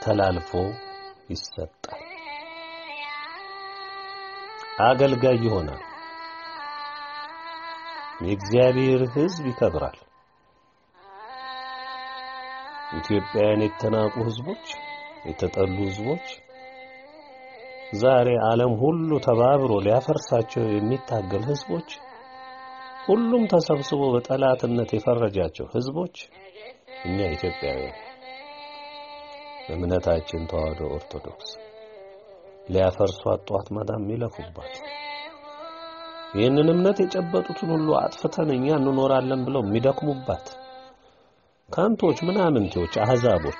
ተላልፎ ይሰጣል። አገልጋይ ይሆናል። የእግዚአብሔር ሕዝብ ይከብራል። ኢትዮጵያውያን የተናቁ ሕዝቦች፣ የተጠሉ ሕዝቦች ዛሬ ዓለም ሁሉ ተባብሮ ሊያፈርሳቸው የሚታገል ሕዝቦች ሁሉም ተሰብስቦ በጠላትነት የፈረጃቸው ሕዝቦች እኛ ኢትዮጵያውያን እምነታችን ተዋህዶ ኦርቶዶክስ ሊያፈርሷት ጧት ማዳም የሚለፉባት ይህንን እምነት የጨበጡትን ሁሉ አጥፍተን እኛ እንኖራለን ብለው የሚደክሙባት ካንቶች፣ ምናምንቴዎች፣ አህዛቦች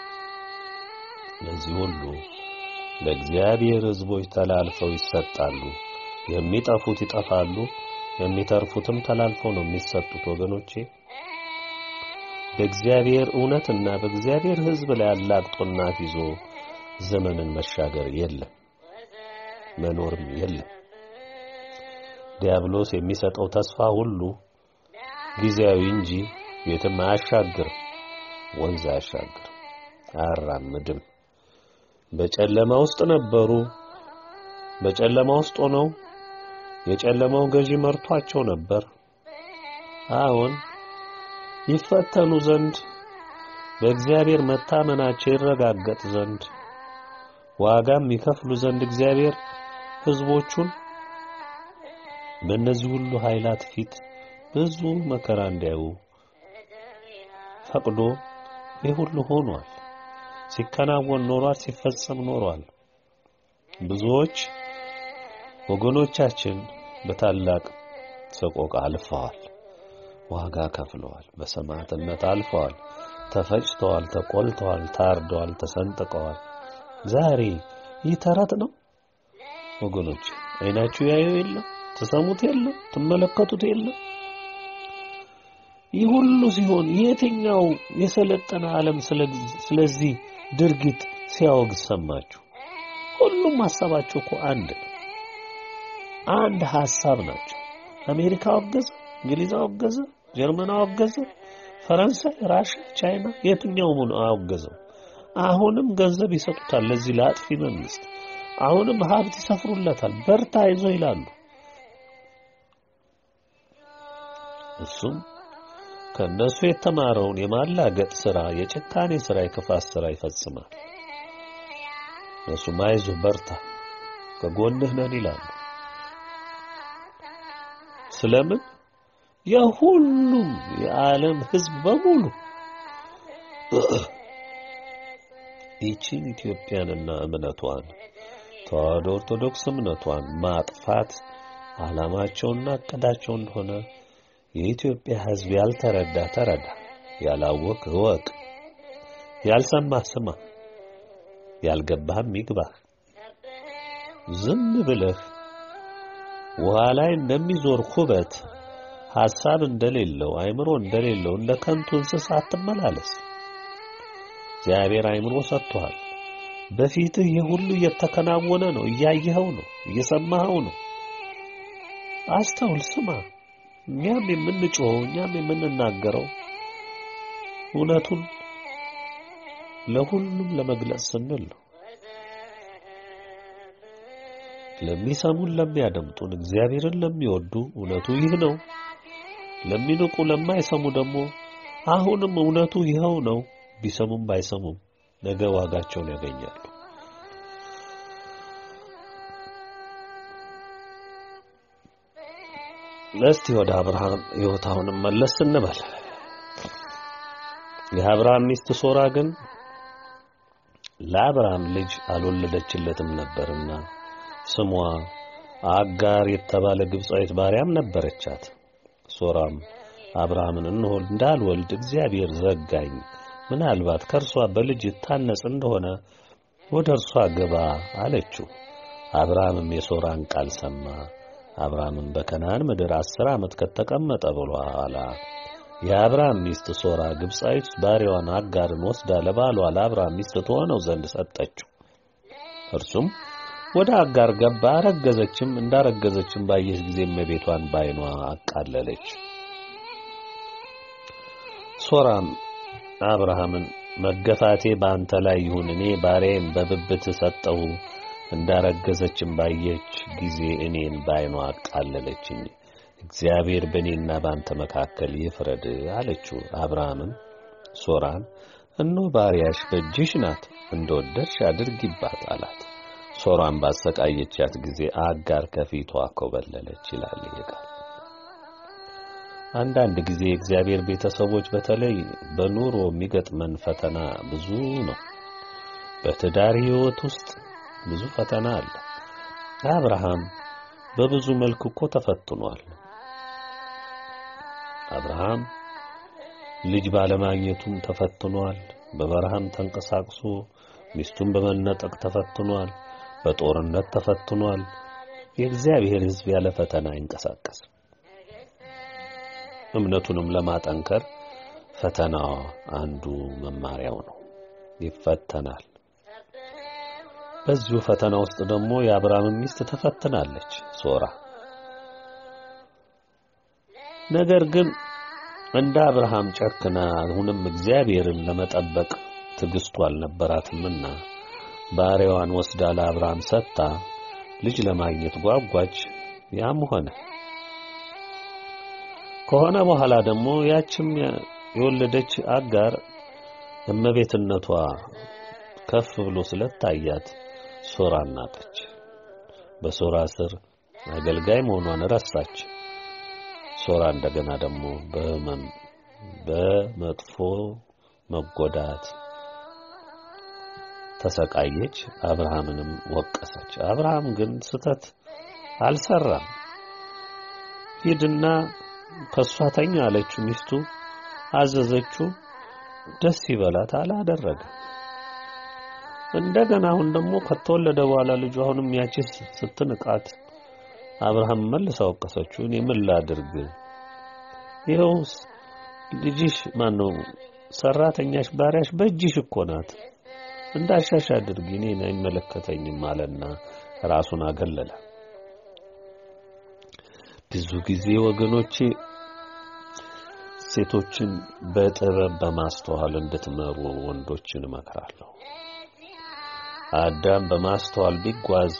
ለዚህ ሁሉ ለእግዚአብሔር ሕዝቦች ተላልፈው ይሰጣሉ። የሚጠፉት ይጠፋሉ፣ የሚተርፉትም ተላልፈው ነው የሚሰጡት። ወገኖቼ በእግዚአብሔር እውነትና በእግዚአብሔር ሕዝብ ላይ አላግጦና ይዞ ዘመንን መሻገር የለም፣ መኖርም የለም። ዲያብሎስ የሚሰጠው ተስፋ ሁሉ ጊዜያዊ እንጂ የትም አያሻግርም፣ ወንዝ አያሻግርም፣ አያራምድም። በጨለማ ውስጥ ነበሩ። በጨለማ ውስጥ ሆነው የጨለማው ገዢ መርቷቸው ነበር። አሁን ይፈተኑ ዘንድ በእግዚአብሔር መታመናቸው ይረጋገጥ ዘንድ ዋጋም ይከፍሉ ዘንድ እግዚአብሔር ሕዝቦቹን በእነዚህ ሁሉ ኃይላት ፊት ብዙ መከራ እንዲያዩ ፈቅዶ ይህ ሁሉ ሆኗል። ሲከናወን ኖሯል፣ ሲፈጸም ኖሯል። ብዙዎች ወገኖቻችን በታላቅ ሰቆቃ አልፈዋል፣ ዋጋ ከፍለዋል፣ በሰማዕትነት አልፈዋል፣ ተፈጭተዋል፣ ተቆልተዋል፣ ታርደዋል፣ ተሰንጥቀዋል። ዛሬ ይህ ተረት ነው ወገኖች። አይናችሁ ያየው የለም፣ ትሰሙት የለም፣ ትመለከቱት የለም። ይህ ሁሉ ሲሆን የትኛው የሰለጠነ ዓለም ስለዚህ ድርጊት ሲያወግዝ ሰማችሁ? ሁሉም ሐሳባቸው እኮ አንድ ነው። አንድ ሐሳብ ናቸው። አሜሪካ አወገዘ፣ እንግሊዝ አወገዘ፣ ጀርመን አወገዘ፣ ፈረንሳይ፣ ራሽያ፣ ቻይና የትኛው ምን አወገዘው? አሁንም ገንዘብ ይሰጡታል ለዚህ ለአጥፊ መንግስት። አሁንም ሀብት ይሰፍሩለታል። በርታ ይዞ ይላሉ። እሱም ከእነሱ የተማረውን የማላገጥ ሥራ፣ የጭካኔ ሥራ፣ የክፋት ሥራ ይፈጽማል። እነሱም አይዞህ በርታ፣ ከጎንህ ነን ይላሉ። ስለምን የሁሉም የዓለም ሕዝብ በሙሉ ይቺን ኢትዮጵያንና እምነቷን ተዋህዶ ኦርቶዶክስ እምነቷን ማጥፋት ዓላማቸውና እቅዳቸው እንደሆነ የኢትዮጵያ ሕዝብ ያልተረዳ ተረዳ፣ ያላወቅ እወቅ፣ ያልሰማህ ስማ፣ ያልገባህም ይግባህ። ዝም ብለህ ውሃ ላይ እንደሚዞር ኩበት ሐሳብ እንደሌለው አእምሮ እንደሌለው እንደ ከንቱ እንስሳ አትመላለስ። እግዚአብሔር አእምሮ ሰጥቶሃል። በፊትህ ይህ ሁሉ እየተከናወነ ነው፣ እያየኸው ነው፣ እየሰማኸው ነው። አስተውል፣ ስማ። እኛም የምንጮኸው እኛም የምንናገረው እውነቱን ለሁሉም ለመግለጽ ስንል ነው። ለሚሰሙን፣ ለሚያደምጡን፣ እግዚአብሔርን ለሚወዱ እውነቱ ይህ ነው። ለሚንቁ፣ ለማይሰሙ ደግሞ አሁንም እውነቱ ይኸው ነው። ቢሰሙም ባይሰሙም ነገ ዋጋቸውን ያገኛሉ። እስቲ ወደ አብርሃም ሕይወት አሁንም መለስ እንበል። የአብርሃም ሚስት ሶራ ግን ለአብርሃም ልጅ አልወለደችለትም ነበርና ስሟ አጋር የተባለ ግብፃዊት ባሪያም ነበረቻት። ሶራም አብርሃምን እንሆ እንዳልወልድ እግዚአብሔር ዘጋኝ፣ ምናልባት ከእርሷ በልጅ ታነጽ እንደሆነ ወደ እርሷ ግባ አለችው። አብርሃምም የሶራን ቃል ሰማ። አብርሃምም በከነዓን ምድር አስር ዓመት ከተቀመጠ በኋላ የአብርሃም ሚስት ሶራ ግብፃዊት ባሪያዋን አጋርን ወስዳ ለባሏ ለአብርሃም ሚስት ትሆነው ዘንድ ሰጠችው። እርሱም ወደ አጋር ገባ፣ አረገዘችም። እንዳረገዘችም ባየች ጊዜ እመቤቷን ባይኗ አቃለለች። ሶራም አብርሃምን መገፋቴ በአንተ ላይ ይሁን። እኔ ባሪያዬን በብብት ሰጠሁ። እንዳረገዘችም ባየች ጊዜ እኔን ባይኗ አቃለለችኝ። እግዚአብሔር በእኔና በአንተ መካከል ይፍረድ አለችው። አብርሃምም ሶራን እነሆ ባሪያሽ በእጅሽ ናት፣ እንደወደድሽ አድርጊባት አላት። ሶራን ባሰቃየቻት ጊዜ አጋር ከፊቷ ኮበለለች ይላል ይሄ ቃል። አንዳንድ ጊዜ የእግዚአብሔር ቤተሰቦች በተለይ በኑሮ የሚገጥመን ፈተና ብዙ ነው። በትዳር ሕይወት ውስጥ ብዙ ፈተና አለ። አብርሃም በብዙ መልክ እኮ ተፈትኗል። አብርሃም ልጅ ባለማግኘቱም ተፈትኗል። በበረሃም ተንቀሳቅሶ ሚስቱን በመነጠቅ ተፈትኗል። በጦርነት ተፈትኗል። የእግዚአብሔር ሕዝብ ያለ ፈተና አይንቀሳቀስም። እምነቱንም ለማጠንከር ፈተና አንዱ መማሪያው ነው። ይፈተናል። በዚሁ ፈተና ውስጥ ደግሞ የአብርሃም ሚስት ተፈትናለች ሶራ። ነገር ግን እንደ አብርሃም ጨክና አሁንም እግዚአብሔርን ለመጠበቅ ትዕግስቱ አልነበራትምና ባሪያዋን ወስዳ ለአብርሃም ሰጥታ ልጅ ለማግኘት ጓጓች። ያም ሆነ ከሆነ በኋላ ደግሞ ያችም የወለደች አጋር እመቤትነቷ ከፍ ብሎ ስለታያት ሶራ ናቀች። በሶራ ስር አገልጋይ መሆኗን ረሳች። ሶራ እንደገና ደግሞ በሕመም በመጥፎ መጎዳት ተሰቃየች። አብርሃምንም ወቀሰች። አብርሃም ግን ስተት አልሰራም። ሂድና ከሷ ተኛ አለችው። ሚስቱ አዘዘችው። ደስ ይበላት አላደረገ። እንደገና አሁን ደግሞ ከተወለደ በኋላ ልጁ አሁንም ያቺ ስትንቃት አብርሃም መልሳ ወቀሰችው። እኔ ምን ላድርግ? ይኸውስ ልጅሽ ማነው ሰራተኛሽ ባሪያሽ በእጅሽ እኮ ናት እንዳሻሽ አድርጊ፣ እኔን አይመለከተኝም አለና ራሱን አገለለ። ብዙ ጊዜ ወገኖቼ ሴቶችን በጥበብ በማስተዋል እንድትመሩ ወንዶችን እመክራለሁ። አዳም በማስተዋል ቢጓዝ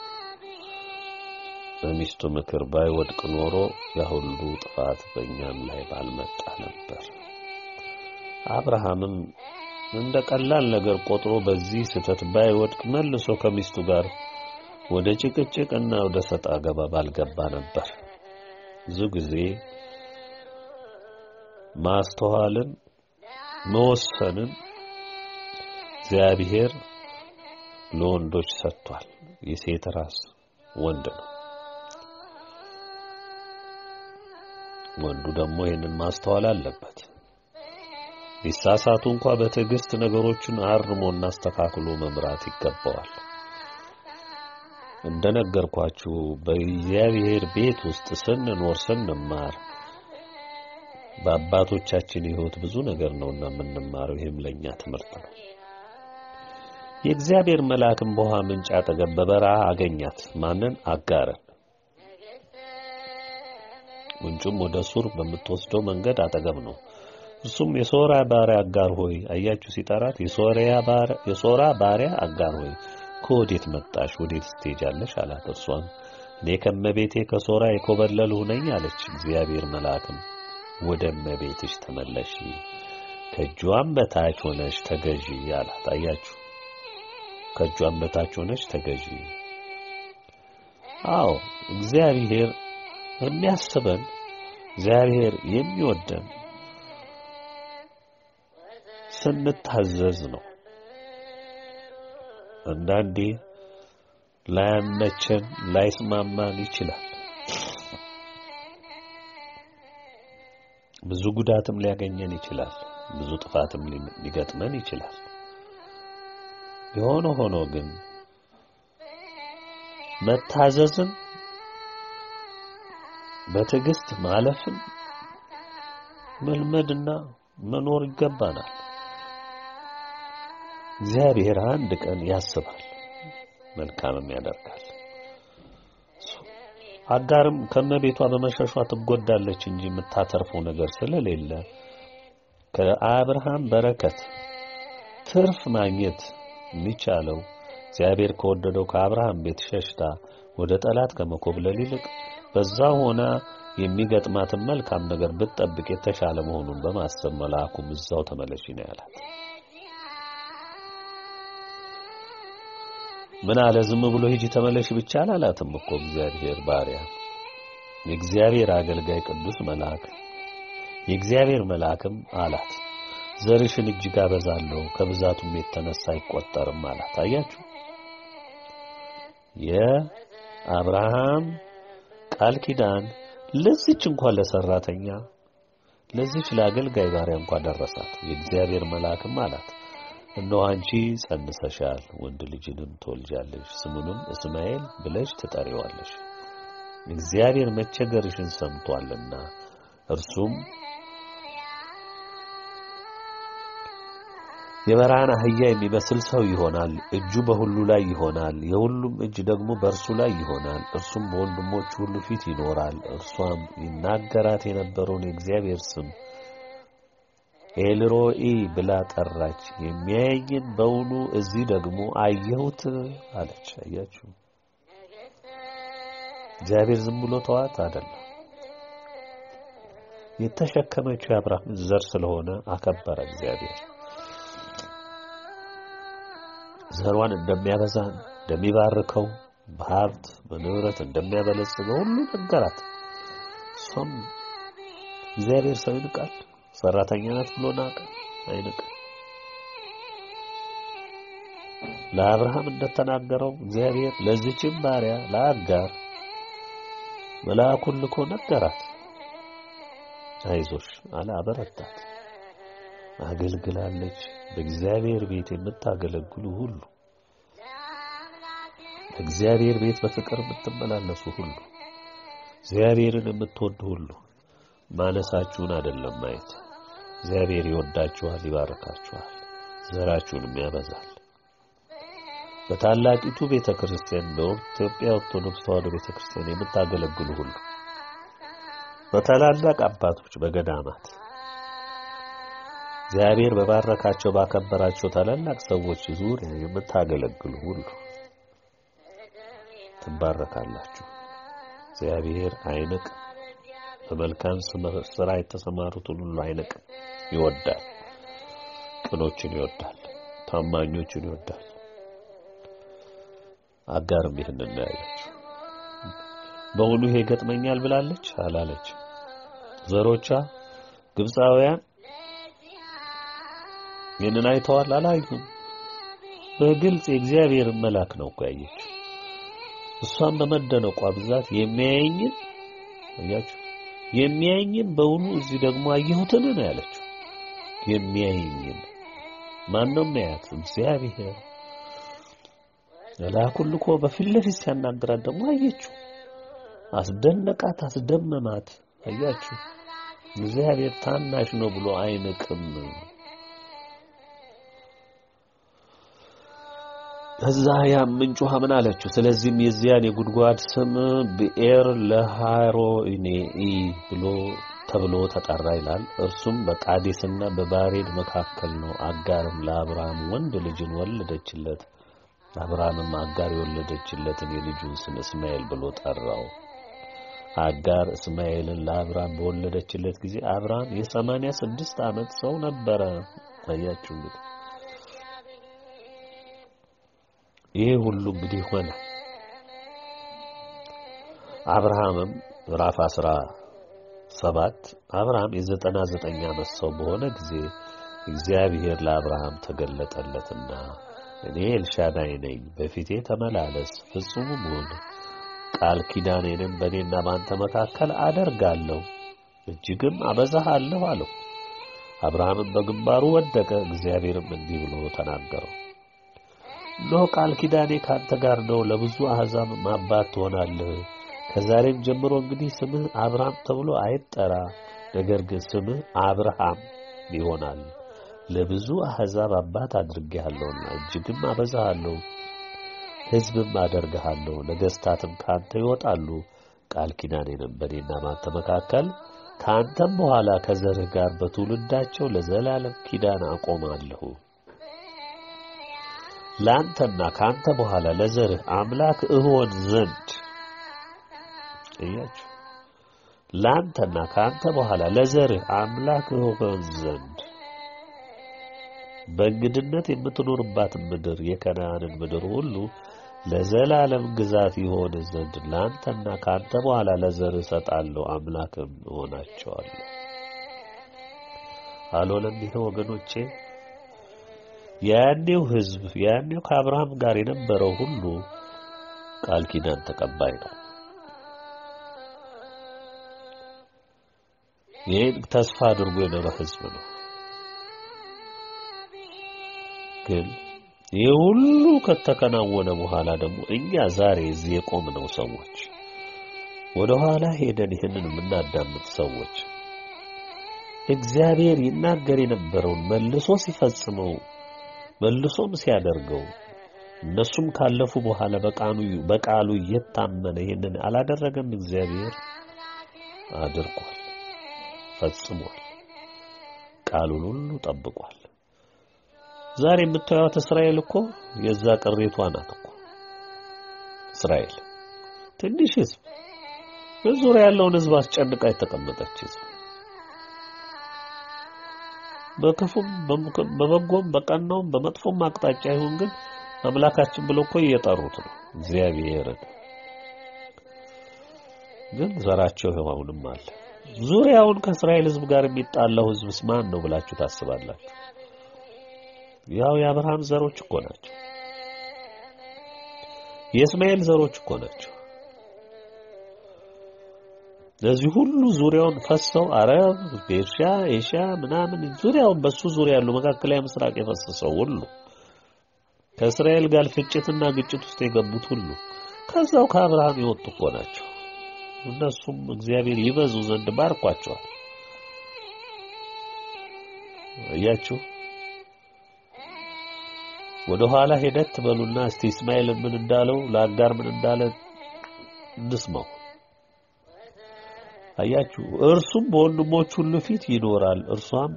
በሚስቱ ምክር ባይወድቅ ኖሮ ያሁሉ ጥፋት በእኛም ላይ ባልመጣ ነበር። አብርሃምም እንደ ቀላል ነገር ቆጥሮ በዚህ ስህተት ባይወድቅ መልሶ ከሚስቱ ጋር ወደ ጭቅጭቅና ወደ ሰጣ ገባ ባልገባ ነበር። ብዙ ጊዜ ማስተዋልን መወሰንን እግዚአብሔር ለወንዶች ሰጥቷል። የሴት ራስ ወንድ ነው። ወንዱ ደግሞ ይህንን ማስተዋል አለበት። ሊሳሳቱ እንኳ በትዕግስት ነገሮችን አርሞና አስተካክሎ መምራት ይገባዋል። እንደነገርኳችሁ በእግዚአብሔር ቤት ውስጥ ስንኖር ስንማር በአባቶቻችን ሕይወት ብዙ ነገር ነውና የምንማረው። ይህም ለእኛ ትምህርት ነው። የእግዚአብሔር መልአክም በውሃ ምንጭ አጠገብ በበረሃ አገኛት። ማንን? አጋርን። ምንጩም ወደ ሱር በምትወስደው መንገድ አጠገብ ነው። እርሱም የሶራ ባሪያ አጋር ሆይ፣ አያችሁ ሲጠራት፣ የሶራ ባሪያ አጋር ሆይ ከወዴት መጣሽ? ወዴት ትሄጃለሽ? አላት። እርሷም እኔ ከመቤቴ ከሶራ የኮበለልሁ ነኝ አለች። እግዚአብሔር መልአክም ወደ እመቤትሽ ተመለሺ፣ ከእጇም በታች ሆነሽ ተገዢ አላት። አያችሁ ከእጇም በታች ሆነሽ ተገዢ። አዎ እግዚአብሔር የሚያስበን እግዚአብሔር የሚወደን ስንታዘዝ ነው። አንዳንዴ ላያመቸን ላይስማማን ይችላል። ብዙ ጉዳትም ሊያገኘን ይችላል። ብዙ ጥፋትም ሊገጥመን ይችላል። የሆነ ሆኖ ግን መታዘዝን በትዕግስት ማለፍን መልመድና መኖር ይገባናል። እግዚአብሔር አንድ ቀን ያስባል፣ መልካምም ያደርጋል። አጋርም ከመቤቷ በመሸሿ ትጎዳለች እንጂ የምታተርፈው ነገር ስለሌለ ከአብርሃም በረከት ትርፍ ማግኘት የሚቻለው እግዚአብሔር ከወደደው ከአብርሃም ቤት ሸሽታ ወደ ጠላት ከመኮብለል ይልቅ በዛ ሆና የሚገጥማትን መልካም ነገር ብትጠብቅ የተሻለ መሆኑን በማሰብ መልአኩም እዛው ተመለሺ ነው ያላት። ምን አለ? ዝም ብሎ ሂጂ ተመለሺ ብቻ አላላትም እኮ እግዚአብሔር ባሪያ፣ የእግዚአብሔር አገልጋይ ቅዱስ መልአክ የእግዚአብሔር መልአክም አላት ዘርሽን እጅግ አበዛለሁ ከብዛቱም የተነሳ አይቆጠርም አላት። አያችሁ የአብርሃም ቃል ኪዳን ለዚች እንኳን ለሰራተኛ ለዚች ለአገልጋይ ባሪያ እንኳን ደረሳት። የእግዚአብሔር መልአክም አላት እነሆ አንቺ ጸንሰሻል፣ ወንድ ልጅንም ትወልጃለሽ፣ ስሙንም እስማኤል ብለሽ ትጠሪዋለሽ። እግዚአብሔር መቸገርሽን ሰምቷልና እርሱም የበረሃን አህያ የሚመስል ሰው ይሆናል። እጁ በሁሉ ላይ ይሆናል፣ የሁሉም እጅ ደግሞ በእርሱ ላይ ይሆናል። እርሱም በወንድሞቹ ሁሉ ፊት ይኖራል። እርሷም ይናገራት የነበረውን የእግዚአብሔር ስም ኤልሮኢ ብላ ጠራች። የሚያየኝን በውኑ እዚህ ደግሞ አየሁት አለች። አያችሁ፣ እግዚአብሔር ዝም ብሎ ተዋት አይደለም። የተሸከመችው የአብርሃም ዘር ስለሆነ አከበረ እግዚአብሔር ዘሯን እንደሚያበዛ እንደሚባርከው በሀብት በንብረት እንደሚያበለጽገው ሁሉ ነገራት። እሷም እግዚአብሔር ሰው ይንቃል፣ ሰራተኛ ናት ብሎ ናቀ አይንቅም። ለአብርሃም እንደተናገረው እግዚአብሔር ለዚችም ባሪያ ለአጋር መልአኩን ልኮ ነገራት። አይዞሽ አለ፣ አበረታት። አገልግላለች። በእግዚአብሔር ቤት የምታገለግሉ ሁሉ በእግዚአብሔር ቤት በፍቅር የምትመላለሱ ሁሉ እግዚአብሔርን የምትወዱ ሁሉ ማነሳችሁን አይደለም ማየት። እግዚአብሔር ይወዳችኋል፣ ይባርካችኋል፣ ዘራችሁንም ያበዛል። በታላቂቱ ቤተ ክርስቲያን በኢትዮጵያ ኦርቶዶክስ ተዋሕዶ ቤተ ክርስቲያን የምታገለግሉ ሁሉ በታላላቅ አባቶች በገዳማት እግዚአብሔር በባረካቸው ባከበራቸው ታላላቅ ሰዎች ዙሪያ የምታገለግሉ ሁሉ ትባረካላችሁ። እግዚአብሔር አይንቅ። በመልካም ስራ የተሰማሩትን ሁሉ አይንቅ። ይወዳል። ቅኖችን ይወዳል። ታማኞችን ይወዳል። አጋርም ይህንን ያለችው በውኑ ይሄ ገጥመኛል ብላለች አላለች። ዘሮቿ ግብፃውያን ይህንን አይተዋል አላዩም። በግልጽ የእግዚአብሔር መልአክ ነው እኮ ያየችው። እሷም በመደነቋ ብዛት የሚያየኝን አያችሁ፣ የሚያየኝን በውኑ እዚህ ደግሞ አየሁትን ነው ያለችው። የሚያየኝን ማን ነው የሚያያት? እግዚአብሔር መልአኩን ልኮ በፊት ለፊት ሲያናግራት ደግሞ አየችው። አስደነቃት፣ አስደመማት። አያችሁ፣ እግዚአብሔር ታናሽ ነው ብሎ አይንቅም። ከዛ ያ ምንጭ ውሃ ምን አለችው? ስለዚህም የዚያን የጉድጓድ ስም ብኤር ለሃሮኔኢ ብሎ ተብሎ ተጠራ ይላል። እርሱም በቃዴስና በባሬድ መካከል ነው። አጋርም ለአብርሃም ወንድ ልጅን ወለደችለት። አብርሃምም አጋር የወለደችለትን የልጁን ስም እስማኤል ብሎ ጠራው። አጋር እስማኤልን ለአብርሃም በወለደችለት ጊዜ አብርሃም የሰማንያ ስድስት ዓመት ሰው ነበረ። አያችሁ እንግዲህ ይሄ ሁሉ እንግዲህ ሆነ። አብርሃምም ምዕራፍ አስራ ሰባት አብርሃም የዘጠና ዘጠኝ ዓመት ሰው በሆነ ጊዜ እግዚአብሔር ለአብርሃም ተገለጠለትና እኔ ኤልሻዳይ ነኝ፣ በፊቴ ተመላለስ፣ ፍጹምም ሁን፣ ቃል ኪዳኔንም በእኔና በአንተ መካከል አደርጋለሁ፣ እጅግም አበዛሃለሁ አለው። አብርሃምም በግንባሩ ወደቀ። እግዚአብሔርም እንዲህ ብሎ ተናገረው እነሆ ቃል ኪዳኔ ካንተ ጋር ነው፣ ለብዙ አሕዛብ አባት ትሆናለህ። ከዛሬም ጀምሮ እንግዲህ ስምህ አብርሃም ተብሎ አይጠራ፣ ነገር ግን ስምህ አብርሃም ይሆናል። ለብዙ አሕዛብ አባት አድርጌሃለሁና እጅግም አበዛሃለሁ፣ ሕዝብም አደርግሃለሁ። ነገሥታትም ካንተ ይወጣሉ። ቃል ኪዳኔንም በእኔና ባንተ መካከል ከአንተም በኋላ ከዘርህ ጋር በትውልዳቸው ለዘላለም ኪዳን አቆማለሁ። ለአንተና ከአንተ በኋላ ለዘርህ አምላክ እሆን ዘንድ እያችሁ ለአንተና ከአንተ በኋላ ለዘርህ አምላክ እሆን ዘንድ በእንግድነት የምትኖርባትን ምድር የከነዓንን ምድር ሁሉ ለዘላለም ግዛት ይሆን ዘንድ ለአንተና ከአንተ በኋላ ለዘርህ እሰጣለሁ፣ አምላክም እሆናቸዋለሁ። አልሆነም? ይሄ ወገኖቼ ያኔው ሕዝብ ያኔው ከአብርሃም ጋር የነበረው ሁሉ ቃል ኪዳን ተቀባይ ነው። ይህን ተስፋ አድርጎ የኖረ ሕዝብ ነው። ግን ይህ ሁሉ ከተከናወነ በኋላ ደግሞ እኛ ዛሬ እዚህ የቆምነው ሰዎች ወደ ኋላ ሄደን ይህንን የምናዳምጥ ሰዎች እግዚአብሔር ይናገር የነበረውን መልሶ ሲፈጽመው መልሶም ሲያደርገው እነሱም ካለፉ በኋላ በቃሉ በቃሉ እየታመነ ይህንን አላደረገም። እግዚአብሔር አድርጓል፣ ፈጽሟል፣ ቃሉን ሁሉ ጠብቋል። ዛሬ የምታዩት እስራኤል እኮ የዛ ቅሬቷ ናት እኮ እስራኤል ትንሽ ህዝብ በዙሪያ ያለውን ህዝብ አስጨንቃ የተቀመጠች ህዝብ በክፉም በበጎም በቀናውም በመጥፎም አቅጣጫ ይሁን ግን አምላካችን ብሎ እኮ እየጠሩት ነው እግዚአብሔርን። ግን ዘራቸው ይኸው አሁንም አለ። ዙሪያውን ከእስራኤል ህዝብ ጋር የሚጣላው ህዝብስ ማን ነው ብላችሁ ታስባላችሁ? ያው የአብርሃም ዘሮች እኮ ናቸው። የእስማኤል ዘሮች እኮ ናቸው። ለዚህ ሁሉ ዙሪያውን ፈሰው አረብ፣ ቤርሻ፣ ኤሻ ምናምን ዙሪያውን በሱ ዙሪያ ያሉ መካከለኛ ምስራቅ የፈሰሰው ሁሉ ከእስራኤል ጋር ፍጭትና ግጭት ውስጥ የገቡት ሁሉ ከዛው ከአብርሃም የወጡ እኮ ናቸው። እነሱም እግዚአብሔር ይበዙ ዘንድ ባርኳቸዋል። እያችሁ ወደ ኋላ ሄደት በሉና እስቲ እስማኤል ምን እንዳለው ለአጋር ምን እንዳለ እንስማው። አያችሁ እርሱም በወንድሞች ሁሉ ፊት ይኖራል፣ እርሷም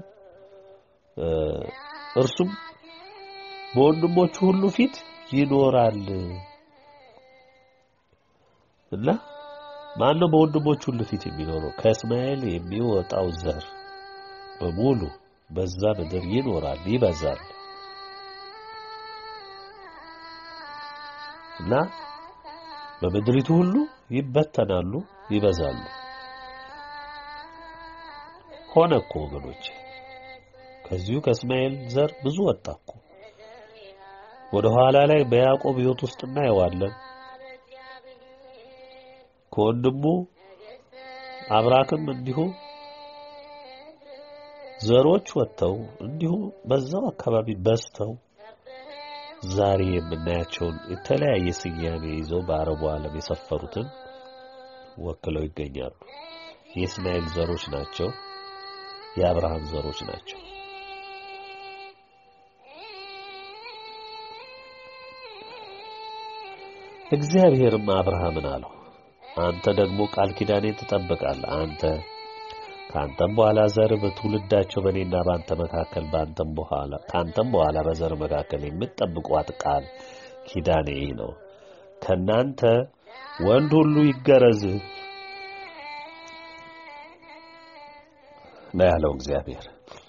እርሱም በወንድሞቹ ሁሉ ፊት ይኖራል እና ማን ነው በወንድሞቹ ሁሉ ፊት የሚኖረው? ከእስማኤል የሚወጣው ዘር በሙሉ በዛ ምድር ይኖራል፣ ይበዛል እና በምድሪቱ ሁሉ ይበተናሉ፣ ይበዛሉ። ሆነ እኮ ወገኖች፣ ከዚሁ ከእስማኤል ዘር ብዙ ወጣ እኮ። ወደ ኋላ ላይ በያዕቆብ ሕይወት ውስጥ እናየዋለን። ከወንድሙ አብራክም እንዲሁ ዘሮች ወጥተው እንዲሁ በዛው አካባቢ በዝተው ዛሬ የምናያቸውን የተለያየ ስያሜ ይዘው በአረቡ ዓለም የሰፈሩትን ወክለው ይገኛሉ። የእስማኤል ዘሮች ናቸው። የአብርሃም ዘሮች ናቸው። እግዚአብሔርም አብርሃምን አለው፣ አንተ ደግሞ ቃል ኪዳኔን ትጠብቃለህ። አንተ ከአንተም በኋላ ዘር በትውልዳቸው በእኔና በአንተ መካከል በአንተም በኋላ ከአንተም በኋላ በዘር መካከል የምትጠብቋት ቃል ኪዳኔ ነው። ከእናንተ ወንድ ሁሉ ይገረዝ ነው ያለው እግዚአብሔር።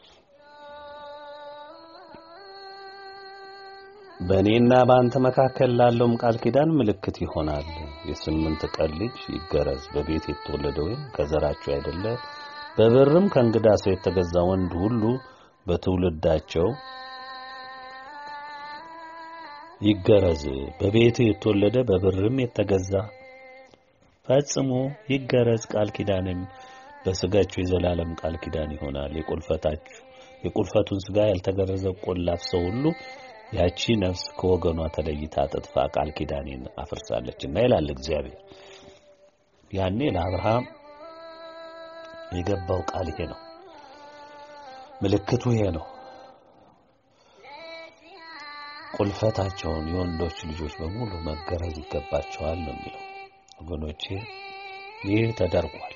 በእኔና በአንተ መካከል ላለውም ቃል ኪዳን ምልክት ይሆናል። የስምንት ቀን ልጅ ይገረዝ። በቤት የተወለደ ወይም ከዘራቸው አይደለ በብርም ከእንግዳ ሰው የተገዛ ወንድ ሁሉ በትውልዳቸው ይገረዝ። በቤት የተወለደ በብርም የተገዛ ፈጽሞ ይገረዝ። ቃል ኪዳንም በስጋችሁ የዘላለም ቃል ኪዳን ይሆናል። የቁልፈታችሁ የቁልፈቱን ስጋ ያልተገረዘ ቆላፍ ሰው ሁሉ ያቺ ነፍስ ከወገኗ ተለይታ አጥጥፋ ቃል ኪዳኔን አፍርሳለችና ይላል እግዚአብሔር። ያኔ ለአብርሃም የገባው ቃል ይሄ ነው። ምልክቱ ይሄ ነው። ቁልፈታቸውን የወንዶች ልጆች በሙሉ መገረዝ ይገባቸዋል ነው የሚለው። ወገኖቼ ይህ ተደርጓል።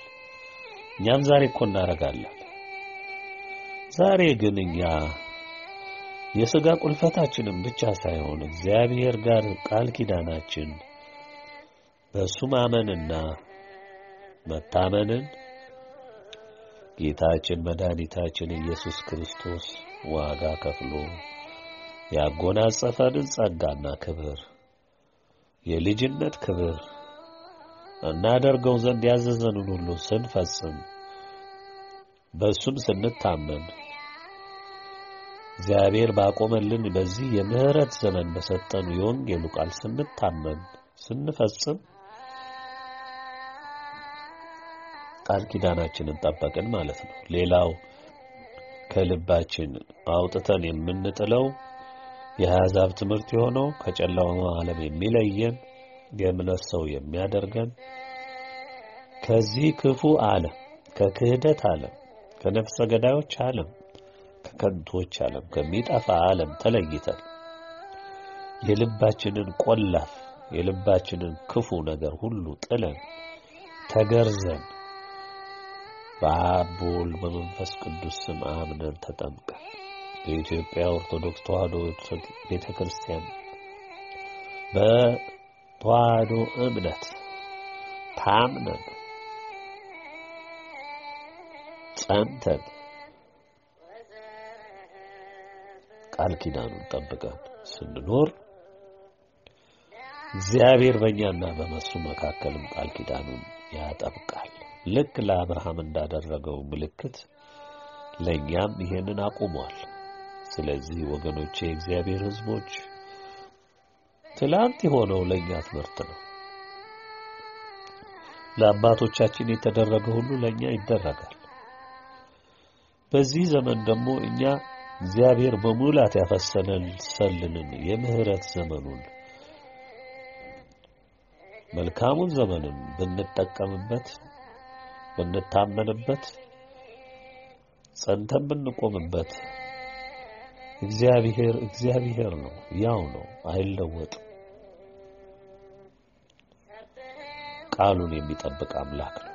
እኛም ዛሬ እኮ እናደርጋለን። ዛሬ ግን እኛ የሥጋ ቁልፈታችንም ብቻ ሳይሆን እግዚአብሔር ጋር ቃል ኪዳናችን በእሱ ማመንና መታመንን ጌታችን መድኃኒታችን ኢየሱስ ክርስቶስ ዋጋ ከፍሎ ያጎናጸፈንን ጸጋና ክብር የልጅነት ክብር እናደርገው ዘንድ ያዘዘንን ሁሉ ስንፈጽም በእሱም ስንታመን እግዚአብሔር ባቆመልን በዚህ የምህረት ዘመን በሰጠኑ የወንጌሉ ቃል ስንታመን ስንፈጽም ቃል ኪዳናችንን ጠበቅን ማለት ነው። ሌላው ከልባችን አውጥተን የምንጥለው የአሕዛብ ትምህርት የሆነው ከጨለማው ዓለም የሚለየን የእምነት ሰው የሚያደርገን ከዚህ ክፉ ዓለም ከክህደት ዓለም ከነፍሰ ገዳዮች ዓለም ከከንቶች ዓለም ከሚጠፋ ዓለም ተለይተን የልባችንን ቆላፍ የልባችንን ክፉ ነገር ሁሉ ጥለን ተገርዘን በአብ በወልድ በመንፈስ ቅዱስ ስም አምነን ተጠምቀን በኢትዮጵያ ኦርቶዶክስ ተዋሕዶ ቤተ ክርስቲያን በተዋሕዶ እምነት ታምነን ጸንተን ቃል ኪዳኑን ጠብቀን ስንኖር እግዚአብሔር በእኛና በመሱ መካከልም ቃል ኪዳኑን ያጠብቃል። ልክ ለአብርሃም እንዳደረገው ምልክት ለእኛም ይሄንን አቁሟል። ስለዚህ ወገኖቼ የእግዚአብሔር ሕዝቦች ትላንት የሆነው ለእኛ ትምህርት ነው። ለአባቶቻችን የተደረገ ሁሉ ለእኛ ይደረጋል። በዚህ ዘመን ደግሞ እኛ እግዚአብሔር በሙላት ያፈሰለልንን የምህረት ዘመኑን መልካሙን ዘመንን ብንጠቀምበት ብንታመንበት ጸንተን ብንቆምበት እግዚአብሔር እግዚአብሔር ነው፣ ያው ነው፣ አይለወጥም። ቃሉን የሚጠብቅ አምላክ ነው።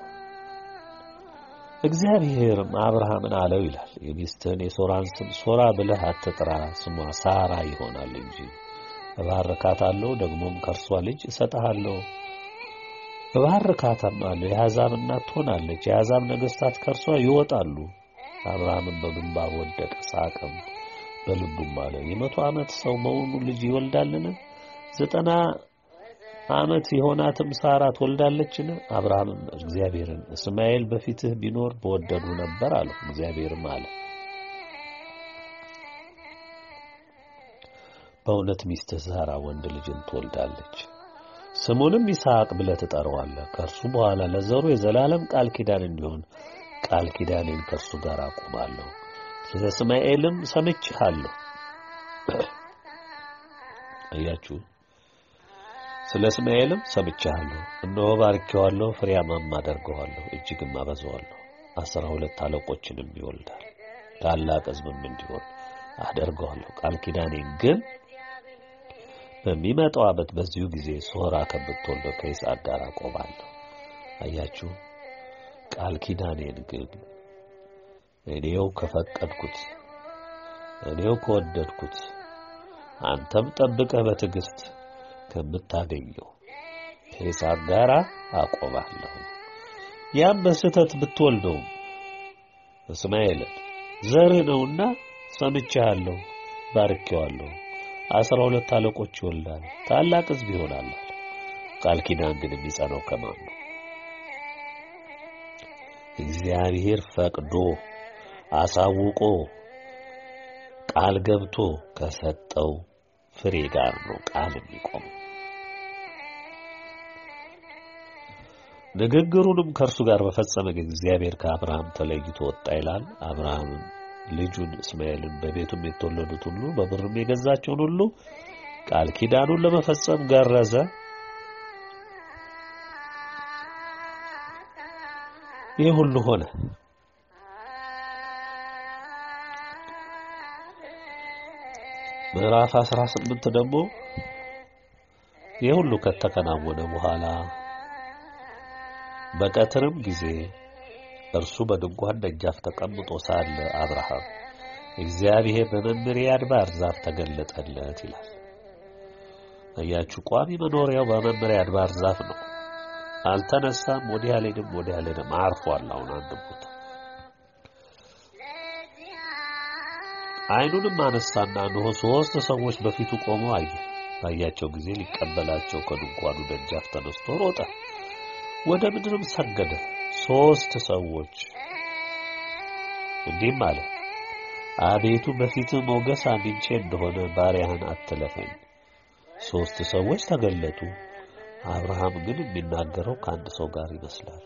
እግዚአብሔርም አብርሃምን አለው ይላል፣ የሚስትህን የሶራን ስም ሶራ ብለህ አትጥራ፣ ስሟ ሳራ ይሆናል እንጂ እባርካታለሁ፣ ደግሞም ከእርሷ ልጅ እሰጥሃለሁ እባርካታም አለው። የአሕዛብ እናት ትሆናለች፣ የአሕዛብ ነገሥታት ከእርሷ ይወጣሉ። አብርሃምን በግንባር ወደቀ፣ ሳቅም በልቡም አለ የመቶ ዓመት ሰው መሆኑ ልጅ ይወልዳልን? ዘጠና ዓመት የሆናትም ሳራ ትወልዳለችን? አብርሃምም እግዚአብሔርን እስማኤል በፊትህ ቢኖር በወደዱ ነበር አለው። እግዚአብሔርም አለ በእውነት ሚስትህ ሳራ ወንድ ልጅን ትወልዳለች ስሙንም ይስሐቅ ብለህ ትጠራዋለህ። ከእርሱ በኋላ ለዘሩ የዘላለም ቃል ኪዳን እንዲሆን ቃል ኪዳኔን ከእርሱ ጋር አቁማለሁ። ስለ እስማኤልም ሰምቼሃለሁ። አያችሁ፣ ስለ እስማኤልም ሰምቼሃለሁ። እነሆ ባርኬዋለሁ፣ ፍሬያማም አደርገዋለሁ፣ እጅግም አበዛዋለሁ። አስራ ሁለት አለቆችንም ይወልዳል፣ ታላቅ ሕዝብም እንዲሆን አደርገዋለሁ። ቃል ኪዳኔን ግን በሚመጣው ዓመት በዚሁ ጊዜ ሶራ ከምትወልደው ከይስሐቅ ጋር አቆማለሁ። አያችሁ ቃል ኪዳኔን ግን እኔው ከፈቀድኩት እኔው ከወደድኩት አንተም ጠብቀህ በትዕግስት ከምታገኘው ከይስሐቅ ጋር አቆማለሁ። ያም በስህተት ብትወልደውም እስማኤልን ዘርህ ነውና ሰምቼሃለሁ፣ ባርኬዋለሁ አስራ ሁለት አለቆች ይወልዳል፣ ታላቅ ሕዝብ ይሆናል። ቃል ኪዳን ግን የሚጸናው ከማን ነው? እግዚአብሔር ፈቅዶ አሳውቆ ቃል ገብቶ ከሰጠው ፍሬ ጋር ነው ቃል የሚቆመው። ንግግሩንም ከእርሱ ጋር በፈጸመ ጊዜ እግዚአብሔር ከአብርሃም ተለይቶ ወጣ ይላል። አብርሃምም ልጁን እስማኤልን በቤቱም የተወለዱት ሁሉ በብርም የገዛቸውን ሁሉ ቃል ኪዳኑን ለመፈጸም ገረዘ። ይህ ሁሉ ሆነ። ምዕራፍ 18 ደግሞ ይህ ሁሉ ከተከናወነ በኋላ በቀትርም ጊዜ እርሱ በድንኳን ደጃፍ ተቀምጦ ሳለ አብርሃም እግዚአብሔር በመምሬ አድባር ዛፍ ተገለጠለት ይላል። አያችሁ፣ ቋሚ መኖሪያው በመምሬ አድባር ዛፍ ነው። አልተነሳም፣ ወዲህ አልሄድም፣ ወዲህ አልሄድም፣ አርፏል። አሁን አንድ ቦታ ዓይኑንም አነሳና እነሆ ሦስት ሰዎች በፊቱ ቆመው አየ። ባያቸው ጊዜ ሊቀበላቸው ከድንኳኑ ደጃፍ ተነስቶ ሮጠ፣ ወደ ምድርም ሰገደ። ሦስት ሰዎች እንዲህም አለ፣ አቤቱ በፊትህ ሞገስ አግኝቼ እንደሆነ ባሪያህን አትለፈኝ። ሦስት ሰዎች ተገለጡ። አብርሃም ግን የሚናገረው ከአንድ ሰው ጋር ይመስላል።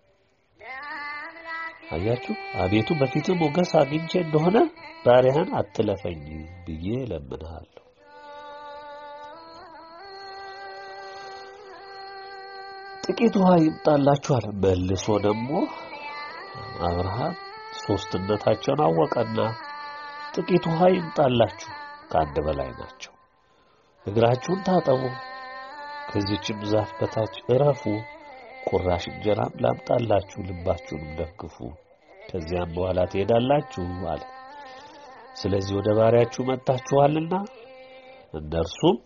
አያችሁ፣ አቤቱ በፊትህ ሞገስ አግኝቼ እንደሆነ ባሪያህን አትለፈኝ ብዬ እለምንሃለሁ። ጥቂት ውሃ ይምጣላችኋል። መልሶ ደግሞ አብርሃም ሦስትነታቸውን አወቀና ጥቂት ውሃ ይምጣላችሁ፣ ከአንድ በላይ ናቸው። እግራችሁን ታጠቡ፣ ከዚችም ዛፍ በታች እረፉ፣ ቁራሽ እንጀራም ላምጣላችሁ፣ ልባችሁንም ደግፉ፣ ከዚያም በኋላ ትሄዳላችሁ አለ። ስለዚህ ወደ ባሪያችሁ መጥታችኋልና እነርሱም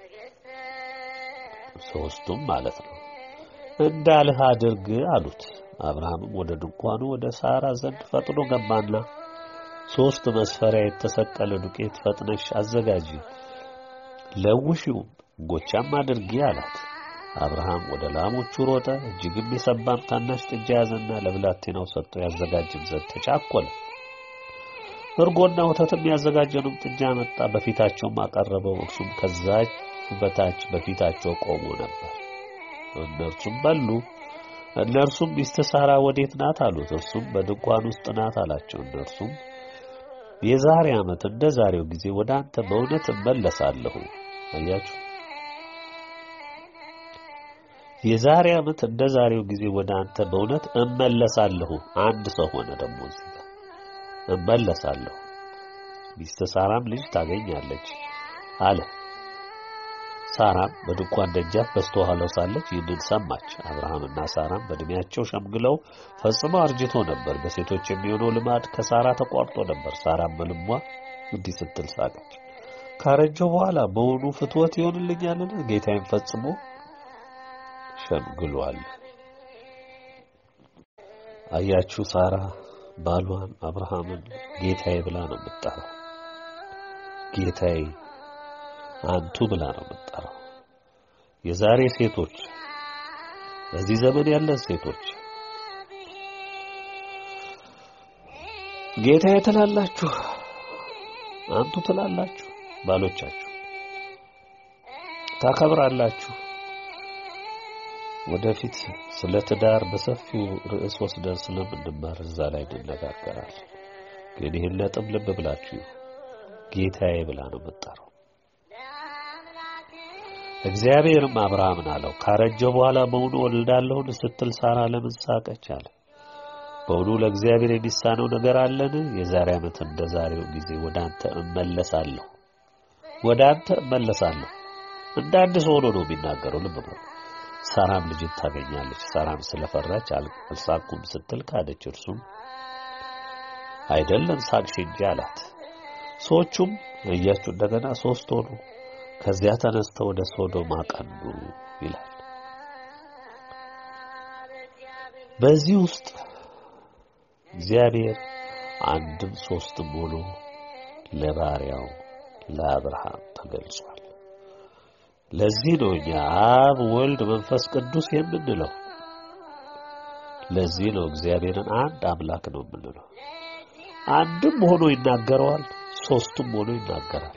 ሦስቱም ማለት ነው እንዳልህ አድርግ አሉት። አብርሃምም ወደ ድንኳኑ ወደ ሳራ ዘንድ ፈጥኖ ገባና ሦስት መስፈሪያ የተሰቀለ ዱቄት ፈጥነሽ አዘጋጂ፣ ለውሺውም እንጎቻም አድርጊ አላት። አብርሃም ወደ ላሞቹ ሮጠ፣ እጅግም የሰባም ታናሽ ጥጃ ያዘና ለብላቴናው ሰጥቶ ያዘጋጅም ዘንድ ተቻኰለ። እርጎና ወተትም ያዘጋጀንም ጥጃ መጣ፣ በፊታቸውም አቀረበው። እርሱም ከዛች በታች በፊታቸው ቆሞ ነበር። እነርሱም በሉ። እነርሱም ሚስትህ ሳራ ወዴት ናት አሉት። እርሱም በድንኳን ውስጥ ናት አላቸው። እነርሱም የዛሬ ዓመት እንደ ዛሬው ጊዜ ወደ አንተ በእውነት እመለሳለሁ። አያችሁ፣ የዛሬ ዓመት እንደ ዛሬው ጊዜ ወደ አንተ በእውነት እመለሳለሁ። አንድ ሰው ሆነ ደግሞ እዚህ ጋር እመለሳለሁ፣ ሚስትህ ሳራም ልጅ ታገኛለች አለ። ሳራም በድንኳን ደጃፍ በስተኋላው ሳለች ይህንን ሰማች። አብርሃምና ሳራም በዕድሜያቸው ሸምግለው ፈጽመው አርጅቶ ነበር። በሴቶች የሚሆነው ልማድ ከሳራ ተቋርጦ ነበር። ሳራም በልቧ እንዲህ ስትል ሳቀች፣ ካረጀው በኋላ በውኑ ፍትወት ይሆንልኛልን? ጌታዬም ፈጽሞ ሸምግሏል። አያችሁ፣ ሳራ ባሏን አብርሃምን ጌታዬ ብላ ነው የምትጠራው። ጌታዬ አንቱ ብላ ነው የምትጠራው። የዛሬ ሴቶች በዚህ ዘመን ያለን ሴቶች ጌታዬ ትላላችሁ፣ አንቱ ትላላችሁ፣ ባሎቻችሁ ታከብራላችሁ። ወደፊት ስለ ትዳር በሰፊው ርዕስ ወስደን ስለምንማር እዛ ላይ እንነጋገራለን። ግን ይህን ነጥብ ልብ ብላችሁ ጌታዬ ብላ ነው የምትጠራው። እግዚአብሔርም አብርሃምን አለው ካረጀው በኋላ በውኑ ወልዳለሁን ስትል ሳራ ለምን ሳቀች? አለ። በውኑ ለእግዚአብሔር የሚሳነው ነገር አለን? የዛሬ ዓመት እንደ ዛሬው ጊዜ ወደ አንተ እመለሳለሁ፣ ወደ አንተ እመለሳለሁ። እንደ አዲስ ሆኖ ነው የሚናገረው። ልብ በሉ። ሳራም ልጅን ታገኛለች። ሳራም ስለፈራች አልሳኩም ስትል ካደች። እርሱም አይደለም ሳቅሽ እንጂ አላት። ሰዎቹም እያችሁ እንደገና ሶስት ሆኑ። ከዚያ ተነስተው ወደ ሶዶም አቀኑ ይላል። በዚህ ውስጥ እግዚአብሔር አንድም ሶስትም ሆኖ ለባሪያው ለአብርሃም ተገልጿል። ለዚህ ነው እኛ አብ፣ ወልድ፣ መንፈስ ቅዱስ የምንለው። ለዚህ ነው እግዚአብሔርን አንድ አምላክ ነው የምንለው። አንድም ሆኖ ይናገረዋል፣ ሶስትም ሆኖ ይናገራል።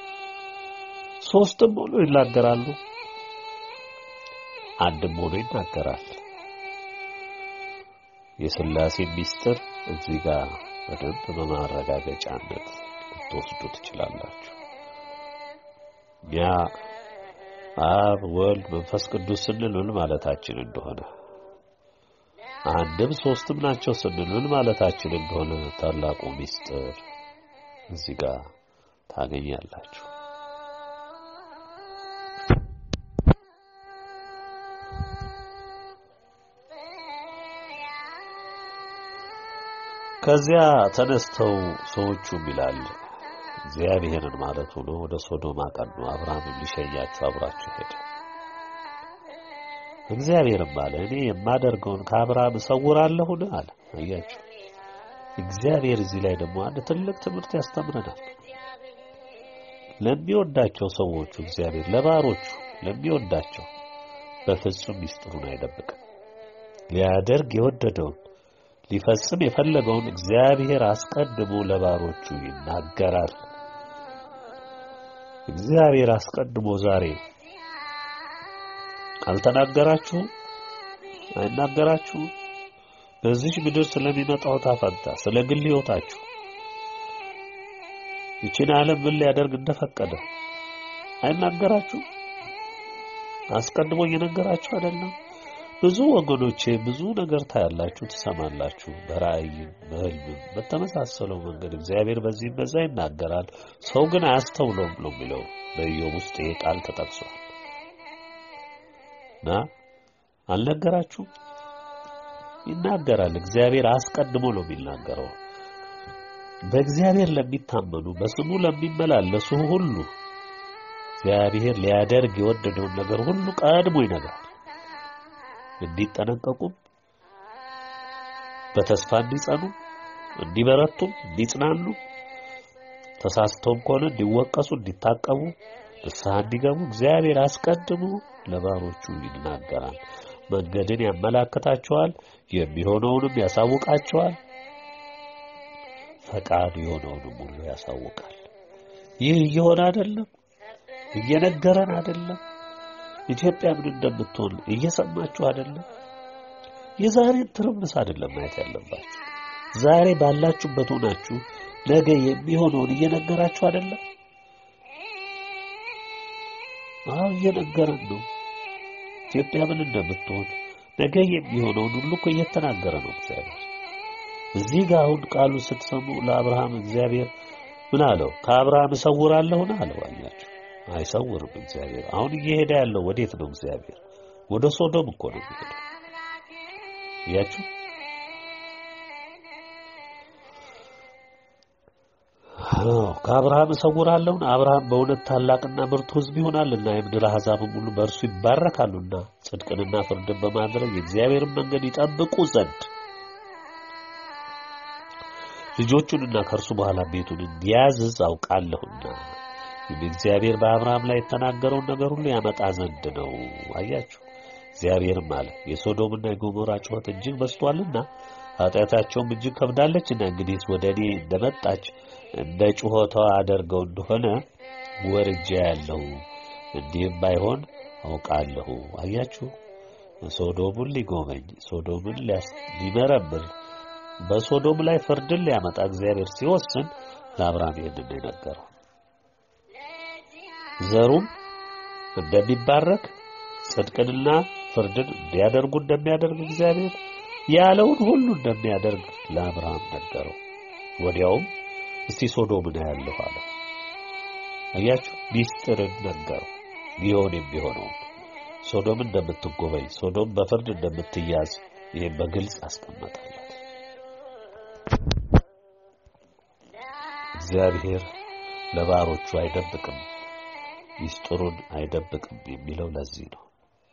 ሶስትም ሆኖ ይናገራሉ፣ አንድም ሆኖ ይናገራል። የሥላሴ ምስጢር እዚህ ጋር በደንብ በማረጋገጫነት ልትወስዱ ትችላላችሁ። ያ አብ ወልድ መንፈስ ቅዱስ ስንል ምን ማለታችን እንደሆነ አንድም ሶስትም ናቸው ስንል ምን ማለታችን እንደሆነ ታላቁ ምስጢር እዚህ ጋር ታገኛላችሁ። ከዚያ ተነስተው ሰዎቹም ይላል እግዚአብሔርን ማለቱ ነው ወደ ሶዶም አቀኑ። አብርሃምም ሊሸኛቸው አብራቸው ሄደ። እግዚአብሔርም አለ እኔ የማደርገውን ከአብርሃም እሰውራለሁን አለ። አያችሁ እግዚአብሔር እዚህ ላይ ደግሞ አንድ ትልቅ ትምህርት ያስተምረናል። ለሚወዳቸው ሰዎቹ እግዚአብሔር ለባሮቹ ለሚወዳቸው በፍጹም ሚስጥሩን አይደብቅም። ሊያደርግ የወደደውን ሊፈጽም የፈለገውን እግዚአብሔር አስቀድሞ ለባሮቹ ይናገራል። እግዚአብሔር አስቀድሞ ዛሬ አልተናገራችሁም? አይናገራችሁም? በዚህ ምድር ስለሚመጣው ታፈንታ ስለ ግል ሕይወታችሁ ይችን ዓለም ምን ሊያደርግ እንደፈቀደ አይናገራችሁም? አስቀድሞ እየነገራችሁ አይደለም? ብዙ ወገኖቼ ብዙ ነገር ታያላችሁ፣ ትሰማላችሁ። በራእይም በሕልምም በተመሳሰለው መንገድ እግዚአብሔር በዚህም በዛ ይናገራል። ሰው ግን አያስተውለውም ነው የሚለው በኢዮብ ውስጥ ይሄ ቃል ተጠቅሷል። እና አልነገራችሁም? ይናገራል። እግዚአብሔር አስቀድሞ ነው የሚናገረው። በእግዚአብሔር ለሚታመኑ በስሙ ለሚመላለሱ ሁሉ እግዚአብሔር ሊያደርግ የወደደውን ነገር ሁሉ ቀድሞ ይነግራል። እንዲጠነቀቁም በተስፋ እንዲጸኑ፣ እንዲበረቱም፣ እንዲጽናኑ ተሳስተውም ከሆነ እንዲወቀሱ፣ እንዲታቀቡ፣ ንስሐ እንዲገቡ እግዚአብሔር አስቀድሞ ለባሮቹ ይናገራል። መንገድን ያመላክታቸዋል፣ የሚሆነውንም ያሳውቃቸዋል፣ ፈቃዱ የሆነውንም ሁሉ ያሳውቃል። ይህ እየሆነ አይደለም? እየነገረን አይደለም? ኢትዮጵያ ምን እንደምትሆን እየሰማችሁ አይደለም? የዛሬን ትርምስ አይደለም ማየት ያለባችሁ። ዛሬ ባላችሁበት ሆናችሁ ነገ የሚሆነውን እየነገራችሁ አይደለም? አዎ እየነገረን ነው። ኢትዮጵያ ምን እንደምትሆን ነገ የሚሆነውን ሁሉ እኮ እየተናገረ ነው እግዚአብሔር። እዚህ ጋር አሁን ቃሉ ስትሰሙ ለአብርሃም እግዚአብሔር ምን አለው? ከአብርሃም እሰውራለሁን አለው። አያችሁ አይሰውርም እግዚአብሔር። አሁን እየሄደ ያለው ወዴት ነው? እግዚአብሔር ወደ ሶዶም እኮ ነው የሚሄደው። እያችሁ ከአብርሃም እሰውራለሁን። አብርሃም በእውነት ታላቅና ብርቱ ሕዝብ ይሆናልና የምድር አሕዛብም ሁሉ በእርሱ ይባረካሉና ጽድቅንና ፍርድን በማድረግ የእግዚአብሔርን መንገድ ይጠብቁ ዘንድ ልጆቹንና ከእርሱ በኋላ ቤቱን እንዲያዝዝ አውቃለሁና እግዚአብሔር በአብርሃም ላይ የተናገረውን ነገር ሁሉ ያመጣ ዘንድ ነው። አያችሁ፣ እግዚአብሔርም አለ የሶዶምና የጎሞራ ጩኸት እጅግ በዝቷልና ኃጢአታቸውም እጅግ ከብዳለችና እንግዲህ ወደ እኔ እንደመጣች እንደ ጩኸቷ አደርገው እንደሆነ ወርጃ ያለሁ እንዲህም ባይሆን አውቃለሁ። አያችሁ፣ ሶዶምን ሊጎበኝ ሶዶምን ሊመረምር በሶዶም ላይ ፍርድን ሊያመጣ እግዚአብሔር ሲወስን ለአብርሃም ይህንን ነው የነገረው። ዘሩም እንደሚባረክ ጽድቅንና ፍርድን እንዲያደርጉ እንደሚያደርግ እግዚአብሔር ያለውን ሁሉ እንደሚያደርግ ለአብርሃም ነገረው። ወዲያውም እስቲ ሶዶምን አያለሁ አለው። አያችሁ ሚስጥርን ነገረው። ሊሆን የሚሆነው ሶዶም እንደምትጎበኝ፣ ሶዶም በፍርድ እንደምትያዝ ይህም በግልጽ አስቀመጠለት። እግዚአብሔር ለባሮቹ አይደብቅም ሚስጥሩን አይደብቅም የሚለው ለዚህ ነው።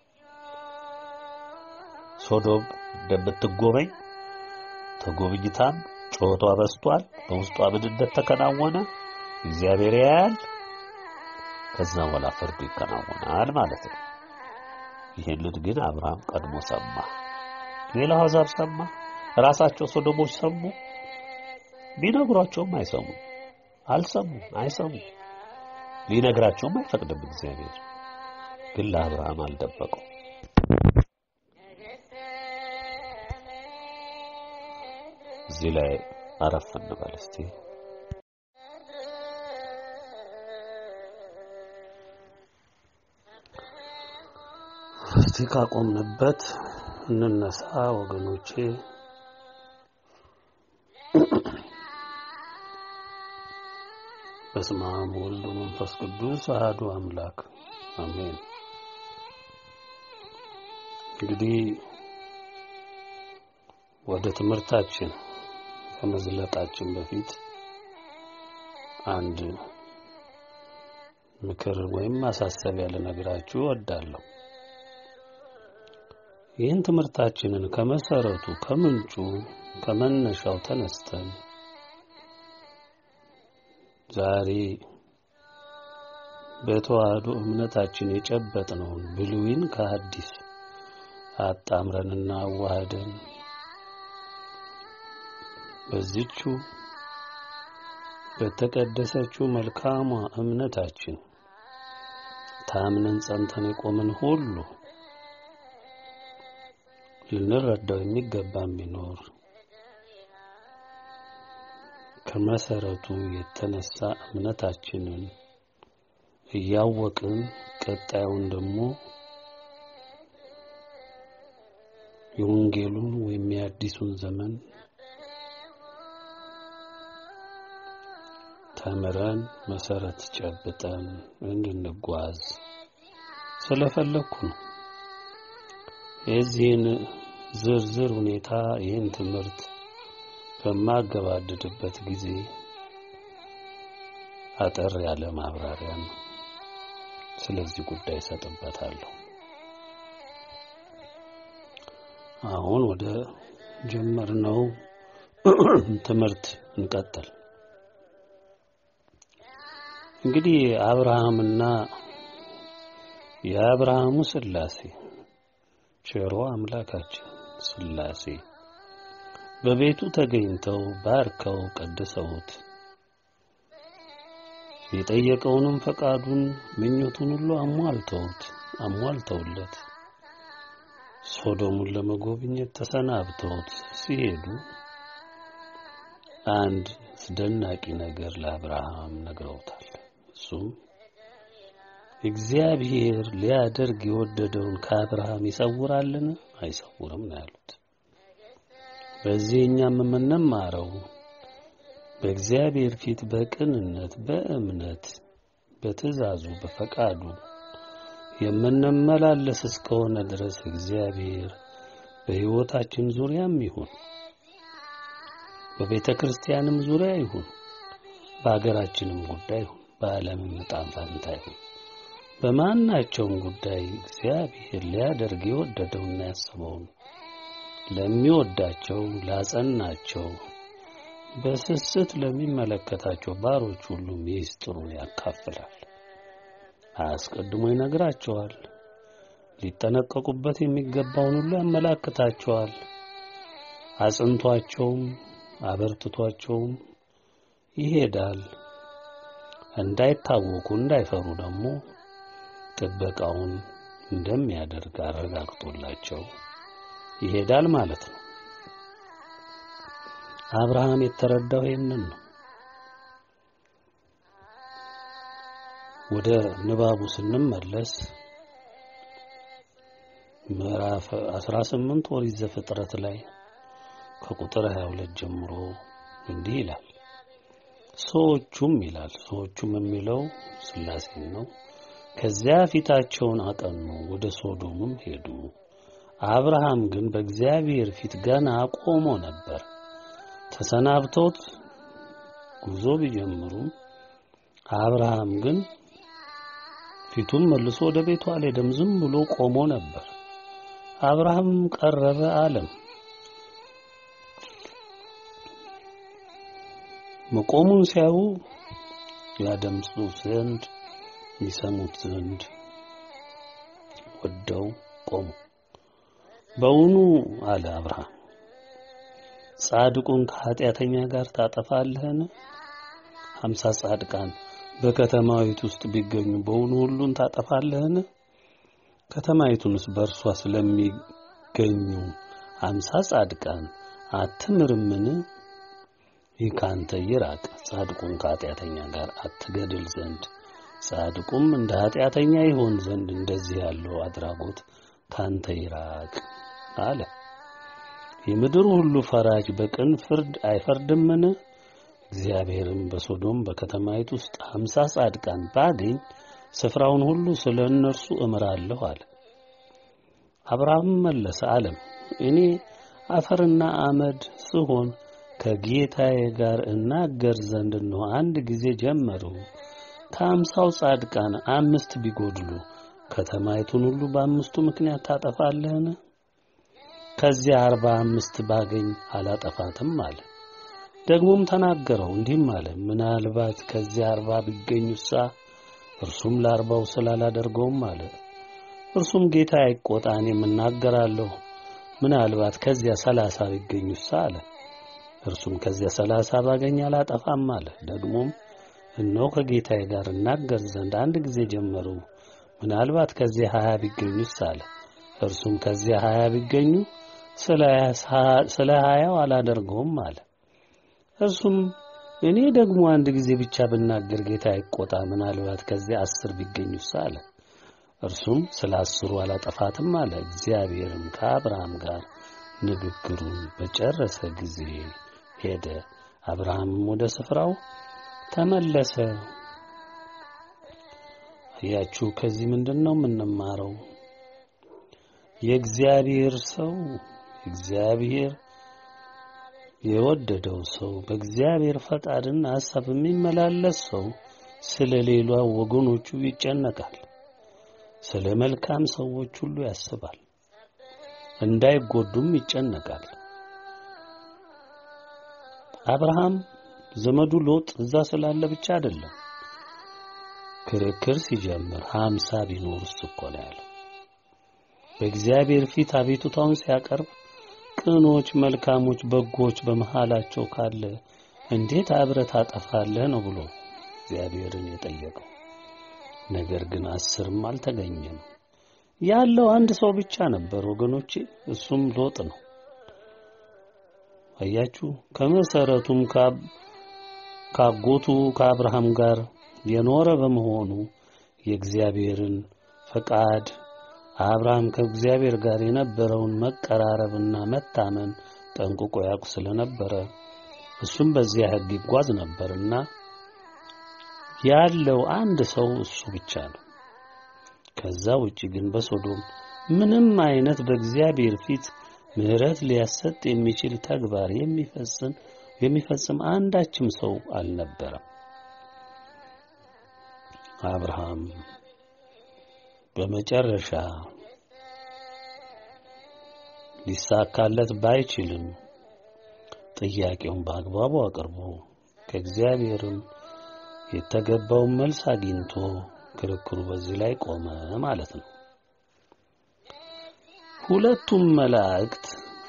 ሶዶም እንደምትጎበኝ ተጎብኝታም ጩኸቷ በስቷል። በውስጧ ምን እንደተከናወነ እግዚአብሔር ያያል። ከዛ በኋላ ፍርዱ ይከናወናል ማለት ነው። ይህንን ግን አብርሃም ቀድሞ ሰማ። ሌላው አሕዛብ ሰማ። ራሳቸው ሶዶሞች ሰሙ። ቢነግሯቸውም አይሰሙም። አልሰሙም፣ አይሰሙም። ሊነግራቸውም አይፈቅድም። እግዚአብሔር ግን ለአብርሃም አልደበቀው። እዚህ ላይ አረፍ እንበል እስቲ። እስቲ ካቆምንበት እንነሳ ወገኖቼ። በስመ አብ ወወልድ ወመንፈስ ቅዱስ አሐዱ አምላክ አሜን። እንግዲህ ወደ ትምህርታችን ከመዝለቃችን በፊት አንድ ምክር ወይም ማሳሰቢያ ልነግራችሁ እወዳለሁ። ይህን ትምህርታችንን ከመሰረቱ ከምንጩ ከመነሻው ተነስተን ዛሬ በተዋህዶ እምነታችን የጨበጥነውን ብሉይን ከሐዲስ አጣምረንና አዋህደን በዚቹ በተቀደሰችው መልካሟ እምነታችን ታምነን ጸንተን የቆምን ሁሉ ልንረዳው የሚገባን ቢኖር ከመሰረቱ የተነሳ እምነታችንን እያወቅን ቀጣዩን ደግሞ የወንጌሉን ወይም የአዲሱን ዘመን ተምረን መሰረት ጨብጠን እንድንጓዝ ስለፈለግኩ ነው። የዚህን ዝርዝር ሁኔታ ይህን ትምህርት በማገባድድበት ጊዜ አጠር ያለ ማብራሪያን ስለዚህ ጉዳይ እሰጥበታለሁ። አሁን ወደ ጀመርነው ትምህርት እንቀጥል። እንግዲህ አብርሃምና የአብርሃሙ ሥላሴ ቸሮ አምላካችን ሥላሴ በቤቱ ተገኝተው ባርከው ቀድሰውት የጠየቀውንም ፈቃዱን ምኞቱን ሁሉ አሟልተውት አሟልተውለት ሶዶሙን ለመጎብኘት ተሰናብተውት ሲሄዱ አንድ አስደናቂ ነገር ለአብርሃም ነግረውታል። እሱም እግዚአብሔር ሊያደርግ የወደደውን ከአብርሃም ይሰውራልን? አይሰውርም ነው ያሉት። በዚህ እኛም የምንማረው በእግዚአብሔር ፊት በቅንነት በእምነት በትእዛዙ በፈቃዱ የምንመላለስ እስከሆነ ድረስ እግዚአብሔር በሕይወታችን ዙሪያም ይሁን በቤተ ክርስቲያንም ዙሪያ ይሁን በሀገራችንም ጉዳይ ይሁን በዓለምም ዕጣ ፈንታ ይሁን በማናቸውም ጉዳይ እግዚአብሔር ሊያደርግ የወደደውና ያሰበውን ለሚወዳቸው ላጸናቸው በስስት ለሚመለከታቸው ባሮች ሁሉ ሚስጥሩን ያካፍላል፣ አስቀድሞ ይነግራቸዋል። ሊጠነቀቁበት የሚገባውን ሁሉ ያመላክታቸዋል። አጽንቷቸውም አበርትቷቸውም ይሄዳል። እንዳይታወኩ እንዳይፈሩ ደግሞ ጥበቃውን እንደሚያደርግ አረጋግጦላቸው ይሄዳል ማለት ነው። አብርሃም የተረዳው ይህንን ነው። ወደ ንባቡ ስንመለስ ምዕራፍ 18 ኦሪት ዘፍጥረት ላይ ከቁጥር 22 ጀምሮ እንዲህ ይላል። ሰዎቹም ይላል ሰዎቹም የሚለው ሥላሴን ነው። ከዚያ ፊታቸውን አቀኑ፣ ወደ ሶዶምም ሄዱ። አብርሃም ግን በእግዚአብሔር ፊት ገና ቆሞ ነበር። ተሰናብተውት ጉዞ ቢጀምሩም አብርሃም ግን ፊቱን መልሶ ወደ ቤቱ አልሄደም፣ ዝም ብሎ ቆሞ ነበር። አብርሃም ቀረበ አለም። መቆሙን ሲያዩ ያደምጹት ዘንድ ይሰሙት ዘንድ ወደው ቆሙ። በውኑ አለ አብርሃም ጻድቁን ከኃጢአተኛ ጋር ታጠፋለህን? ሀምሳ ጻድቃን በከተማዊቱ ውስጥ ቢገኙ በውኑ ሁሉን ታጠፋለህን? ከተማይቱንስ በእርሷ ስለሚገኙ ሀምሳ ጻድቃን አትምርምን? ይህ ካንተ ይራቅ። ጻድቁን ከኃጢአተኛ ጋር አትገድል ዘንድ ጻድቁም እንደ ኃጢአተኛ ይሆን ዘንድ እንደዚህ ያለው አድራጎት ካንተ ይራቅ አለ። የምድር ሁሉ ፈራጅ በቅን ፍርድ አይፈርድምን? እግዚአብሔርም በሶዶም በከተማይቱ ውስጥ ሀምሳ ጻድቃን ባገኝ ስፍራውን ሁሉ ስለ እነርሱ እምራለሁ አለ። አብርሃም መለሰ አለም እኔ አፈርና አመድ ስሆን ከጌታዬ ጋር እናገር ዘንድ ነው አንድ ጊዜ ጀመሩ። ከአምሳው ጻድቃን አምስት ቢጎድሉ ከተማይቱን ሁሉ በአምስቱ ምክንያት ታጠፋለህን? ከዚያ አርባ አምስት ባገኝ አላጠፋትም አለ። ደግሞም ተናገረው እንዲህም አለ፣ ምናልባት ከዚያ አርባ ቢገኙሳ እርሱም ለአርባው ስላላደርገውም አለ። እርሱም ጌታ አይቆጣ፣ እኔም እናገራለሁ። ምናልባት ከዚያ ሰላሳ ቢገኙሳ አለ። እርሱም ከዚያ ሰላሳ ባገኝ አላጠፋም አለ። ደግሞም እነሆ ከጌታዬ ጋር እናገር ዘንድ አንድ ጊዜ ጀመሩ። ምናልባት ከዚያ ሀያ ቢገኙስ አለ። እርሱም ከዚያ ሀያ ቢገኙ ስለ ሀያው አላደርገውም አለ። እርሱም እኔ ደግሞ አንድ ጊዜ ብቻ ብናገር ጌታ አይቆጣ፣ ምናልባት ከዚያ አስር ቢገኙስ አለ። እርሱም ስለ አስሩ አላጠፋትም አለ። እግዚአብሔርም ከአብርሃም ጋር ንግግሩን በጨረሰ ጊዜ ሄደ። አብርሃምም ወደ ስፍራው ተመለሰ። አያችሁ፣ ከዚህ ምንድን ነው የምንማረው? የእግዚአብሔር ሰው እግዚአብሔር የወደደው ሰው በእግዚአብሔር ፈቃድና ሐሳብ የሚመላለስ ሰው ስለ ሌሏ ወገኖቹ ይጨነቃል። ስለ መልካም ሰዎች ሁሉ ያስባል። እንዳይጎዱም ይጨነቃል። አብርሃም ዘመዱ ሎጥ እዛ ስላለ ብቻ አይደለም ክርክር ሲጀምር ሀምሳ ቢኖርስ እኮ ነው ያለው። በእግዚአብሔር ፊት አቤቱታውን ሲያቀርብ ቅኖች፣ መልካሞች፣ በጎች በመሃላቸው ካለ እንዴት አብረህ ታጠፋለህ ነው ብሎ እግዚአብሔርን የጠየቀው። ነገር ግን አስርም አልተገኘም። ያለው አንድ ሰው ብቻ ነበር ወገኖቼ፣ እሱም ሎጥ ነው። አያችሁ ከመሰረቱም ካጎቱ ከአብርሃም ጋር የኖረ በመሆኑ የእግዚአብሔርን ፈቃድ አብርሃም ከእግዚአብሔር ጋር የነበረውን መቀራረብና መታመን ጠንቅቆ ያውቅ ስለነበረ እሱም በዚያ ሕግ ይጓዝ ነበርና ያለው አንድ ሰው እሱ ብቻ ነው። ከዛ ውጪ ግን በሶዶም ምንም አይነት በእግዚአብሔር ፊት ምሕረት ሊያሰጥ የሚችል ተግባር የሚፈጽም የሚፈጽም አንዳችም ሰው አልነበረም። አብርሃም በመጨረሻ ሊሳካለት ባይችልም ጥያቄውን በአግባቡ አቅርቦ ከእግዚአብሔርም የተገባውን መልስ አግኝቶ ክርክሩ በዚህ ላይ ቆመ ማለት ነው። ሁለቱም መላእክት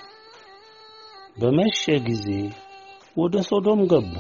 በመሸ ጊዜ ወደ ሶዶም ገቡ።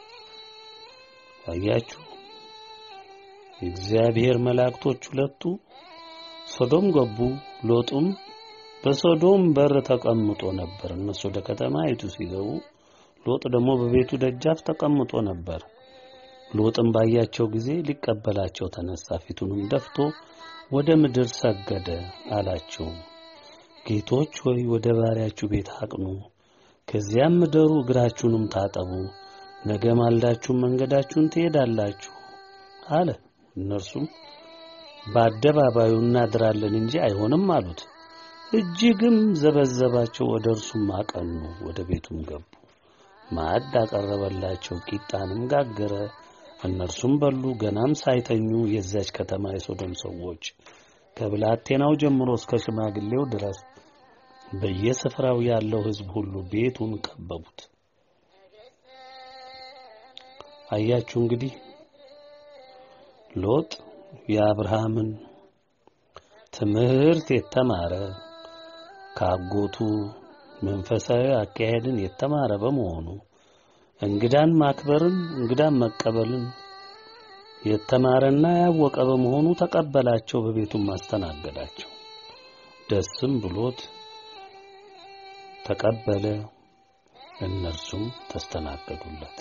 አያችሁ፣ የእግዚአብሔር መላእክቶች ሁለቱ ሶዶም ገቡ። ሎጡም በሶዶም በር ተቀምጦ ነበር። እነሱ ወደ ከተማይቱ ሲገቡ፣ ሎጥ ደግሞ በቤቱ ደጃፍ ተቀምጦ ነበር። ሎጥም ባያቸው ጊዜ ሊቀበላቸው ተነሳ። ፊቱንም ደፍቶ ወደ ምድር ሰገደ። አላቸው፣ ጌቶች ሆይ ወደ ባሪያችሁ ቤት አቅኑ፣ ከዚያም ምደሩ፣ እግራችሁንም ታጠቡ፣ ነገ ማልዳችሁም መንገዳችሁን ትሄዳላችሁ አለ። እነርሱም በአደባባዩ እናድራለን እንጂ አይሆንም አሉት። እጅግም ዘበዘባቸው። ወደ እርሱም አቀኑ፣ ወደ ቤቱም ገቡ። ማዕድ አቀረበላቸው፣ ቂጣንም ጋገረ። እነርሱም በሉ። ገናም ሳይተኙ የዚያች ከተማ የሶዶም ሰዎች ከብላቴናው ጀምሮ እስከ ሽማግሌው ድረስ በየስፍራው ያለው ሕዝብ ሁሉ ቤቱን ከበቡት። አያችሁ እንግዲህ ሎጥ የአብርሃምን ትምህርት የተማረ ከአጎቱ መንፈሳዊ አካሄድን የተማረ በመሆኑ እንግዳን ማክበርን እንግዳን መቀበልን የተማረና ያወቀ በመሆኑ ተቀበላቸው፣ በቤቱም አስተናገዳቸው። ደስም ብሎት ተቀበለ፣ እነርሱም ተስተናገዱለት።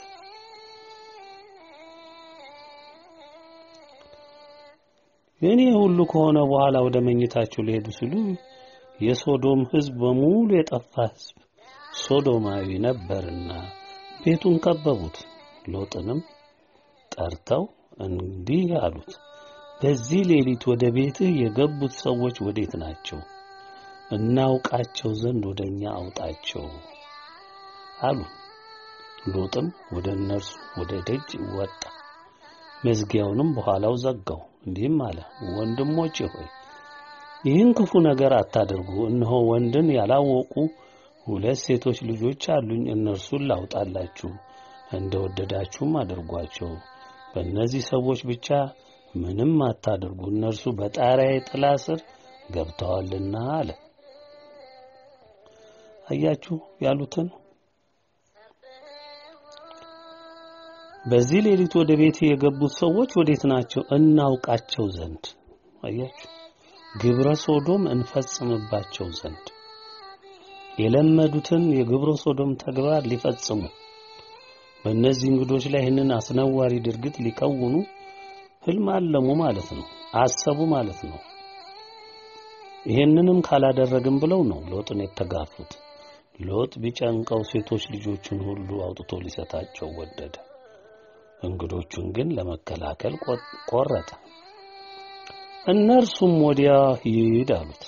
እኔ ሁሉ ከሆነ በኋላ ወደ መኝታቸው ሊሄዱ ሲሉ የሶዶም ሕዝብ በሙሉ የጠፋ ሕዝብ ሶዶማዊ ነበርና ቤቱን ከበቡት። ሎጥንም ጠርተው እንዲህ አሉት፣ በዚህ ሌሊት ወደ ቤትህ የገቡት ሰዎች ወዴት ናቸው? እናውቃቸው ዘንድ ወደ እኛ አውጣቸው አሉ። ሎጥም ወደ እነርሱ ወደ ደጅ ወጣ፣ መዝጊያውንም በኋላው ዘጋው። እንዲህም አለ፣ ወንድሞቼ ሆይ ይህን ክፉ ነገር አታድርጉ። እነሆ ወንድን ያላወቁ ሁለት ሴቶች ልጆች አሉኝ። እነርሱን ላውጣላችሁ፣ እንደ ወደዳችሁም አድርጓቸው። በእነዚህ ሰዎች ብቻ ምንም አታድርጉ፣ እነርሱ በጣሪያዬ ጥላ ስር ገብተዋልና አለ። አያችሁ ያሉትን በዚህ ሌሊት ወደ ቤት የገቡት ሰዎች ወዴት ናቸው? እናውቃቸው ዘንድ አያችሁ፣ ግብረ ሶዶም እንፈጽምባቸው ዘንድ የለመዱትን የግብረ ሶዶም ተግባር ሊፈጽሙ በእነዚህ እንግዶች ላይ ይህንን አስነዋሪ ድርጊት ሊከውኑ ህልም አለሙ ማለት ነው፣ አሰቡ ማለት ነው። ይሄንንም ካላደረግም ብለው ነው ሎጥን የተጋፉት። ሎጥ ቢጨንቀው ሴቶች ልጆቹን ሁሉ አውጥቶ ሊሰጣቸው ወደደ። እንግዶቹን ግን ለመከላከል ቆረጠ። እነርሱም ወዲያ ሂድ አሉት።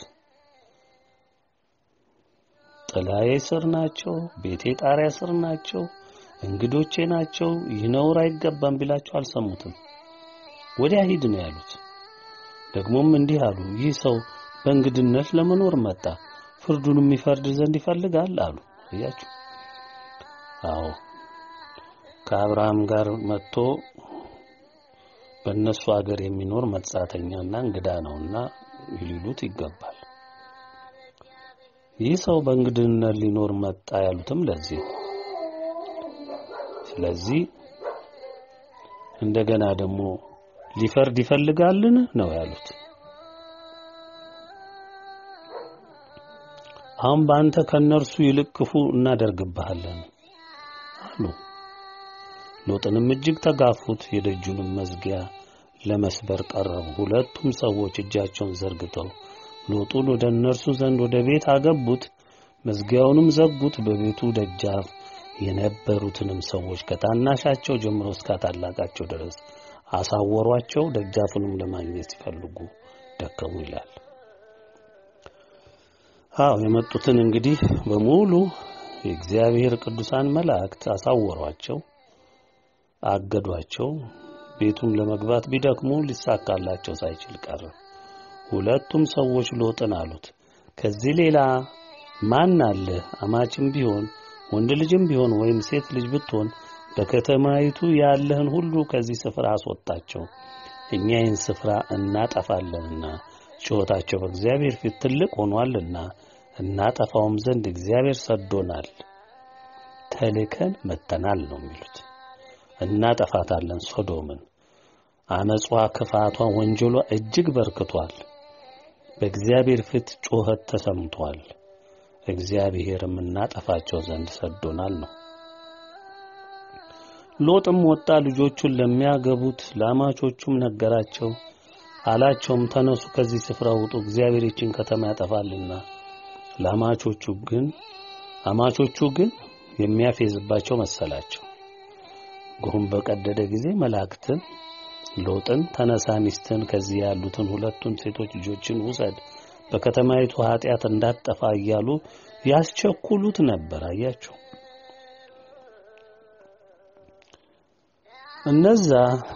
ጥላዬ ስር ናቸው፣ ቤቴ ጣሪያ ስር ናቸው፣ እንግዶቼ ናቸው፣ ይህ ነውር አይገባም ቢላቸው አልሰሙትም። ወዲያ ሂድ ነው ያሉት። ደግሞም እንዲህ አሉ፣ ይህ ሰው በእንግድነት ለመኖር መጣ፣ ፍርዱን የሚፈርድ ዘንድ ይፈልጋል አሉ። እያችሁ አዎ ከአብርሃም ጋር መጥቶ በእነሱ አገር የሚኖር መጻተኛና እንግዳ ነውና ሊሉት ይገባል። ይህ ሰው በእንግድነት ሊኖር መጣ ያሉትም ለዚህ ስለዚህ እንደገና ደግሞ ሊፈርድ ይፈልጋልን ነው ያሉት። አሁን በአንተ ከነርሱ ይልቅ ክፉ እናደርግብሃለን አሉ። ሎጥንም እጅግ ተጋፉት፣ የደጁንም መዝጊያ ለመስበር ቀረቡ። ሁለቱም ሰዎች እጃቸውን ዘርግተው ሎጡን ወደ እነርሱ ዘንድ ወደ ቤት አገቡት፣ መዝጊያውንም ዘጉት። በቤቱ ደጃፍ የነበሩትንም ሰዎች ከታናሻቸው ጀምሮ እስከ ታላቃቸው ድረስ አሳወሯቸው። ደጃፉንም ለማግኘት ሲፈልጉ ደከሙ ይላል። አዎ የመጡትን እንግዲህ በሙሉ የእግዚአብሔር ቅዱሳን መላእክት አሳወሯቸው፣ አገዷቸው። ቤቱም ለመግባት ቢደክሙ ሊሳካላቸው ሳይችል ቀረ። ሁለቱም ሰዎች ሎጥን አሉት፣ ከዚህ ሌላ ማን አለ? አማችም ቢሆን ወንድ ልጅም ቢሆን ወይም ሴት ልጅ ብትሆን በከተማይቱ ያለህን ሁሉ ከዚህ ስፍራ አስወጣቸው፣ እኛ ይህን ስፍራ እናጠፋለንና ጩኸታቸው በእግዚአብሔር ፊት ትልቅ ሆኗልና እናጠፋውም ዘንድ እግዚአብሔር ሰዶናል፣ ተልከን መተናል ነው የሚሉት። እናጠፋታለን ሶዶምን። አመጿ፣ ክፋቷ፣ ወንጀሏ እጅግ በርክቷል። በእግዚአብሔር ፊት ጩኸት ተሰምቷል። እግዚአብሔርም እናጠፋቸው ዘንድ ሰዶናል ነው። ሎጥም ወጣ፣ ልጆቹን ለሚያገቡት ለአማቾቹም ነገራቸው። አላቸውም ተነሱ፣ ከዚህ ስፍራ ውጡ፣ እግዚአብሔር ይችን ከተማ ያጠፋልና። ለአማቾቹ ግን አማቾቹ ግን የሚያፌዝባቸው መሰላቸው። ጉም በቀደደ ጊዜ መላእክትን ሎጥን ተነሳ፣ ሚስትን ከዚህ ያሉትን ሁለቱን ሴቶች ልጆችን ውሰድ፣ በከተማይቱ ኃጢአት እንዳትጠፋ እያሉ ያስቸኩሉት ነበር። አያቸው እነዛ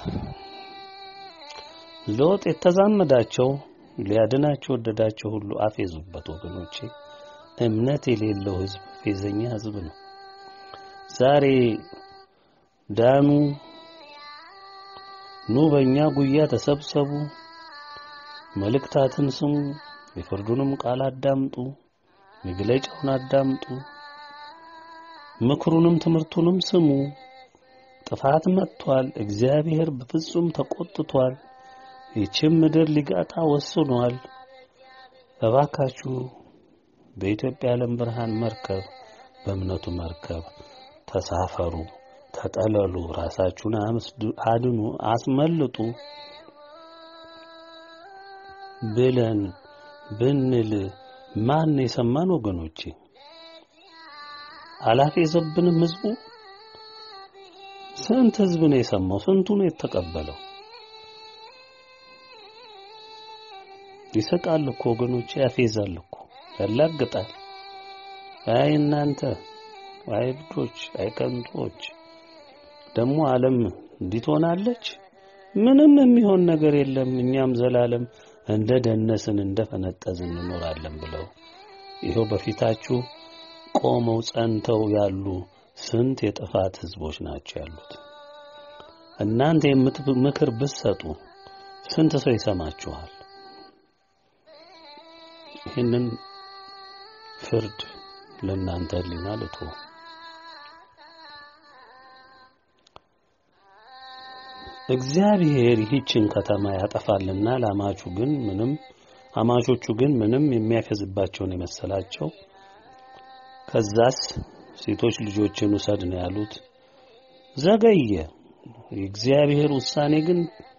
ሎጥ የተዛመዳቸው ሊያድናቸው ወደዳቸው ሁሉ አፌዙበት። ወገኖቼ እምነት የሌለው ሕዝብ ፌዘኛ ሕዝብ ነው። ዛሬ ዳኑ ኑ በእኛ ጉያ ተሰብሰቡ፣ መልእክታትን ስሙ፣ የፍርዱንም ቃል አዳምጡ፣ መግለጫውን አዳምጡ፣ ምክሩንም ትምህርቱንም ስሙ። ጥፋት መጥቷል። እግዚአብሔር በፍጹም ተቆጥቷል። ይህችም ምድር ሊጋጣ ወስኗል። እባካችሁ በኢትዮጵያ ዓለም ብርሃን መርከብ በእምነቱ መርከብ ተሳፈሩ፣ ተጠለሉ፣ ራሳችሁን አድኑ፣ አስመልጡ ብለን ብንል ማን የሰማን? ወገኖቼ አላፌዘብንም? ህዝቡ ስንት ህዝብ ነው የሰማው? ስንቱ ነው የተቀበለው? ይስቃል እኮ ወገኖቼ፣ ያፌዛል እኮ ያላግጣል። አይ እናንተ አይ እብዶች፣ አይ ከንቶች። ደግሞ ዓለም እንዲህ ትሆናለች? ምንም የሚሆን ነገር የለም፣ እኛም ዘላለም እንደ ደነስን እንደ ፈነጠዝን እንኖራለን ብለው ይኸው በፊታችሁ ቆመው ጸንተው ያሉ ስንት የጥፋት ህዝቦች ናቸው ያሉት። እናንተ ምክር ብትሰጡ ስንት ሰው ይሰማችኋል? ይህንን ፍርድ ለእናንተ ህሊና ልቶ እግዚአብሔር ይህችን ከተማ ያጠፋልና ለአማቹ ግን ምንም አማቾቹ ግን ምንም የሚያፈዝባቸውን የመሰላቸው ከዛስ ሴቶች ልጆችን ውሰድ ነው ያሉት። ዘገየ። የእግዚአብሔር ውሳኔ ግን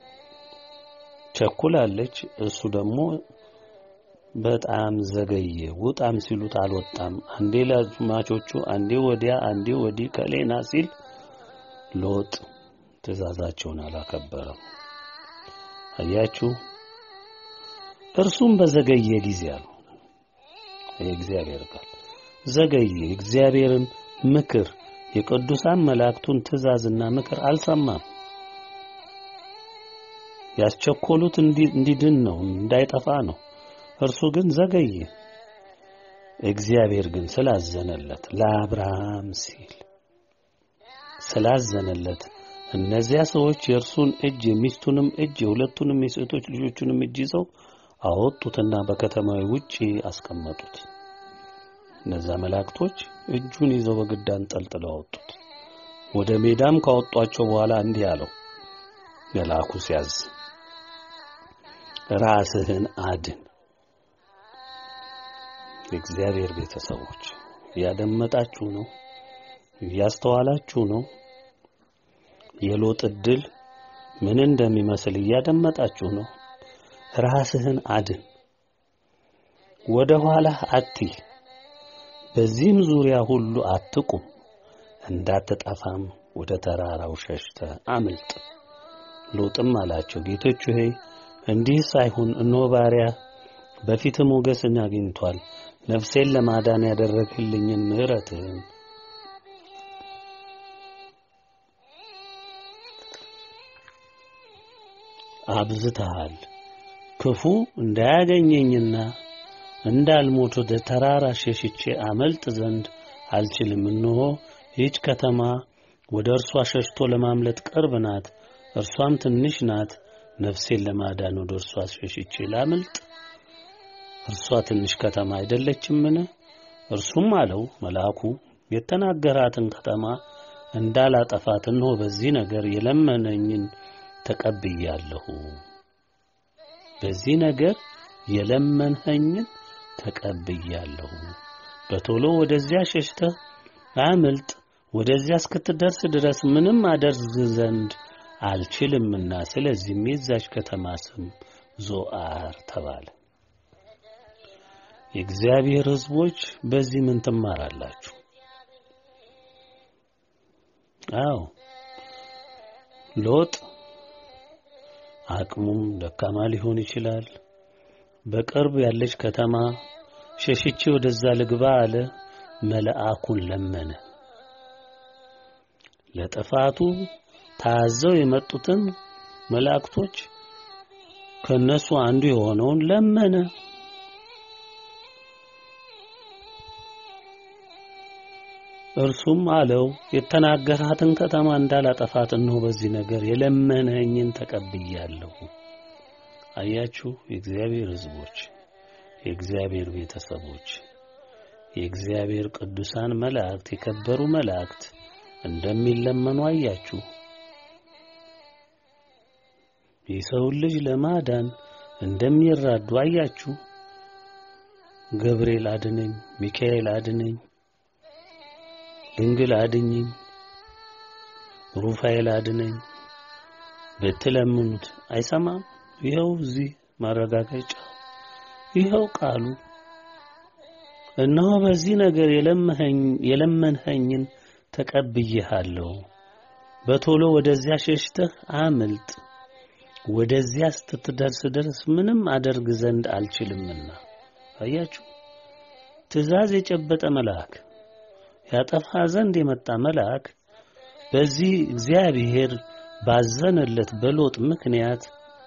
ቸኩላለች። እሱ ደግሞ በጣም ዘገየ። ውጣም ሲሉት አልወጣም። አንዴ ለአማቾቹ፣ አንዴ ወዲያ፣ አንዴ ወዲህ ከሌና ሲል ሎጥ ትእዛዛቸውን አላከበረም። አያችሁ፣ እርሱም በዘገየ ጊዜ አሉ የእግዚአብሔር ቃል ዘገየ። የእግዚአብሔርን ምክር የቅዱሳን መላእክቱን ትእዛዝና ምክር አልሰማም። ያስቸኮሉት እንዲድን ነው፣ እንዳይጠፋ ነው። እርሱ ግን ዘገየ። እግዚአብሔር ግን ስላዘነለት ለአብርሃም ሲል ስላዘነለት እነዚያ ሰዎች የእርሱን እጅ የሚስቱንም እጅ የሁለቱንም የሴቶች ልጆቹንም እጅ ይዘው አወጡትና በከተማዊ ውጪ አስቀመጡት። እነዛ መላእክቶች እጁን ይዘው በግድ አንጠልጥለው አወጡት። ወደ ሜዳም ካወጧቸው በኋላ እንዲህ አለው መልአኩ ሲያዝ ራስህን አድን። የእግዚአብሔር ቤተሰቦች እያደመጣችሁ ነው፣ እያስተዋላችሁ ነው። የሎጥ ዕድል ምን እንደሚመስል እያደመጣችሁ ነው። ራስህን አድን፣ ወደ ኋላህ አትይ፣ በዚህም ዙሪያ ሁሉ አትቁም፣ እንዳትጠፋም ወደ ተራራው ሸሽተ አምልጥ። ሎጥም አላቸው ጌቶች ሆይ እንዲህ ሳይሆን እነሆ ባሪያ በፊት ሞገስን አግኝቷል። ነፍሴን ለማዳን ያደረግልኝን ምሕረትህን አብዝተሃል። ክፉ እንዳያገኘኝና እንዳልሞት ወደ ተራራ ሸሽቼ አመልጥ ዘንድ አልችልም። እነሆ ይህች ከተማ ወደ እርሷ ሸሽቶ ለማምለጥ ቅርብ ናት፣ እርሷም ትንሽ ናት። ነፍሴን ለማዳን ወደ እርሷ ሸሽቼ ላምልጥ? እርሷ ትንሽ ከተማ አይደለችምን? እርሱም አለው መልአኩ የተናገራትን ከተማ እንዳላጠፋት እነሆ በዚህ ነገር የለመነኝን ተቀብያለሁ። በዚህ ነገር የለመንኸኝን ተቀብያለሁ። በቶሎ ወደዚያ ሸሽተህ አምልጥ። ወደዚያ እስክትደርስ ድረስ ምንም አደርግ ዘንድ አልችልምና፣ ስለዚህም የዛች ከተማ ስም ዞአር ተባለ። የእግዚአብሔር ሕዝቦች በዚህ ምን ትማራላችሁ? አዎ ሎጥ አቅሙም ደካማ ሊሆን ይችላል። በቅርብ ያለች ከተማ ሸሽቼ ወደዛ ልግባ አለ። መልአኩን ለመነ። ለጥፋቱ ታዘው የመጡትን መላእክቶች ከነሱ አንዱ የሆነውን ለመነ። እርሱም አለው የተናገራትን ከተማ እንዳላጠፋት እነሆ በዚህ ነገር የለመነኝን ተቀብያለሁ። አያችሁ፣ የእግዚአብሔር ሕዝቦች፣ የእግዚአብሔር ቤተሰቦች፣ የእግዚአብሔር ቅዱሳን መላእክት፣ የከበሩ መላእክት እንደሚለመኑ አያችሁ። የሰውን ልጅ ለማዳን እንደሚራዱ አያችሁ። ገብርኤል አድነኝ፣ ሚካኤል አድነኝ ድንግል አድኝኝ፣ ሩፋኤል አድነኝ ብትለምኑት አይሰማም። ይኸው እዚህ ማረጋገጫ፣ ይኸው ቃሉ። እነሆ በዚህ ነገር የለመንኸኝን ተቀብዬሃለሁ። በቶሎ ወደዚያ ሸሽተህ አምልጥ። ወደዚያ ስትደርስ ድረስ ምንም አደርግ ዘንድ አልችልምና። አያችሁ፣ ትእዛዝ የጨበጠ መልአክ ያጠፋ ዘንድ የመጣ መልአክ በዚህ እግዚአብሔር ባዘነለት በሎጥ ምክንያት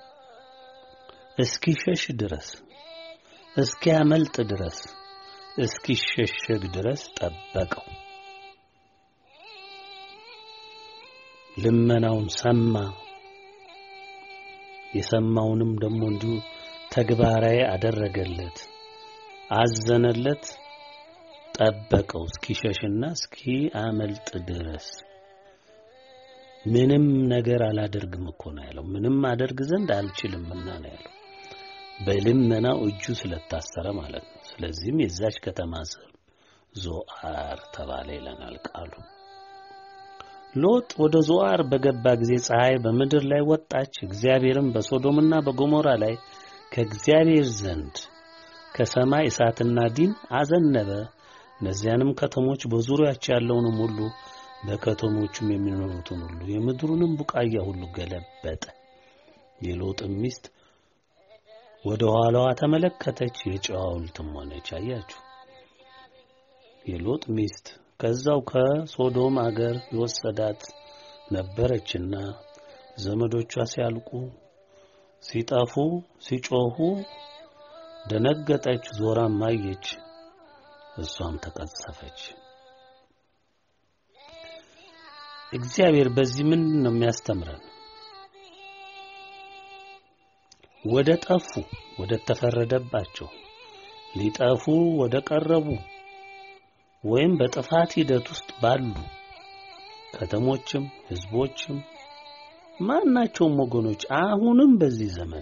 እስኪሸሽ ድረስ እስኪያመልጥ ድረስ እስኪሸሸግ ድረስ ጠበቀው። ልመናውን ሰማ። የሰማውንም ደግሞ እንዲሁ ተግባራዊ አደረገለት፣ አዘነለት፣ ጠበቀው እስኪሸሽና እስኪያመልጥ ድረስ። ምንም ነገር አላደርግም እኮ ነው ያለው። ምንም አደርግ ዘንድ አልችልምና ነው ያለው። በልመናው እጁ ስለታሰረ ማለት ነው። ስለዚህም የዛች ከተማ ስም ዞአር ተባለ ይለናል ቃሉ። ሎጥ ወደ ዞአር በገባ ጊዜ ፀሐይ በምድር ላይ ወጣች። እግዚአብሔርም በሶዶምና በጎሞራ ላይ ከእግዚአብሔር ዘንድ ከሰማይ እሳትና ዲን አዘነበ። እነዚያንም ከተሞች በዙሪያቸው ያለውንም ሁሉ በከተሞቹም የሚኖሩትን ሁሉ የምድሩንም ቡቃያ ሁሉ ገለበጠ። የሎጥም ሚስት ወደ ኋላዋ ተመለከተች፣ የጨው ሐውልትም ሆነች። አያችሁ፣ የሎጥ ሚስት ከዛው ከሶዶም አገር የወሰዳት ነበረችና ዘመዶቿ ሲያልቁ፣ ሲጠፉ፣ ሲጮሁ ደነገጠች፣ ዞራም አየች፣ እሷም ተቀሰፈች። እግዚአብሔር በዚህ ምንድን ነው የሚያስተምረን? ወደ ጠፉ ወደ ተፈረደባቸው ሊጠፉ ወደ ቀረቡ ወይም በጥፋት ሂደት ውስጥ ባሉ ከተሞችም ሕዝቦችም ማናቸውም ወገኖች አሁንም በዚህ ዘመን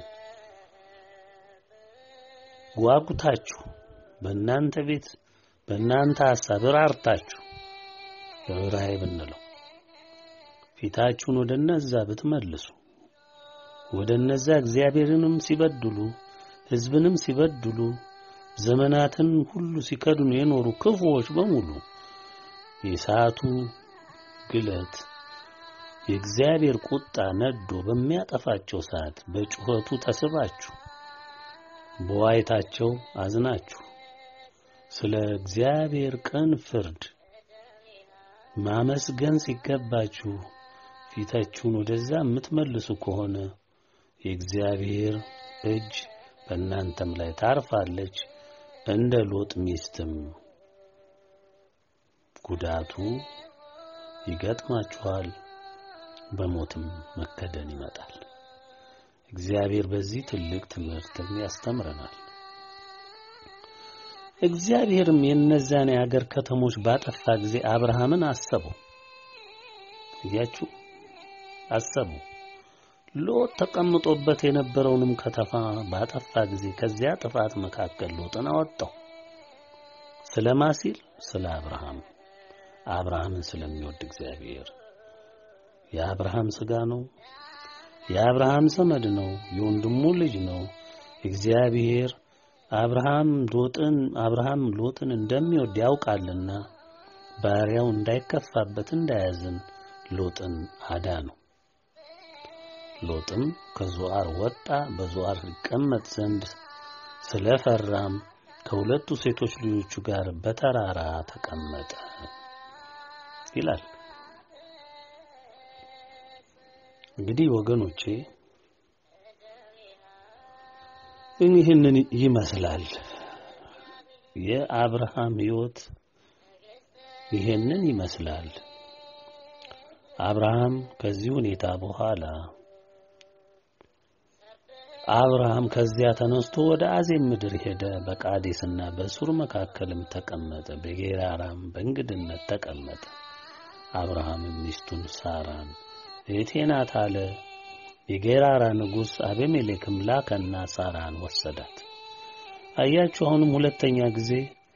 ጓጉታችሁ በእናንተ ቤት በእናንተ ሐሳብ ራርታችሁ ርኅራኄ ብንለው ፊታችሁን ወደ እነዛ ብትመልሱ ወደ እነዛ እግዚአብሔርንም ሲበድሉ ሕዝብንም ሲበድሉ ዘመናትን ሁሉ ሲከድኑ የኖሩ ክፉዎች በሙሉ የሰዓቱ ግለት የእግዚአብሔር ቁጣ ነዶ በሚያጠፋቸው ሰዓት በጩኸቱ ተስባችሁ በዋይታቸው አዝናችሁ ስለ እግዚአብሔር ቅን ፍርድ ማመስገን ሲገባችሁ ፊታችሁን ወደዛ የምትመልሱ ከሆነ የእግዚአብሔር እጅ በእናንተም ላይ ታርፋለች። እንደ ሎጥ ሚስትም ጉዳቱ ይገጥማችኋል፣ በሞትም መከደን ይመጣል። እግዚአብሔር በዚህ ትልቅ ትምህርትም ያስተምረናል። እግዚአብሔርም የእነዚያን የአገር ከተሞች ባጠፋ ጊዜ አብርሃምን አሰበው። እያችሁ አሰቡ። ሎጥ ተቀምጦበት የነበረውንም ከተማ ባጠፋ ጊዜ ከዚያ ጥፋት መካከል ሎጥን አወጣው። ስለማ ሲል ስለ አብርሃም አብርሃምን ስለሚወድ እግዚአብሔር የአብርሃም ሥጋ ነው፣ የአብርሃም ዘመድ ነው፣ የወንድሙ ልጅ ነው። እግዚአብሔር አብርሃም ሎጥን አብርሃም ሎጥን እንደሚወድ ያውቃልና ባሪያው እንዳይከፋበት እንዳያዝን ሎጥን አዳነው። ሎጥም ከዞአር ወጣ፣ በዞአር ይቀመጥ ዘንድ ስለፈራም ከሁለቱ ሴቶች ልጆቹ ጋር በተራራ ተቀመጠ ይላል። እንግዲህ ወገኖቼ ይህንን ይመስላል የአብርሃም ሕይወት ይህንን ይመስላል። አብርሃም ከዚህ ሁኔታ በኋላ አብርሃም ከዚያ ተነስቶ ወደ አዜብ ምድር ሄደ። በቃዴስና በሱር መካከልም ተቀመጠ። በጌራራም በእንግድነት ተቀመጠ። አብርሃምም ሚስቱን ሳራን እህቴ ናት አለ። የጌራራ ንጉሥ አቤሜሌክም ላከና ሳራን ወሰዳት። አያችሁ፣ አሁንም ሁለተኛ ጊዜ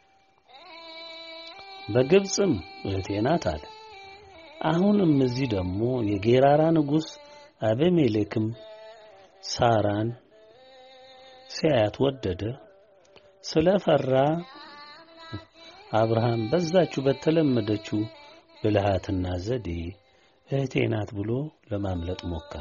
በግብፅም እህቴ ናት አለ። አሁንም እዚህ ደግሞ የጌራራ ንጉሥ አቤሜሌክም ሳራን ሲያያት ወደደ። ስለፈራ አብርሃም በዛችሁ በተለመደችው ብልሃትና ዘዴ እህቴ ናት ብሎ ለማምለጥ ሞከረ።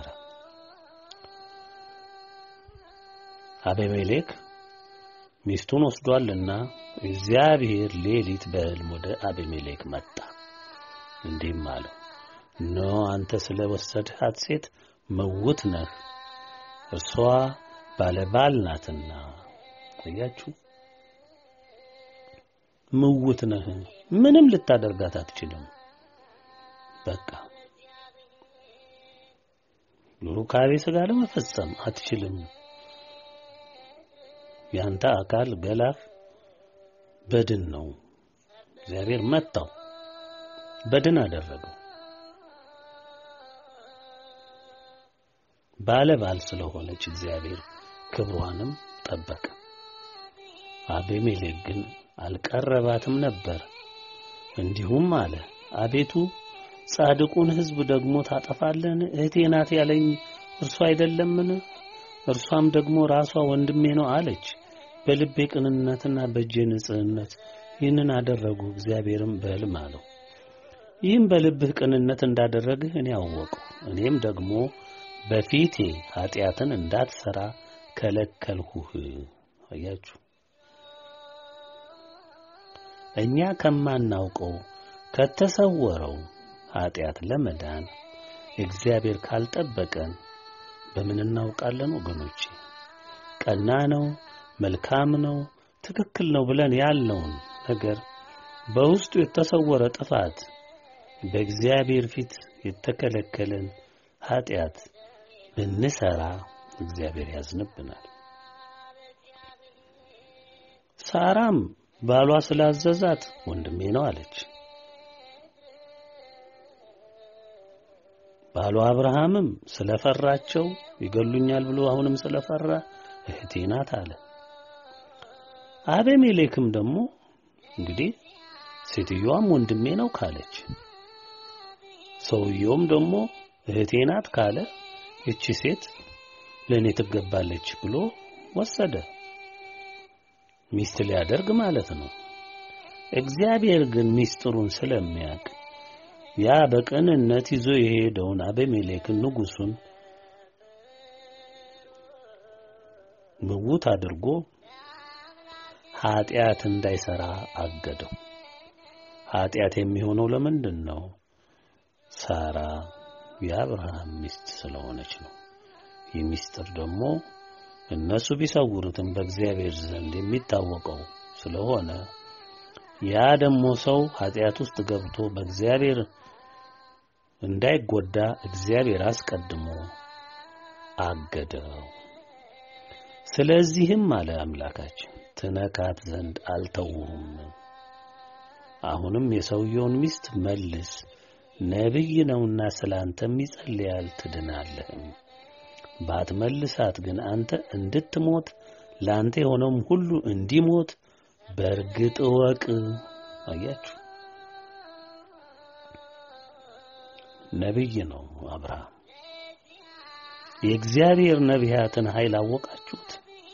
አቤሜሌክ ሚስቱን ወስዷልና እግዚአብሔር ሌሊት በሕልም ወደ አቤሜሌክ መጣ፣ እንዲህም አለው፣ እነሆ አንተ ስለ ወሰድሃት ሴት ምውት ነህ፣ እርሷ ባለባል ናትና። አያችሁ፣ ምውት ነህ፣ ምንም ልታደርጋት አትችልም። በቃ ሩካቤ ሥጋ ለመፈጸም አትችልም። ያንተ አካል ገላህ በድን ነው። እግዚአብሔር መታው፣ በድን አደረገው። ባለ ባል ስለሆነች እግዚአብሔር ክብሯንም ጠበቀ። አቤሜሌክ ግን አልቀረባትም ነበር። እንዲሁም አለ፣ አቤቱ ጻድቁን ሕዝብ ደግሞ ታጠፋለን? እህቴ ናት ያለኝ እርሱ አይደለምን? እርሷም ደግሞ ራሷ ወንድሜ ነው አለች። በልቤ ቅንነትና በእጄ ንጽሕነት ይህንን አደረጉ። እግዚአብሔርም በሕልም አለው፣ ይህም በልብህ ቅንነት እንዳደረግህ እኔ አወቅሁ። እኔም ደግሞ በፊቴ ኃጢአትን እንዳትሰራ ከለከልሁህ። አያችሁ፣ እኛ ከማናውቀው ከተሰወረው ኃጢአት ለመዳን እግዚአብሔር ካልጠበቀን በምን እናውቃለን? ወገኖቼ ቀና ነው፣ መልካም ነው፣ ትክክል ነው ብለን ያልነውን ነገር በውስጡ የተሰወረ ጥፋት፣ በእግዚአብሔር ፊት የተከለከለን ኃጢአት ብንሰራ እግዚአብሔር ያዝንብናል። ሳራም ባሏ ስላዘዛት ወንድሜ ነው አለች። ባሏ አብርሃምም ስለፈራቸው ይገሉኛል ብሎ አሁንም ስለፈራ እህቴ ናት አለ። አቤሜሌክም ደግሞ እንግዲህ ሴትዮዋም ወንድሜ ነው ካለች፣ ሰውየውም ደግሞ እህቴ ናት ካለ እቺ ሴት ለእኔ ትገባለች ብሎ ወሰደ። ሚስት ሊያደርግ ማለት ነው። እግዚአብሔር ግን ሚስጥሩን ስለሚያውቅ ያ በቅንነት ይዞ የሄደውን አቤሜሌክን ንጉሡን ምውት አድርጎ ኃጢአት እንዳይሰራ አገደው። ኃጢአት የሚሆነው ለምንድን ነው? ሳራ የአብርሃም ሚስት ስለሆነች ነው። ይህ ሚስጥር ደግሞ እነሱ ቢሰውሩትም በእግዚአብሔር ዘንድ የሚታወቀው ስለሆነ ያ ደግሞ ሰው ኃጢአት ውስጥ ገብቶ በእግዚአብሔር እንዳይጎዳ እግዚአብሔር አስቀድሞ አገደው። ስለዚህም አለ አምላካችን ትነካት ዘንድ አልተውሁም። አሁንም የሰውየውን ሚስት መልስ፣ ነቢይ ነውና ስላንተም ይጸልያል ትድናለህም። ባትመልሳት ግን አንተ እንድትሞት ለአንተ የሆነውም ሁሉ እንዲሞት በእርግጥ እወቅ። አያችሁ፣ ነቢይ ነው አብርሃም። የእግዚአብሔር ነቢያትን ኃይል አወቃችሁት?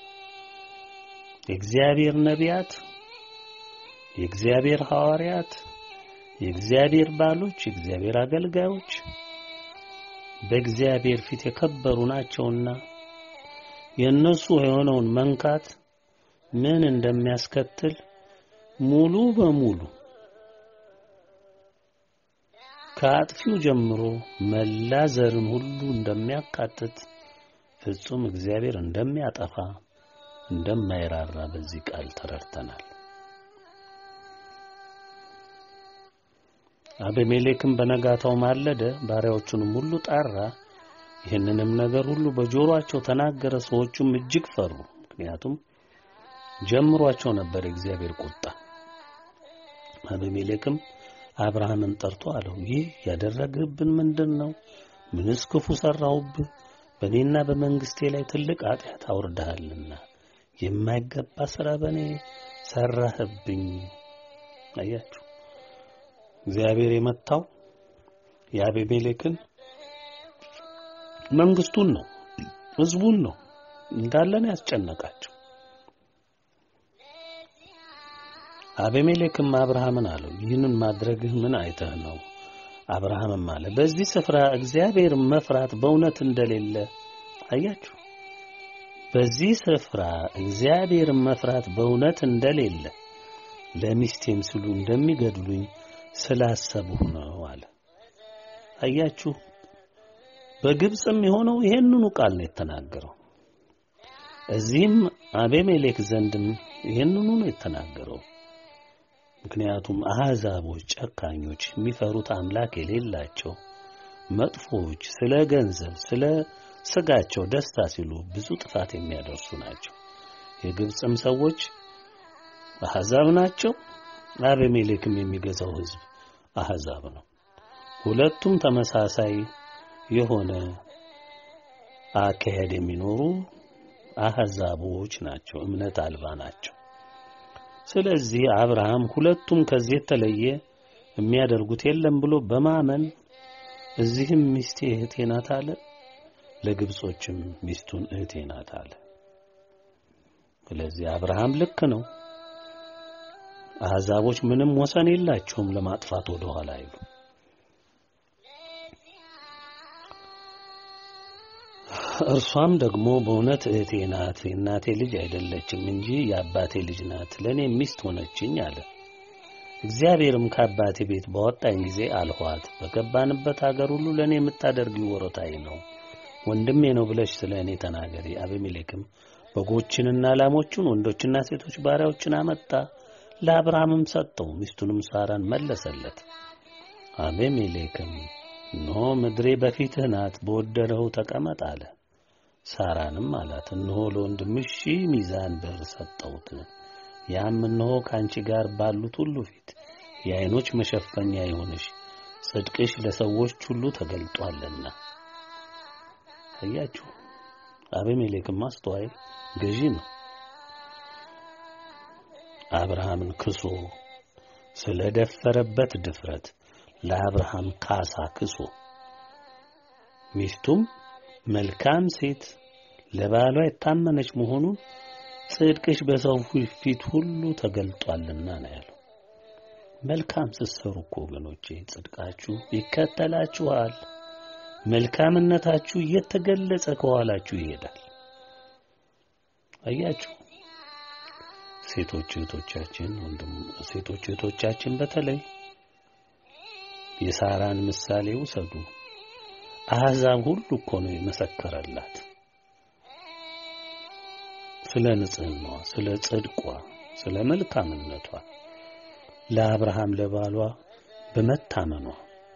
የእግዚአብሔር ነቢያት፣ የእግዚአብሔር ሐዋርያት፣ የእግዚአብሔር ባሎች፣ የእግዚአብሔር አገልጋዮች በእግዚአብሔር ፊት የከበሩ ናቸውና የእነሱ የሆነውን መንካት ምን እንደሚያስከትል ሙሉ በሙሉ ከአጥፊው ጀምሮ መላ ዘርን ሁሉ እንደሚያካትት ፍጹም እግዚአብሔር እንደሚያጠፋ እንደማይራራ በዚህ ቃል ተረድተናል። አቤሜሌክም በነጋታው ማለደ፣ ባሪያዎቹንም ሁሉ ጠራ፣ ይህንንም ነገር ሁሉ በጆሮአቸው ተናገረ። ሰዎቹም እጅግ ፈሩ፣ ምክንያቱም ጀምሯቸው ነበር የእግዚአብሔር ቁጣ። አቤሜሌክም አብርሃምን ጠርቶ አለው፣ ይህ ያደረግህብን ምንድን ነው? ምንስ ክፉ ሠራሁብህ? በእኔና በመንግሥቴ ላይ ትልቅ ኃጢአት አውርደሃልና የማይገባ ሥራ በእኔ ሠራህብኝ። አያችሁ፣ እግዚአብሔር የመታው የአቤሜሌክን መንግሥቱን ነው፣ ሕዝቡን ነው እንዳለን ያስጨነቃቸው። አቤሜሌክም አብርሃምን አለው ይህንን ማድረግህ ምን አይተህ ነው? አብርሃምም አለ በዚህ ስፍራ እግዚአብሔር መፍራት በእውነት እንደሌለ አያችሁ። በዚህ ስፍራ እግዚአብሔር መፍራት በእውነት እንደሌለ ለሚስቴም ሲሉ እንደሚገድሉኝ ስላሰብሁ ነው አለ። አያችሁ፣ በግብፅም የሆነው ይሄንኑ ቃል ነው የተናገረው። እዚህም አቤሜሌክ ዘንድም ይሄንኑ ነው የተናገረው። ምክንያቱም አሕዛቦች ጨካኞች፣ የሚፈሩት አምላክ የሌላቸው መጥፎዎች፣ ስለ ገንዘብ ስለ ስጋቸው ደስታ ሲሉ ብዙ ጥፋት የሚያደርሱ ናቸው። የግብፅም ሰዎች አሕዛብ ናቸው። አቤሜሌክም የሚገዛው ሕዝብ አሕዛብ ነው። ሁለቱም ተመሳሳይ የሆነ አካሄድ የሚኖሩ አሕዛቦች ናቸው፣ እምነት አልባ ናቸው። ስለዚህ አብርሃም ሁለቱም ከዚህ የተለየ የሚያደርጉት የለም ብሎ በማመን እዚህም ሚስቴ እህቴ ናት አለ፣ ለግብጾችም ሚስቱን እህቴ ናት አለ። ስለዚህ አብርሃም ልክ ነው። አሕዛቦች ምንም ወሰን የላቸውም ለማጥፋት ወደ ኋላ አይሉ። እርሷም ደግሞ በእውነት እህቴ ናት፣ የእናቴ ልጅ አይደለችም እንጂ የአባቴ ልጅ ናት፣ ለእኔ ሚስት ሆነችኝ አለ። እግዚአብሔርም ከአባቴ ቤት ባወጣኝ ጊዜ አልኋት፣ በገባንበት አገር ሁሉ ለእኔ የምታደርጊው ወሮታዊ ነው፣ ወንድሜ ነው ብለሽ ስለ እኔ ተናገሪ። አቤሜሌክም በጎችንና ላሞቹን ወንዶችና ሴቶች ባሪያዎችን አመጣ፣ ለአብርሃምም ሰጠው፣ ሚስቱንም ሳራን መለሰለት። አቤሜሌክም እነሆ ምድሬ በፊትህ ናት፣ በወደደው ተቀመጥ አለ። ሳራንም አላት፣ እነሆ ለወንድምሽ ሺህ ሚዛን ብር ሰጠሁት፣ ያም እነሆ ከአንቺ ጋር ባሉት ሁሉ ፊት የዓይኖች መሸፈኛ ይሁንሽ፣ ጽድቅሽ ለሰዎች ሁሉ ተገልጧልና። አያችሁ፣ አቤሜሌክም አስተዋይ ገዢ ነው። አብርሃምን ክሶ ስለ ደፈረበት ድፍረት ለአብርሃም ካሳ ክሶ ሚስቱም መልካም ሴት ለባሏ የታመነች መሆኑን ጽድቅሽ በሰው ፊት ሁሉ ተገልጧልና ነው ያለው። መልካም ስትሰሩ እኮ ወገኖቼ ጽድቃችሁ ይከተላችኋል። መልካምነታችሁ እየተገለጸ ከኋላችሁ ይሄዳል። አያችሁ ሴቶች እህቶቻችን ወንድም ሴቶች እህቶቻችን በተለይ የሳራን ምሳሌ ውሰዱ። አሕዛብ ሁሉ እኮ ነው የመሰከረላት ስለ ንጽህናዋ፣ ስለ ጽድቋ፣ ስለ መልካምነቷ ለአብርሃም ለባሏ በመታመኗ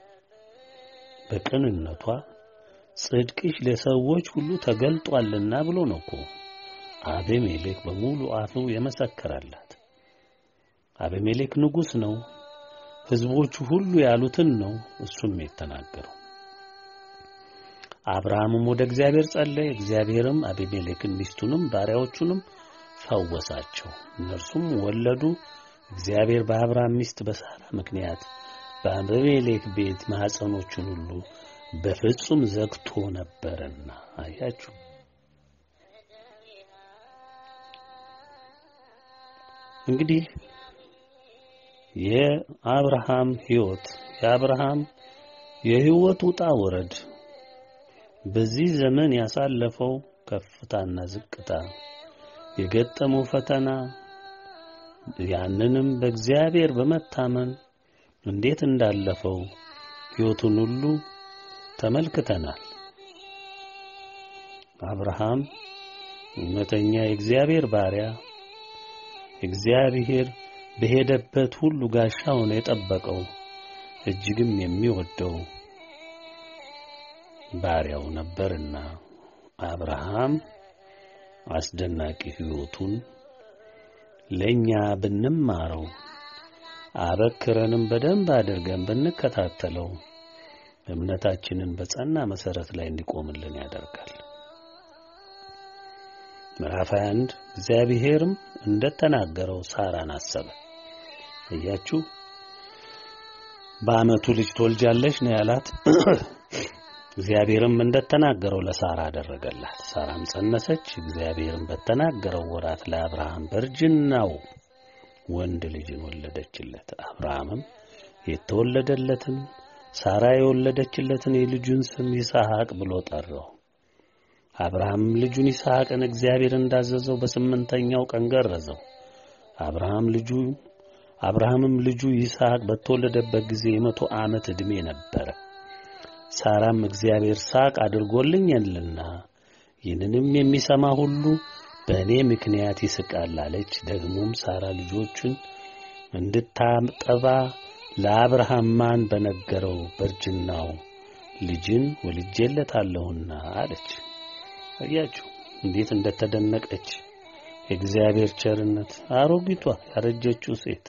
በቅንነቷ ጽድቅሽ ለሰዎች ሁሉ ተገልጧልና ብሎ ነው እኮ አቤሜሌክ በሙሉ አፉ የመሰከረላት። አቤሜሌክ ንጉሥ ነው። ሕዝቦቹ ሁሉ ያሉትን ነው እሱም የተናገረው። አብርሃምም ወደ እግዚአብሔር ጸለየ። እግዚአብሔርም አቤሜሌክን ሚስቱንም ባሪያዎቹንም ፈወሳቸው፣ እነርሱም ወለዱ። እግዚአብሔር በአብርሃም ሚስት በሳራ ምክንያት በአቤሜሌክ ቤት ማኅፀኖቹን ሁሉ በፍጹም ዘግቶ ነበርና። አያችሁ እንግዲህ የአብርሃም ሕይወት የአብርሃም የሕይወት ውጣ ወረድ በዚህ ዘመን ያሳለፈው ከፍታና ዝቅታ የገጠመው ፈተና ያንንም በእግዚአብሔር በመታመን እንዴት እንዳለፈው ሕይወቱን ሁሉ ተመልክተናል። አብርሃም እውነተኛ የእግዚአብሔር ባሪያ እግዚአብሔር በሄደበት ሁሉ ጋሻ ሆኖ የጠበቀው እጅግም የሚወደው ባሪያው ነበርና አብርሃም አስደናቂ ሕይወቱን ለኛ ብንማረው አበክረንም በደንብ አድርገን ብንከታተለው እምነታችንን በጸና መሰረት ላይ እንዲቆምልን ያደርጋል። ምዕራፍ 21 እግዚአብሔርም እንደተናገረው ሳራን አሰበ። እያችሁ በዓመቱ ልጅ ትወልጃለሽ ነው ያላት። እግዚአብሔርም እንደተናገረው ለሳራ አደረገላት። ሳራም ጸነሰች። እግዚአብሔርም በተናገረው ወራት ለአብርሃም በእርጅናው ወንድ ልጅን ወለደችለት። አብርሃምም የተወለደለትን ሳራ የወለደችለትን የልጁን ስም ይስሐቅ ብሎ ጠራው። አብርሃምም ልጁን ይስሐቅን እግዚአብሔር እንዳዘዘው በስምንተኛው ቀን ገረዘው። አብርሃም ልጁ አብርሃምም ልጁ ይስሐቅ በተወለደበት ጊዜ የመቶ ዓመት ዕድሜ ነበረ። ሳራም እግዚአብሔር ሳቅ አድርጎልኛልና ይህንንም የሚሰማ ሁሉ በእኔ ምክንያት ይስቃል አለች። ደግሞም ሳራ ልጆቹን እንድታጠባ ለአብርሃም ማን በነገረው በእርጅናው ልጅን ወልጄለታለሁና አለች። አያችሁ እንዴት እንደተደነቀች የእግዚአብሔር ቸርነት። አሮጊቷ ያረጀችው ሴት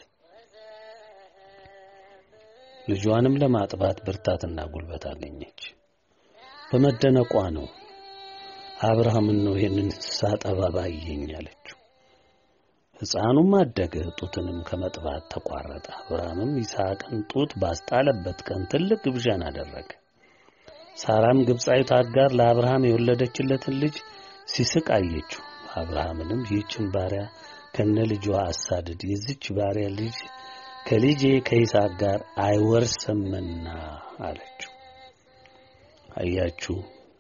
ልጇንም ለማጥባት ብርታትና ጉልበት አገኘች። በመደነቋ ነው አብርሃምን ነው ይህንን ሳጠባ ባየኝ አለችው። ሕፃኑም አደገ፣ ጡትንም ከመጥባት ተቋረጠ። አብርሃምም ይስሐቅን ጡት ባስጣለበት ቀን ትልቅ ግብዣን አደረገ። ሳራም ግብፃዊት አጋር ለአብርሃም የወለደችለትን ልጅ ሲስቅ አየችው። አብርሃምንም ይህችን ባሪያ ከነ ልጇ አሳድድ፣ የዚች ባሪያ ልጅ ከልጄ ከይስሐቅ ጋር አይወርስምና አለችው። አያችሁ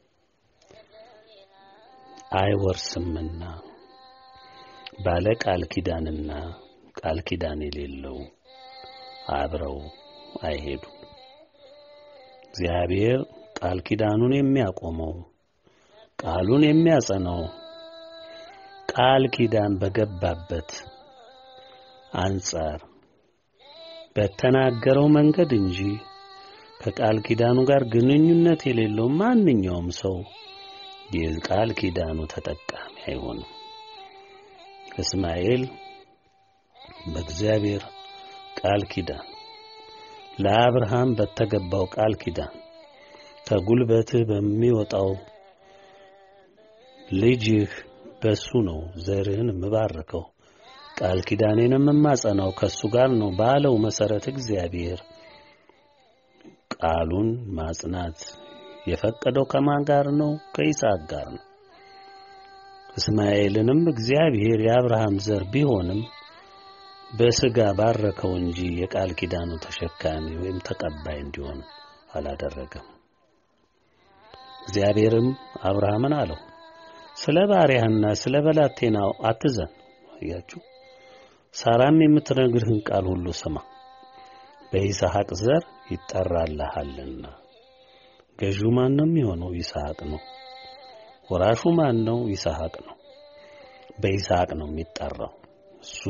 አይወርስምና ባለ ቃል ኪዳንና ቃል ኪዳን የሌለው አብረው አይሄዱም። እግዚአብሔር ቃል ኪዳኑን የሚያቆመው ቃሉን የሚያጸናው ቃል ኪዳን በገባበት አንጻር በተናገረው መንገድ እንጂ ከቃል ኪዳኑ ጋር ግንኙነት የሌለው ማንኛውም ሰው የቃል ኪዳኑ ተጠቃሚ አይሆንም። እስማኤል በእግዚአብሔር ቃል ኪዳን ለአብርሃም በተገባው ቃል ኪዳን ከጉልበትህ በሚወጣው ልጅህ በሱ ነው ዘርህን የምባርከው ቃል ኪዳኔንም የማጸናው ከሱ ጋር ነው ባለው መሰረት እግዚአብሔር ቃሉን ማጽናት የፈቀደው ከማን ጋር ነው? ከይስሐቅ ጋር ነው። እስማኤልንም እግዚአብሔር የአብርሃም ዘር ቢሆንም በሥጋ ባረከው እንጂ የቃል ኪዳኑ ተሸካሚ ወይም ተቀባይ እንዲሆን አላደረገም። እግዚአብሔርም አብርሃምን አለው ስለ ባሪያህና ስለ በላቴናው አትዘን። አያችሁ፣ ሳራም የምትነግርህን ቃል ሁሉ ስማ፣ በይስሐቅ ዘር ይጠራልሃልና። ገዢው ማን ነው የሚሆነው? ይስሐቅ ነው። ወራሹ ማን ነው? ይስሐቅ ነው። በይስሐቅ ነው የሚጠራው። እሱ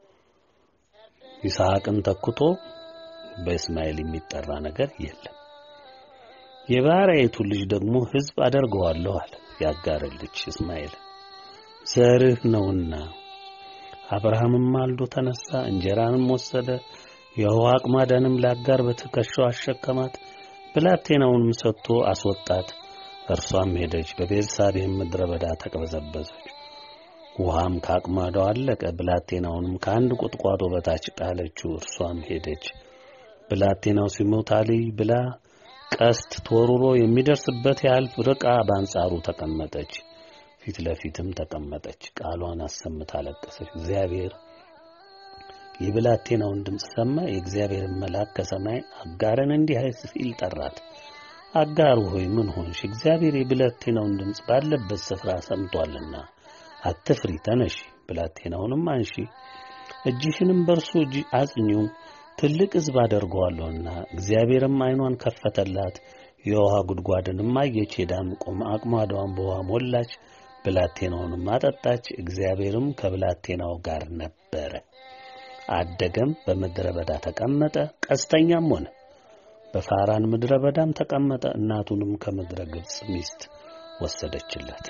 ይስሐቅን ተክቶ በእስማኤል የሚጠራ ነገር የለም። የባሪያይቱ ልጅ ደግሞ ሕዝብ አደርገዋለሁ አለ። ያጋር ልጅ እስማኤል ዘርህ ነውና። አብርሃምም ማልዶ ተነሳ፣ እንጀራንም ወሰደ፣ የውሃ አቅማዳንም ለአጋር በትከሻው አሸከማት፣ ብላቴናውንም ሰጥቶ አስወጣት። እርሷም ሄደች፣ በቤርሳቤህም ምድረ በዳ ተቅበዘበዘች። ውሃም ከአቅማዳው አለቀ። ብላቴናውንም ከአንድ ቁጥቋጦ በታች ጣለችው። እርሷም ሄደች። ብላቴናው ሲሞት አልይ ብላ ቀስት ተወርውሮ የሚደርስበት ያህል ርቃ በአንጻሩ ተቀመጠች። ፊት ለፊትም ተቀመጠች። ቃሏን አሰምታ አለቀሰች። እግዚአብሔር የብላቴናውን ድምፅ ሰማ። የእግዚአብሔርን መልአክ ከሰማይ አጋርን እንዲህ ሲል ጠራት። አጋር ሆይ ምን ሆንሽ? እግዚአብሔር የብላቴናውን ድምፅ ባለበት ስፍራ ሰምቷልና አትፍሪ፣ ተነሺ፣ ብላቴናውንም አንሺ፣ እጅሽንም በእርሱ እጅ አጽኚው ትልቅ ሕዝብ አደርገዋለሁና። እግዚአብሔርም ዓይኗን ከፈተላት፣ የውሃ ጉድጓድንም አየች። ሄዳም ቆማ አቅማዳዋን በውሃ ሞላች፣ ብላቴናውንም አጠጣች። እግዚአብሔርም ከብላቴናው ጋር ነበረ፣ አደገም፣ በምድረ በዳ ተቀመጠ፣ ቀስተኛም ሆነ። በፋራን ምድረ በዳም ተቀመጠ። እናቱንም ከምድረ ግብፅ ሚስት ወሰደችለት።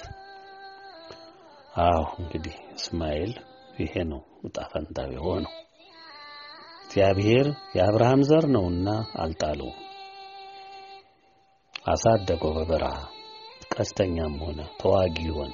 አዎ እንግዲህ እስማኤል ይሄ ነው ዕጣ ፈንታው የሆነው። እግዚአብሔር የአብርሃም ዘር ነውና አልጣለውም። አሳደገው በበረሃ ቀስተኛም ሆነ ተዋጊ ሆነ።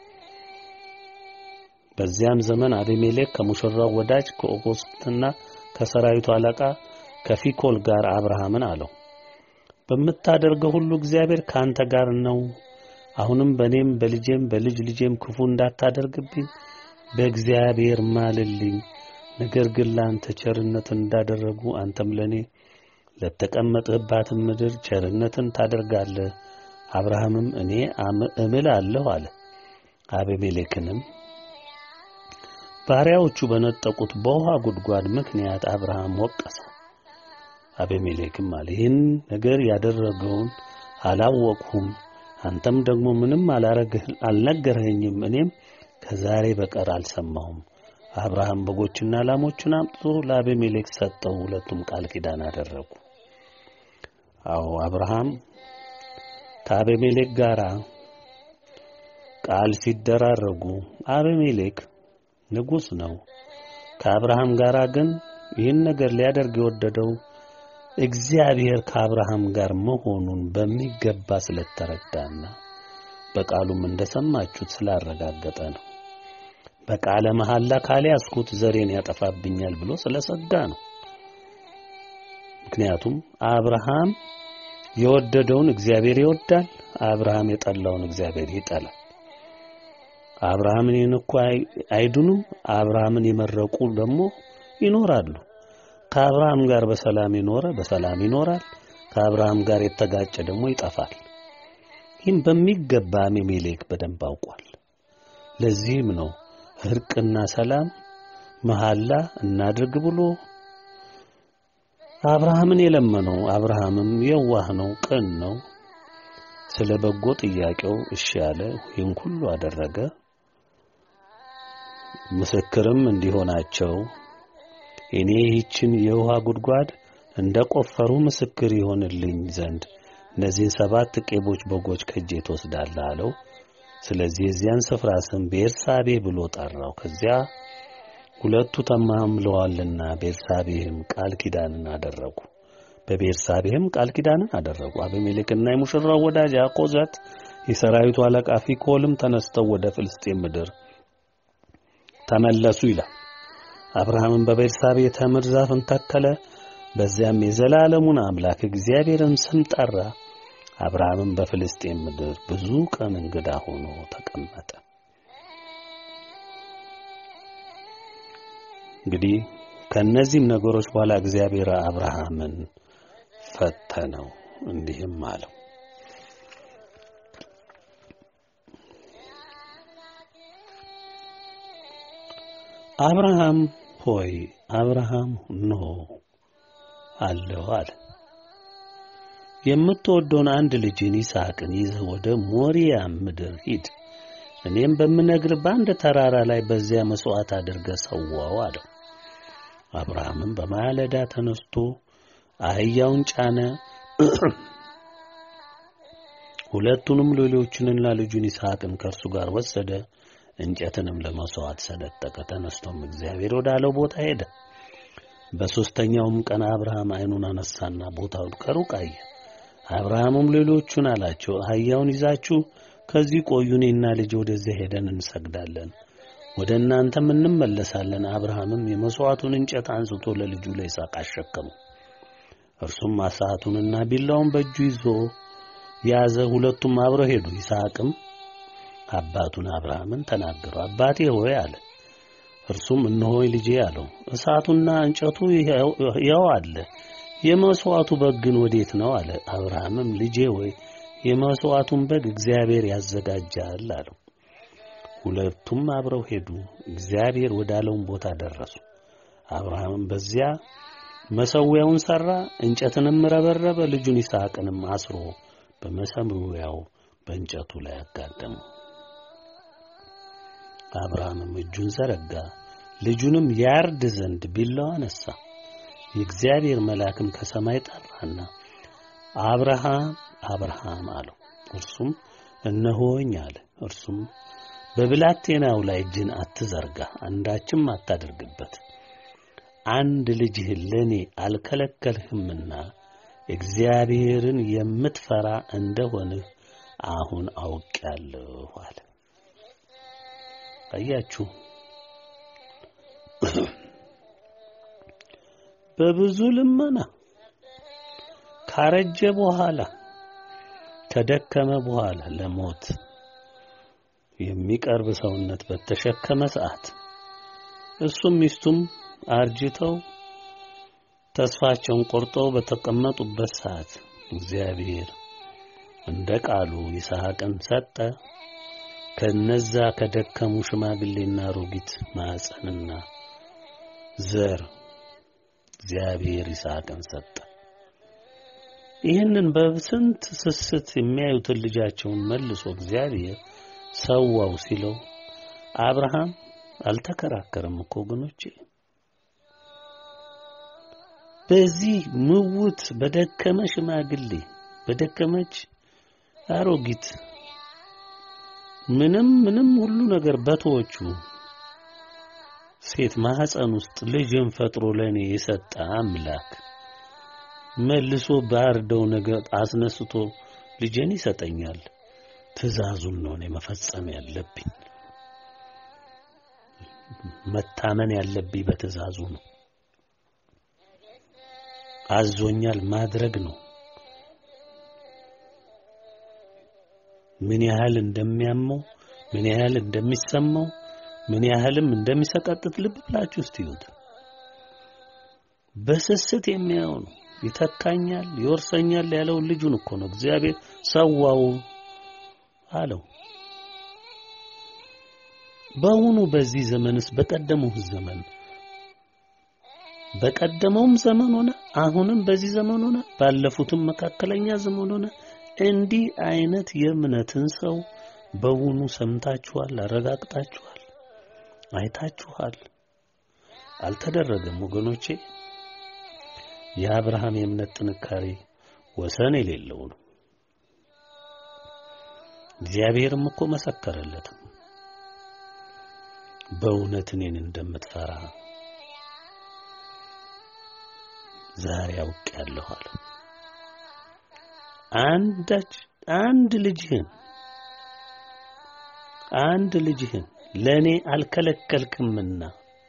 በዚያም ዘመን አቤሜሌክ ከሙሽራው ወዳጅ ከኦኮስትና ከሰራዊቱ አለቃ ከፊኮል ጋር አብርሃምን አለው፣ በምታደርገው ሁሉ እግዚአብሔር ከአንተ ጋር ነው። አሁንም በእኔም በልጄም በልጅ ልጄም ክፉ እንዳታደርግብኝ በእግዚአብሔር ማልልኝ። ነገር ግን ለአንተ ቸርነትን እንዳደረጉ አንተም ለእኔ ለተቀመጥህባትን ምድር ቸርነትን ታደርጋለህ። አብርሃምም እኔ እምላለሁ አለ። አቤሜሌክንም ባሪያዎቹ በነጠቁት በውሃ ጉድጓድ ምክንያት አብርሃም ወቀሰው። አቤሜሌክም አለ ይህን ነገር ያደረገውን አላወቅሁም፣ አንተም ደግሞ ምንም አልነገርኸኝም፣ እኔም ከዛሬ በቀር አልሰማሁም። አብርሃም በጎችና ላሞቹን አምጥቶ ለአቤሜሌክ ሰጠው። ሁለቱም ቃል ኪዳን አደረጉ። አዎ አብርሃም ከአቤሜሌክ ጋር ቃል ሲደራረጉ አቤሜሌክ ንጉሥ ነው። ከአብርሃም ጋር ግን ይህን ነገር ሊያደርግ የወደደው እግዚአብሔር ከአብርሃም ጋር መሆኑን በሚገባ ስለተረዳና በቃሉም እንደሰማችሁት ስላረጋገጠ ነው። በቃለ መሐላ ካልያዝኩት ዘሬን ያጠፋብኛል ብሎ ስለሰጋ ነው። ምክንያቱም አብርሃም የወደደውን እግዚአብሔር ይወዳል፣ አብርሃም የጠላውን እግዚአብሔር ይጠላል። አብርሃምን የነኩ አይድኑም፣ አብርሃምን የመረቁ ደግሞ ይኖራሉ። ከአብርሃም ጋር በሰላም የኖረ በሰላም ይኖራል፣ ከአብርሃም ጋር የተጋጨ ደግሞ ይጠፋል። ይህም በሚገባ አቤሜሌክ በደንብ አውቋል። ለዚህም ነው እርቅና ሰላም መሐላ እናድርግ ብሎ አብርሃምን የለመነው። አብርሃምም የዋህ ነው፣ ቅን ነው። ስለ በጎ ጥያቄው እሺ ያለ ይህን ሁሉ አደረገ። ምስክርም እንዲሆናቸው እኔ ይህችን የውሃ ጉድጓድ እንደ ቆፈሩ ምስክር ይሆንልኝ ዘንድ እነዚህን ሰባት ቄቦች በጎች ከእጄ ትወስዳለህ አለው። ስለዚህ የዚያን ስፍራ ስም ቤርሳቤ ብሎ ጠራው። ከዚያ ሁለቱ ተማምለዋልና ቤርሳቤህም ቃል ኪዳንን አደረጉ። በቤርሳቤህም ቃል ኪዳንን አደረጉ። አቤሜሌክና የሙሽራው ወዳጅ አኮዘት የሰራዊቱ አለቃ ፊኮልም ተነስተው ወደ ፍልስጤም ምድር ተመለሱ ይላል። አብርሃምም በቤርሳቤ ተምር ዛፍን ተከለ። በዚያም የዘላለሙን አምላክ እግዚአብሔርን ስም ጠራ። አብርሃምም በፍልስጤም ምድር ብዙ ቀን እንግዳ ሆኖ ተቀመጠ። እንግዲህ ከእነዚህም ነገሮች በኋላ እግዚአብሔር አብርሃምን ፈተነው፣ እንዲህም አለው አብርሃም ሆይ አብርሃም እንሆ አለሁ አለ። የምትወደውን አንድ ልጅን ይስሐቅን ይዘህ ወደ ሞሪያ ምድር ሂድ፣ እኔም በምነግር በአንድ ተራራ ላይ በዚያ መሥዋዕት አድርገህ ሰዋው አለው። አብርሃምም በማለዳ ተነስቶ አህያውን ጫነ፣ ሁለቱንም ሎሌዎቹንና ልጁን ይስሐቅን ከእርሱ ጋር ወሰደ። እንጨትንም ለመሥዋዕት ሰነጠቀ። ተነስቶም እግዚአብሔር ወዳለው ቦታ ሄደ። በሦስተኛውም ቀን አብርሃም ዓይኑን አነሳና ቦታውን ከሩቅ አየ። አብርሃምም ሌሎቹን አላቸው፣ አህያውን ይዛችሁ ከዚህ ቆዩ፣ እኔና ልጅ ወደዚያ ሄደን እንሰግዳለን፣ ወደ እናንተም እንመለሳለን። አብርሃምም የመሥዋዕቱን እንጨት አንስቶ ለልጁ ለይስሐቅ አሸከመው። እርሱም እሳቱንና ቢላውን በእጁ ይዞ ያዘ። ሁለቱም አብረው ሄዱ። ይስሐቅም አባቱን አብርሃምን ተናገረው። አባቴ ሆይ አለ። እርሱም እነሆይ ልጄ አለው። እሳቱና እንጨቱ ያው አለ፣ የመሥዋዕቱ በግ ግን ወዴት ነው አለ። አብርሃምም ልጄ ሆይ የመሥዋዕቱን በግ እግዚአብሔር ያዘጋጃል አለው። ሁለቱም አብረው ሄዱ። እግዚአብሔር ወዳለውን ቦታ ደረሱ። አብርሃምም በዚያ መሠዊያውን ሠራ፣ እንጨትንም ረበረበ፣ ልጁን ይስሐቅንም አስሮ በመሠዊያው በእንጨቱ ላይ አጋደመው። አብርሃምም እጁን ዘረጋ፣ ልጁንም ያርድ ዘንድ ቢላዋ አነሳ። የእግዚአብሔር መልአክም ከሰማይ ጠራና አብርሃም አብርሃም አለው። እርሱም እነሆኝ አለ። እርሱም በብላቴናው ላይ እጅን አትዘርጋ፣ አንዳችም አታደርግበት። አንድ ልጅህን ለእኔ አልከለከልህምና እግዚአብሔርን የምትፈራ እንደሆንህ አሁን አውቄአለሁ አለ። አያችሁ፣ በብዙ ልመና ካረጀ በኋላ ከደከመ በኋላ ለሞት የሚቀርብ ሰውነት በተሸከመ ሰዓት እሱም ሚስቱም አርጅተው ተስፋቸውን ቆርጠው በተቀመጡበት ሰዓት እግዚአብሔር እንደ ቃሉ ይስሐቅን ሰጠ። ከነዛ ከደከሙ ሽማግሌና አሮጊት ማኅፀንና ዘር እግዚአብሔር ይስሐቅን ሰጠ። ይህንን በስንት ስስት የሚያዩትን ልጃቸውን መልሶ እግዚአብሔር ሰዋው ሲለው አብርሃም አልተከራከረም እኮ ወገኖቼ። በዚህ ምውት በደከመ ሽማግሌ በደከመች አሮጊት ምንም ምንም ሁሉ ነገር በተወቹ ሴት ማህፀን ውስጥ ልጅን ፈጥሮ ለኔ የሰጠ አምላክ መልሶ ባርደው ነገር አስነስቶ ልጅን ይሰጠኛል። ትእዛዙን ነው እኔ መፈጸም ያለብኝ። መታመን ያለብኝ በትእዛዙ ነው። አዞኛል ማድረግ ነው። ምን ያህል እንደሚያመው ምን ያህል እንደሚሰማው ምን ያህልም እንደሚሰቀጥት ልብ ብላችሁ እስቲ ይዩት። በስስት የሚያየው ነው። ይተካኛል፣ ይወርሰኛል ያለውን ልጁን እኮ ነው እግዚአብሔር ሰዋው አለው። በአሁኑ በዚህ ዘመንስ በቀደመው ዘመን በቀደመውም ዘመን ሆነ አሁንም በዚህ ዘመን ሆነ ባለፉትም መካከለኛ ዘመን ሆነ እንዲህ አይነት የእምነትን ሰው በውኑ ሰምታችኋል? አረጋግጣችኋል? አይታችኋል? አልተደረገም ወገኖቼ። የአብርሃም የእምነት ጥንካሬ ወሰን የሌለው ነው። እግዚአብሔርም እኮ መሰከረለት በእውነት እኔን እንደምትፈራ ዛሬ አውቄያለሁ አለ። አንዳች አንድ ልጅህን አንድ ልጅህን ለእኔ አልከለከልክምና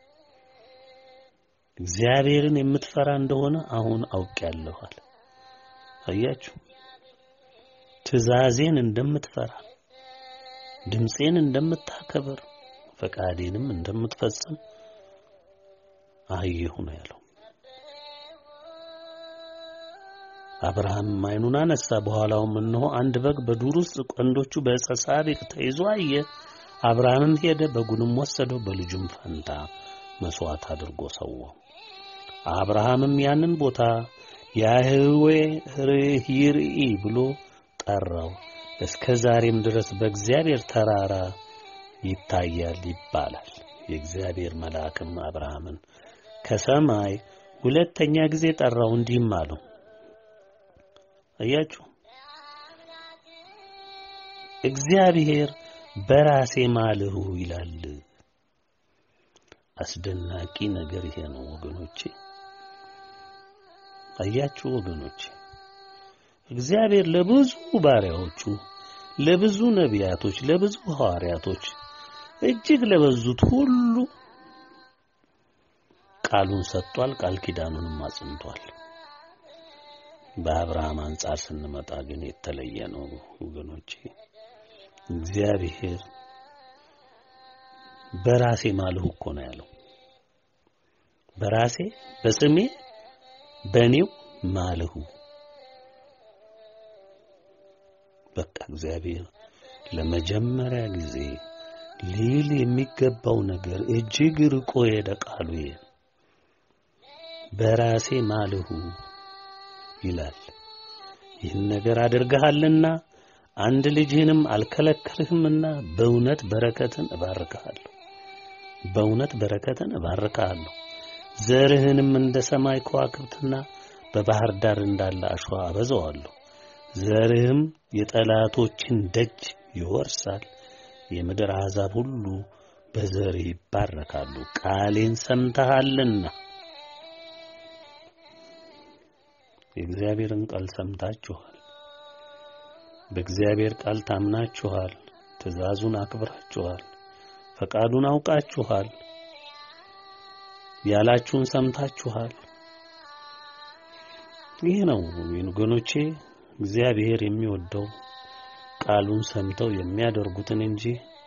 እግዚአብሔርን የምትፈራ እንደሆነ አሁን አውቄያለሁ አለ። አያችሁ፣ ትእዛዜን እንደምትፈራ ድምፄን እንደምታከብር ፈቃዴንም እንደምትፈጽም አየሁ ነው ያለው። አብርሃም ዓይኑን አነሳ፣ በኋላውም እነሆ አንድ በግ በዱር ውስጥ ቀንዶቹ በዕፀ ሳቤቅ ተይዞ አየ። አብርሃምም ሄደ፣ በጉንም ወሰደው፣ በልጁም ፈንታ መስዋዕት አድርጎ ሰዋው። አብርሃምም ያንን ቦታ ያህዌ ይርኢ ብሎ ጠራው። እስከ ዛሬም ድረስ በእግዚአብሔር ተራራ ይታያል ይባላል። የእግዚአብሔር መልአክም አብርሃምን ከሰማይ ሁለተኛ ጊዜ ጠራው፣ እንዲህም አለው አያችሁ እግዚአብሔር በራሴ ማልሁ ይላል። አስደናቂ ነገር ይሄ ነው ወገኖቼ። አያችሁ ወገኖቼ፣ እግዚአብሔር ለብዙ ባሪያዎቹ፣ ለብዙ ነቢያቶች፣ ለብዙ ሐዋርያቶች እጅግ ለበዙት ሁሉ ቃሉን ሰጥቷል። ቃል ኪዳኑንም አጽንቷል። በአብርሃም አንጻር ስንመጣ ግን የተለየ ነው ወገኖቼ። እግዚአብሔር በራሴ ማልሁ እኮ ነው ያለው። በራሴ በስሜ በእኔው ማልሁ። በቃ እግዚአብሔር ለመጀመሪያ ጊዜ ሊል የሚገባው ነገር እጅግ ርቆ ሄደ። ቃሉ ይሄ በራሴ ማልሁ ይላል። ይህን ነገር አድርገሃልና አንድ ልጅህንም አልከለከልህምና በእውነት በረከትን እባርክሃለሁ። በእውነት በረከትን እባርክሃለሁ። ዘርህንም እንደ ሰማይ ከዋክብትና በባህር ዳር እንዳለ አሸዋ አበዛዋለሁ። ዘርህም የጠላቶችን ደጅ ይወርሳል። የምድር አሕዛብ ሁሉ በዘርህ ይባረካሉ። ቃሌን ሰምተሃልና የእግዚአብሔርን ቃል ሰምታችኋል። በእግዚአብሔር ቃል ታምናችኋል። ትእዛዙን አክብራችኋል። ፈቃዱን አውቃችኋል። ያላችሁን ሰምታችኋል። ይህ ነው ወገኖቼ እግዚአብሔር የሚወደው ቃሉን ሰምተው የሚያደርጉትን እንጂ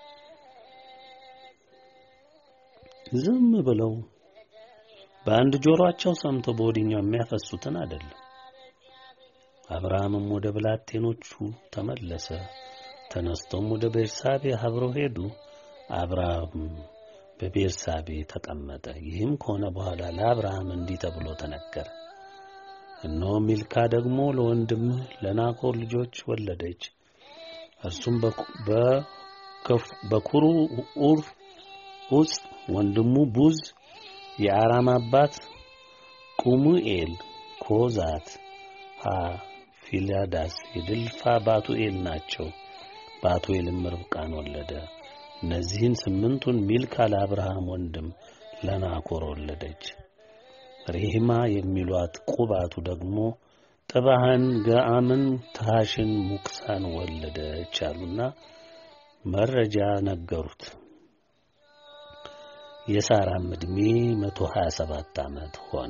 ዝም ብለው በአንድ ጆሮአቸው ሰምተው በወዲኛው የሚያፈሱትን አይደለም። አብርሃምም ወደ ብላቴኖቹ ተመለሰ፣ ተነስቶም ወደ ቤርሳቤ አብረው ሄዱ። አብርሃም በቤርሳቤ ተቀመጠ። ይህም ከሆነ በኋላ ለአብርሃም እንዲህ ተብሎ ተነገረ። እነሆ ሚልካ ደግሞ ለወንድምህ ለናኮር ልጆች ወለደች። እርሱም በኩሩ ኡር ኡጽ ወንድሙ ቡዝ፣ የአራም አባት ቁሙኤል፣ ኮዛት፣ ሀ ፊላዳስ የድልፋ ባቱኤል ናቸው። ባቱኤልም ርብቃን ወለደ። እነዚህን ስምንቱን ሚልካ ለአብርሃም ወንድም ለናኮር ወለደች። ሬሂማ የሚሏት ቁባቱ ደግሞ ጥባህን፣ ገአምን፣ ታሽን፣ ሙክሳን ወለደች አሉና መረጃ ነገሩት። የሳራም ዕድሜ መቶ ሀያ ሰባት ዓመት ሆነ።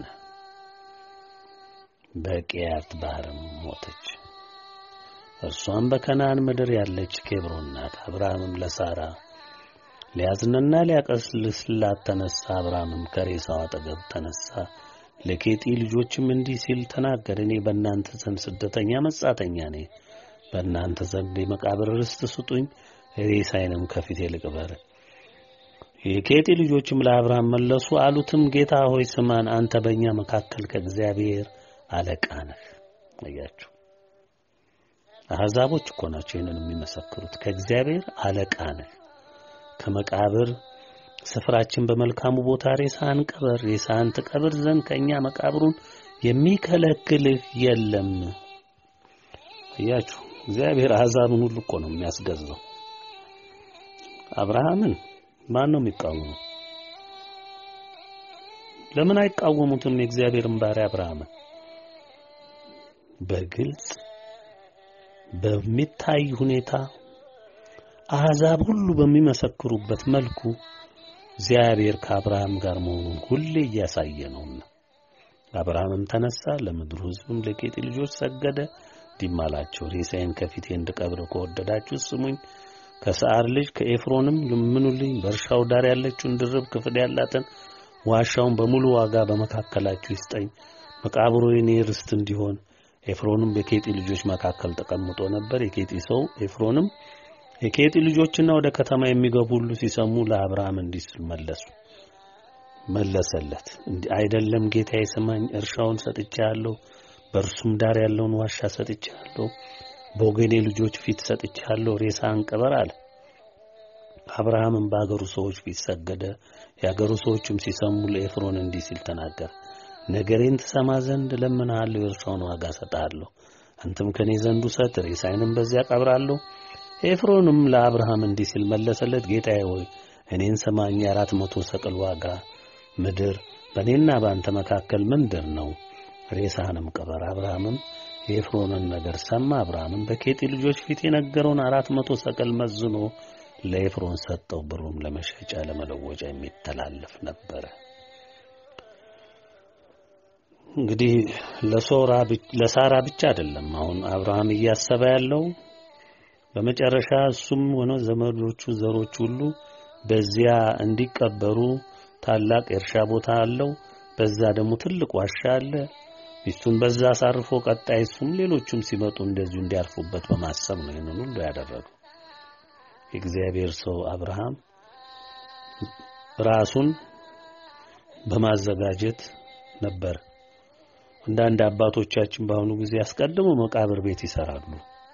በቂያት ባህርም ሞተች። እርሷም በከናን ምድር ያለች ኬብሮን ናት። አብርሃምም ለሳራ ሊያዝንና ሊያቀስልስላት ተነሳ። አብርሃምም ከሬሳው አጠገብ ተነሳ። ለኬጢ ልጆችም እንዲህ ሲል ተናገረ። እኔ በእናንተ ዘንድ ስደተኛ መጻተኛ ነኝ። በእናንተ ዘንድ የመቃብር ርስት ስጡኝ፣ ሬሳዬንም ከፊቴ ልቅበር። የኬጢ ልጆችም ለአብርሃም መለሱ አሉትም፣ ጌታ ሆይ ስማን፣ አንተ በእኛ መካከል ከእግዚአብሔር አለቃ ነህ። አያችሁ፣ አሕዛቦች እኮ ናቸው ይህንን የሚመሰክሩት። ከእግዚአብሔር አለቃ ነህ ከመቃብር ስፍራችን በመልካሙ ቦታ ሬሳህን ቀበር፣ ሬሳህን ትቀብር ዘንድ ከእኛ መቃብሩን የሚከለክልህ የለም። እያችሁ እግዚአብሔር አሕዛብን ሁሉ እኮ ነው የሚያስገዛው። አብርሃምን ማን ነው የሚቃወመው? ለምን አይቃወሙትም? የእግዚአብሔርን ባሪያ አብርሃምን በግልጽ በሚታይ ሁኔታ አሕዛብ ሁሉ በሚመሰክሩበት መልኩ እግዚአብሔር ከአብርሃም ጋር መሆኑን ሁሌ እያሳየ ነውና። አብርሃምም ተነሳ፣ ለምድሩ ሕዝብም ለኬጢ ልጆች ሰገደ። እንዲህም አላቸው፣ ሬሳዬን ከፊቴ እንድቀብር ከወደዳችሁ ስሙኝ። ከሰዓር ልጅ ከኤፍሮንም ለምኑልኝ። በእርሻው ዳር ያለችውን ድርብ ክፍል ያላትን ዋሻውን በሙሉ ዋጋ በመካከላችሁ ይስጠኝ፣ መቃብሩ የኔ ርስት እንዲሆን። ኤፍሮንም በኬጢ ልጆች መካከል ተቀምጦ ነበር። የኬጢ ሰው ኤፍሮንም የኬጢ ልጆችና ወደ ከተማ የሚገቡ ሁሉ ሲሰሙ ለአብርሃም እንዲህ ሲል መለሱ መለሰለት እንዲህ አይደለም ጌታዬ ስማኝ፣ እርሻውን ሰጥቼሃለሁ፣ በእርሱም ዳር ያለውን ዋሻ ሰጥቼሃለሁ፣ በወገኔ ልጆች ፊት ሰጥቼሃለሁ፣ ሬሳህን ቅበር አለ። አብርሃምም በአገሩ ሰዎች ፊት ሰገደ። የአገሩ ሰዎችም ሲሰሙ ለኤፍሮን እንዲህ ሲል ተናገረ፣ ነገሬን ትሰማ ዘንድ እለምንሃለሁ፣ የእርሻውን ዋጋ ሰጥሃለሁ፣ አንተም ከኔ ዘንድ ውሰድ፣ ሬሳዬንም በዚያ ቀብራለሁ። ኤፍሮንም ለአብርሃም እንዲህ ሲል መለሰለት፣ ጌታዬ ሆይ እኔን ሰማኝ። የአራት መቶ ሰቅል ዋጋ ምድር በእኔና በአንተ መካከል ምንድር ነው? ሬሳህንም ቅበር። አብርሃምም የኤፍሮንን ነገር ሰማ። አብርሃምም በኬጢ ልጆች ፊት የነገረውን አራት መቶ ሰቅል መዝኖ ለኤፍሮን ሰጠው። ብሩም ለመሸጫ ለመለወጫ የሚተላለፍ ነበረ። እንግዲህ ለሳራ ብቻ አይደለም አሁን አብርሃም እያሰበ ያለው በመጨረሻ እሱም ሆነ ዘመዶቹ ዘሮች ሁሉ በዚያ እንዲቀበሩ ታላቅ የእርሻ ቦታ አለው። በዛ ደግሞ ትልቅ ዋሻ አለ። ሚስቱን በዛ አሳርፎ ቀጣይ እሱም ሌሎቹም ሲመጡ እንደዚሁ እንዲያርፉበት በማሰብ ነው ይህንን ሁሉ ያደረገው። የእግዚአብሔር ሰው አብርሃም ራሱን በማዘጋጀት ነበር። አንዳንድ አባቶቻችን በአሁኑ ጊዜ አስቀድሞ መቃብር ቤት ይሰራሉ፣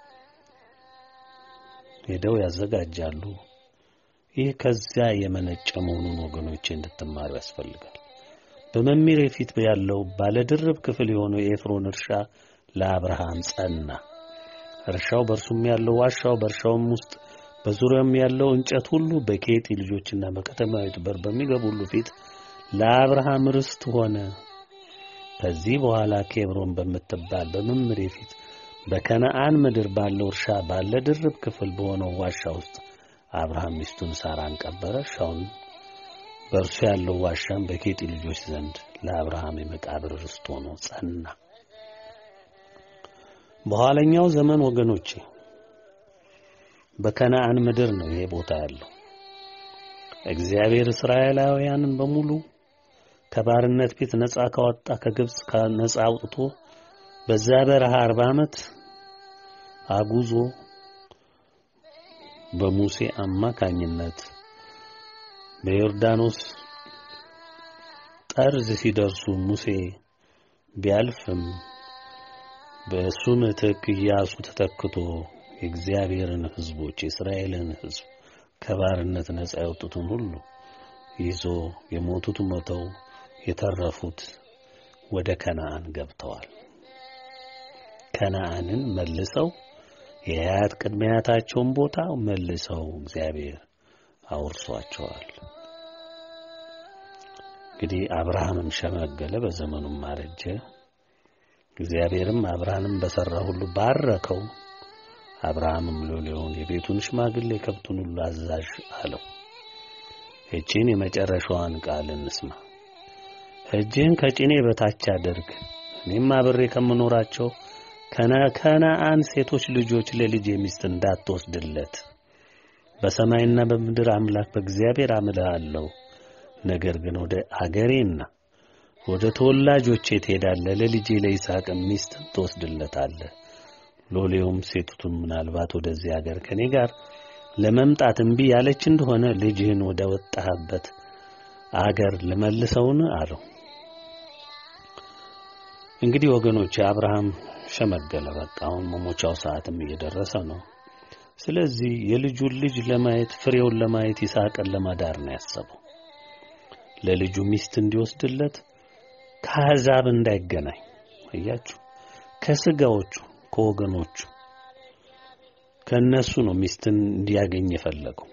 ሄደው ያዘጋጃሉ። ይህ ከዚያ የመነጨ መሆኑን ወገኖቼ እንድትማሩ ያስፈልጋል። በመምሬ ፊት ያለው ባለድርብ ክፍል የሆነው የኤፍሮን እርሻ ለአብርሃም ጸና። እርሻው በእርሱም ያለው ዋሻው፣ በእርሻውም ውስጥ በዙሪያውም ያለው እንጨት ሁሉ በኬጢ ልጆችና በከተማዊቱ በር በሚገቡ ሁሉ ፊት ለአብርሃም ርስት ሆነ። ከዚህ በኋላ ኬብሮን በምትባል በመምሬ ፊት በከነዓን ምድር ባለው እርሻ ባለ ድርብ ክፍል በሆነው ዋሻ ውስጥ አብርሃም ሚስቱን ሳራን ቀበረ። እርሻውን በእርሱ ያለው ዋሻም በኬጢ ልጆች ዘንድ ለአብርሃም የመቃብር ርስት ሆኖ ጸና። በኋለኛው ዘመን ወገኖቼ በከነዓን ምድር ነው ይሄ ቦታ ያለው። እግዚአብሔር እስራኤላውያንን በሙሉ ከባርነት ቤት ነፃ ካወጣ ከግብፅ ነፃ አውጥቶ በዛ በረሃ አርባ ዓመት አጉዞ በሙሴ አማካኝነት በዮርዳኖስ ጠርዝ ሲደርሱ ሙሴ ቢያልፍም በእሱ ምትክ ኢያሱ ተተክቶ የእግዚአብሔርን ሕዝቦች የእስራኤልን ሕዝብ ከባርነት ነጻ ያወጡትን ሁሉ ይዞ የሞቱት ሞተው የተረፉት ወደ ከነዓን ገብተዋል። ከነዓንን መልሰው የአያት ቅድመ አያታቸውን ቦታ መልሰው እግዚአብሔር አውርሷቸዋል። እንግዲህ አብርሃምም ሸመገለ፣ በዘመኑም አረጀ። እግዚአብሔርም አብርሃምን በሠራ ሁሉ ባረከው። አብርሃምም ሎሌውን የቤቱን ሽማግሌ ከብቱን ሁሉ አዛዥ አለው። እቺን የመጨረሻዋን ቃል እንስማ። እጅህን ከጭኔ በታች አድርግ፣ እኔም አብሬ ከምኖራቸው ከነዓን ሴቶች ልጆች ለልጄ ሚስት እንዳትወስድለት በሰማይና በምድር አምላክ በእግዚአብሔር አምልሃለሁ። ነገር ግን ወደ አገሬና ወደ ተወላጆቼ ትሄዳለህ፣ ለልጄ ለይስሐቅ ሚስት ትወስድለታለህ። ሎሌውም ሴቱቱን ምናልባት ወደዚህ አገር ከኔ ጋር ለመምጣት እምቢ ያለች እንደሆነ ልጅህን ወደ ወጣህበት አገር ልመልሰውን አለው። እንግዲህ ወገኖች አብርሃም ሸመገለ። በቃ አሁን መሞቻው ሰዓትም እየደረሰ ነው። ስለዚህ የልጁን ልጅ ለማየት ፍሬውን ለማየት ይስሐቅን ለማዳር ነው ያሰበው። ለልጁ ሚስት እንዲወስድለት ከአሕዛብ እንዳይገናኝ እያችሁ ከስጋዎቹ ከወገኖቹ ከነሱ ነው ሚስትን እንዲያገኝ የፈለገው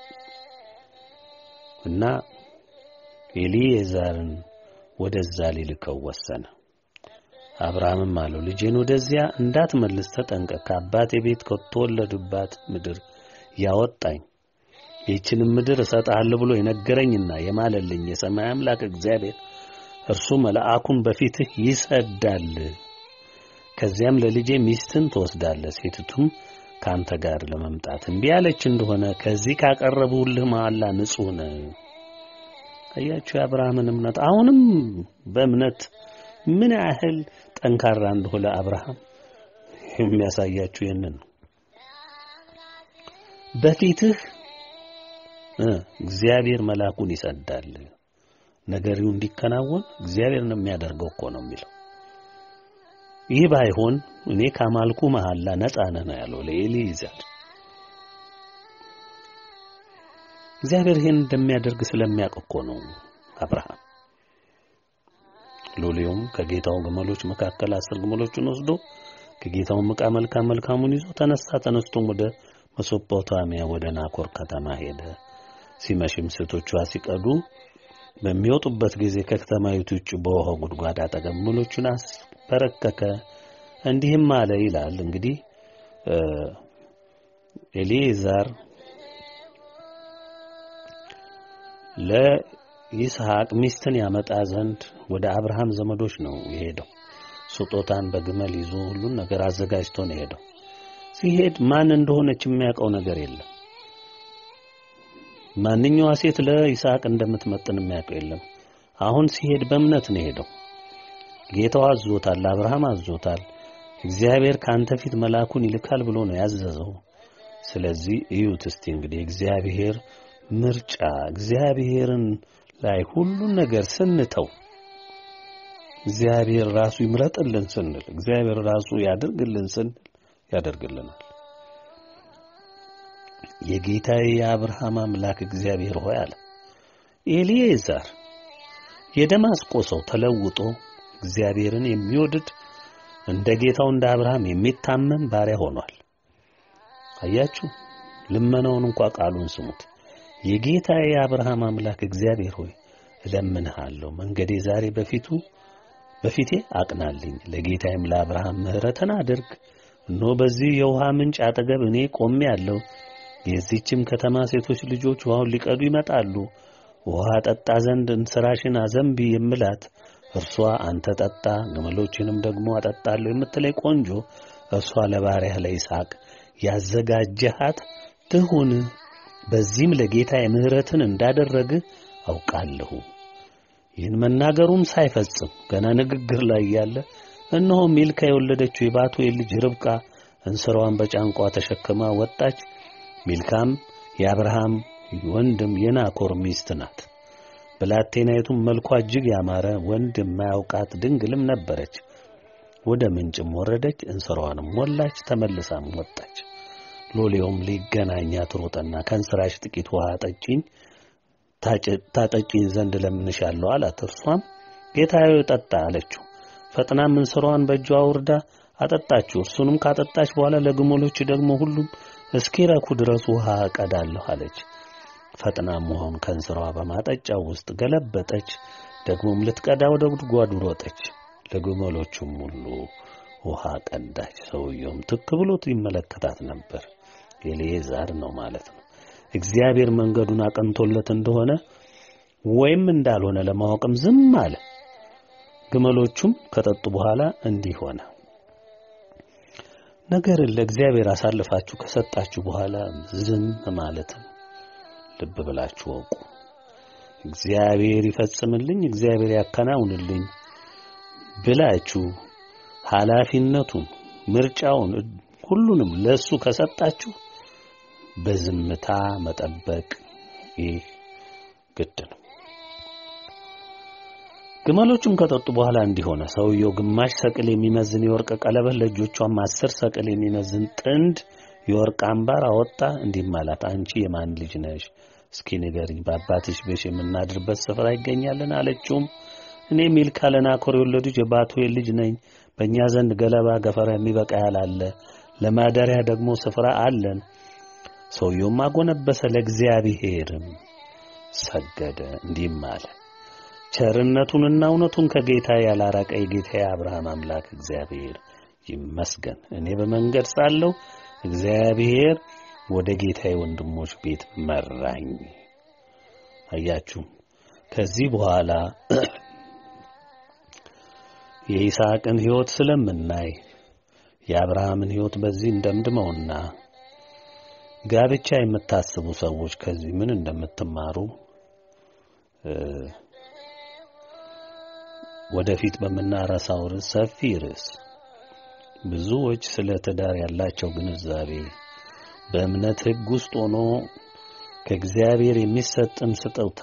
እና ኤሊኤዛርን ወደዛ ሊልከው ወሰነ። አብርሃምም አለው ልጄን ወደዚያ እንዳትመልስ ተጠንቀቅ። ከአባቴ ቤት ከተወለዱባት ምድር ያወጣኝ ይህችንም ምድር እሰጥሃለሁ ብሎ የነገረኝና የማለልኝ የሰማይ አምላክ እግዚአብሔር እርሱ መልአኩን በፊትህ ይሰዳል። ከዚያም ለልጄ ሚስትን ትወስዳለህ። ሴቲቱም ካንተ ጋር ለመምጣት እምቢ ያለች እንደሆነ ከዚህ ካቀረቡልህ መሐላ ንጹሕ ነህ። አያችሁ የአብርሃምን እምነት። አሁንም በእምነት ምን ያህል ጠንካራ እንደሆነ አብርሃም የሚያሳያችሁ ይህንን ነው። በፊትህ እግዚአብሔር መልአኩን ይሰዳል። ነገሪው እንዲከናወን እግዚአብሔር ነው የሚያደርገው እኮ ነው የሚለው። ይህ ባይሆን እኔ ካማልኩ መሐላ ነጻ ነህ ነው ያለው ለኤሊዛር። እግዚአብሔር ይህን እንደሚያደርግ ስለሚያውቅ እኮ ነው አብርሃም። ሎሌውም ከጌታው ግመሎች መካከል አስር ግመሎችን ወስዶ ከጌታውም ዕቃ መልካም መልካሙን ይዞ ተነሳ። ተነስቶም ወደ መሶጶታሚያ ወደ ናኮር ከተማ ሄደ። ሲመሽም ሴቶቿ ሲቀዱ በሚወጡበት ጊዜ ከከተማይቱ ውጭ በውሃው ጉድጓድ አጠገብ ግመሎቹን አስበረከከ። እንዲህም አለ ይላል እንግዲህ ኤሊዛር ለይስሐቅ ሚስትን ያመጣ ዘንድ ወደ አብርሃም ዘመዶች ነው የሄደው። ስጦታን በግመል ይዞ ሁሉን ነገር አዘጋጅቶ ነው የሄደው። ሲሄድ ማን እንደሆነች የሚያውቀው ነገር የለም። ማንኛዋ ሴት ለይስሐቅ እንደምትመጥን የሚያውቀው የለም። አሁን ሲሄድ በእምነት ነው የሄደው። ጌታው አዞታል፣ አብርሃም አዞታል። እግዚአብሔር ከአንተ ፊት መልአኩን ይልካል ብሎ ነው ያዘዘው። ስለዚህ እዩት እስቲ እንግዲህ እግዚአብሔር ምርጫ እግዚአብሔርን ላይ ሁሉን ነገር ስንተው እግዚአብሔር ራሱ ይምረጥልን ስንል እግዚአብሔር ራሱ ያደርግልን ስንል ያደርግልናል። የጌታዬ የአብርሃም አምላክ እግዚአብሔር ሆይ አለ ኤሊኤዛር የደማስቆ ሰው ተለውጦ እግዚአብሔርን የሚወድድ እንደ ጌታው እንደ አብርሃም የሚታመን ባሪያ ሆኗል። አያችሁ፣ ልመናውን እንኳ ቃሉን ስሙት። የጌታዬ የአብርሃም አምላክ እግዚአብሔር ሆይ እለምንሃለሁ፣ መንገዴ ዛሬ በፊቱ በፊቴ አቅናልኝ፣ ለጌታዬም ለአብርሃም ምሕረትን አድርግ። እነሆ በዚህ የውሃ ምንጭ አጠገብ እኔ ቆሜ ያለው የዚህችም ከተማ ሴቶች ልጆች ውሃውን ሊቀዱ ይመጣሉ። ውሃ ጠጣ ዘንድ እንስራሽን አዘንቢ የምላት እርሷ አንተ ጠጣ፣ ግመሎችንም ደግሞ አጠጣለሁ የምትለኝ ቆንጆ እርሷ ለባሪያህ ለይስሐቅ ያዘጋጀሃት ትሁን። በዚህም ለጌታ ምሕረትን እንዳደረግህ አውቃለሁ። ይህን መናገሩም ሳይፈጽም ገና ንግግር ላይ ያለ እነሆ ሚልካ የወለደችው የባቱኤል ልጅ ርብቃ እንስራዋን በጫንቋ ተሸክማ ወጣች። ሚልካም የአብርሃም ወንድም የናኮር ሚስት ናት። ብላቴናይቱም መልኳ እጅግ ያማረ ወንድ የማያውቃት ድንግልም ነበረች። ወደ ምንጭም ወረደች፣ እንስራዋንም ሞላች፣ ተመልሳም ወጣች። ሎሌውም ሊገናኛት ሮጠና ከእንስራሽ ጥቂት ውሃ ጠጪኝ ታጠጪኝ ዘንድ ለምንሻለሁ አላት። እርሷም ጌታዬ ጠጣ አለችው። ፈጥናም እንስራዋን በእጇ አውርዳ አጠጣችው። እርሱንም ካጠጣች በኋላ ለግመሎች ደግሞ ሁሉም እስኪረኩ ድረስ ውሃ እቀዳለሁ አለች። ፈጥናም ውሃውን ከእንስራዋ በማጠጫው ውስጥ ገለበጠች። ደግሞም ልትቀዳ ወደ ጉድጓዱ ሮጠች። ለግመሎቹም ሁሉ ውሃ ቀዳች። ሰውየውም ትክ ብሎት ይመለከታት ነበር። ኤልዓዛር ነው ማለት ነው። እግዚአብሔር መንገዱን አቀንቶለት እንደሆነ ወይም እንዳልሆነ ለማወቅም ዝም አለ። ግመሎቹም ከጠጡ በኋላ እንዲህ ሆነ። ነገርን ለእግዚአብሔር አሳልፋችሁ ከሰጣችሁ በኋላ ዝም ማለትም ልብ ብላችሁ ወቁ። እግዚአብሔር ይፈጽምልኝ፣ እግዚአብሔር ያከናውንልኝ ብላችሁ ኃላፊነቱን፣ ምርጫውን ሁሉንም ለሱ ከሰጣችሁ በዝምታ መጠበቅ ይህ ግድ ነው። ግመሎቹም ከጠጡ በኋላ እንዲሆነ ሰውየው ግማሽ ሰቅል የሚመዝን የወርቅ ቀለበት ለእጆቿም አስር ሰቅል የሚመዝን ጥንድ የወርቅ አምባር አወጣ። እንዲህም አላት፣ አንቺ የማን ልጅ ነሽ? እስኪ ንገሪኝ፣ በአባትሽ ቤት የምናድርበት ስፍራ ይገኛልን? አለችውም እኔ ሚልካ ለናኮር የወለዱት የባቱኤል ልጅ ነኝ። በእኛ ዘንድ ገለባ ገፈራ የሚበቃ ያህል አለ፣ ለማደሪያ ደግሞ ስፍራ አለን። ሰውየውም አጎነበሰ፣ ለእግዚአብሔርም ሰገደ፣ እንዲህም አለ ቸርነቱንና እውነቱን ከጌታ ያላራቀ የጌታ የአብርሃም አምላክ እግዚአብሔር ይመስገን። እኔ በመንገድ ሳለሁ እግዚአብሔር ወደ ጌታዬ ወንድሞች ቤት መራኝ። አያችሁ፣ ከዚህ በኋላ የይስሐቅን ሕይወት ስለምናይ የአብርሃምን ሕይወት በዚህ እንደምድመውና ጋብቻ የምታስቡ ሰዎች ከዚህ ምን እንደምትማሩ ወደፊት በምናረሳው ርዕስ ሰፊ ርዕስ ብዙዎች ስለ ትዳር ያላቸው ግንዛቤ በእምነት ሕግ ውስጥ ሆኖ ከእግዚአብሔር የሚሰጥን ስጦታ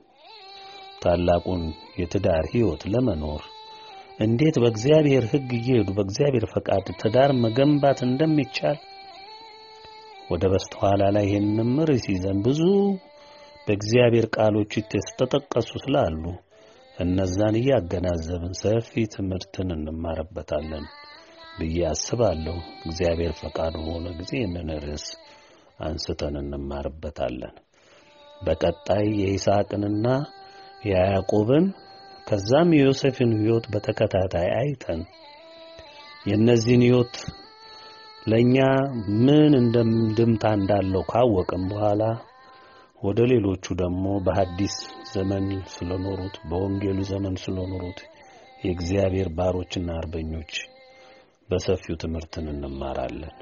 ታላቁን የትዳር ሕይወት ለመኖር እንዴት በእግዚአብሔር ሕግ እየሄዱ በእግዚአብሔር ፈቃድ ትዳር መገንባት እንደሚቻል ወደ በስተኋላ ላይ ይህንን ርዕስ ይዘን ብዙ በእግዚአብሔር ቃሎች የተጠቀሱ ስላሉ እነዛን እያገናዘብን ሰፊ ትምህርትን እንማርበታለን ብዬ አስባለሁ። እግዚአብሔር ፈቃዱ በሆነ ጊዜ ይህንን ርዕስ አንስተን እንማርበታለን። በቀጣይ የይስሐቅንና የያዕቆብን ከዛም የዮሴፍን ሕይወት በተከታታይ አይተን የእነዚህን ሕይወት ለእኛ ምን እንደምድምታ እንዳለው ካወቅም በኋላ ወደ ሌሎቹ ደግሞ በሐዲስ ዘመን ስለኖሩት በወንጌሉ ዘመን ስለኖሩት የእግዚአብሔር ባሮችና አርበኞች በሰፊው ትምህርትን እንማራለን።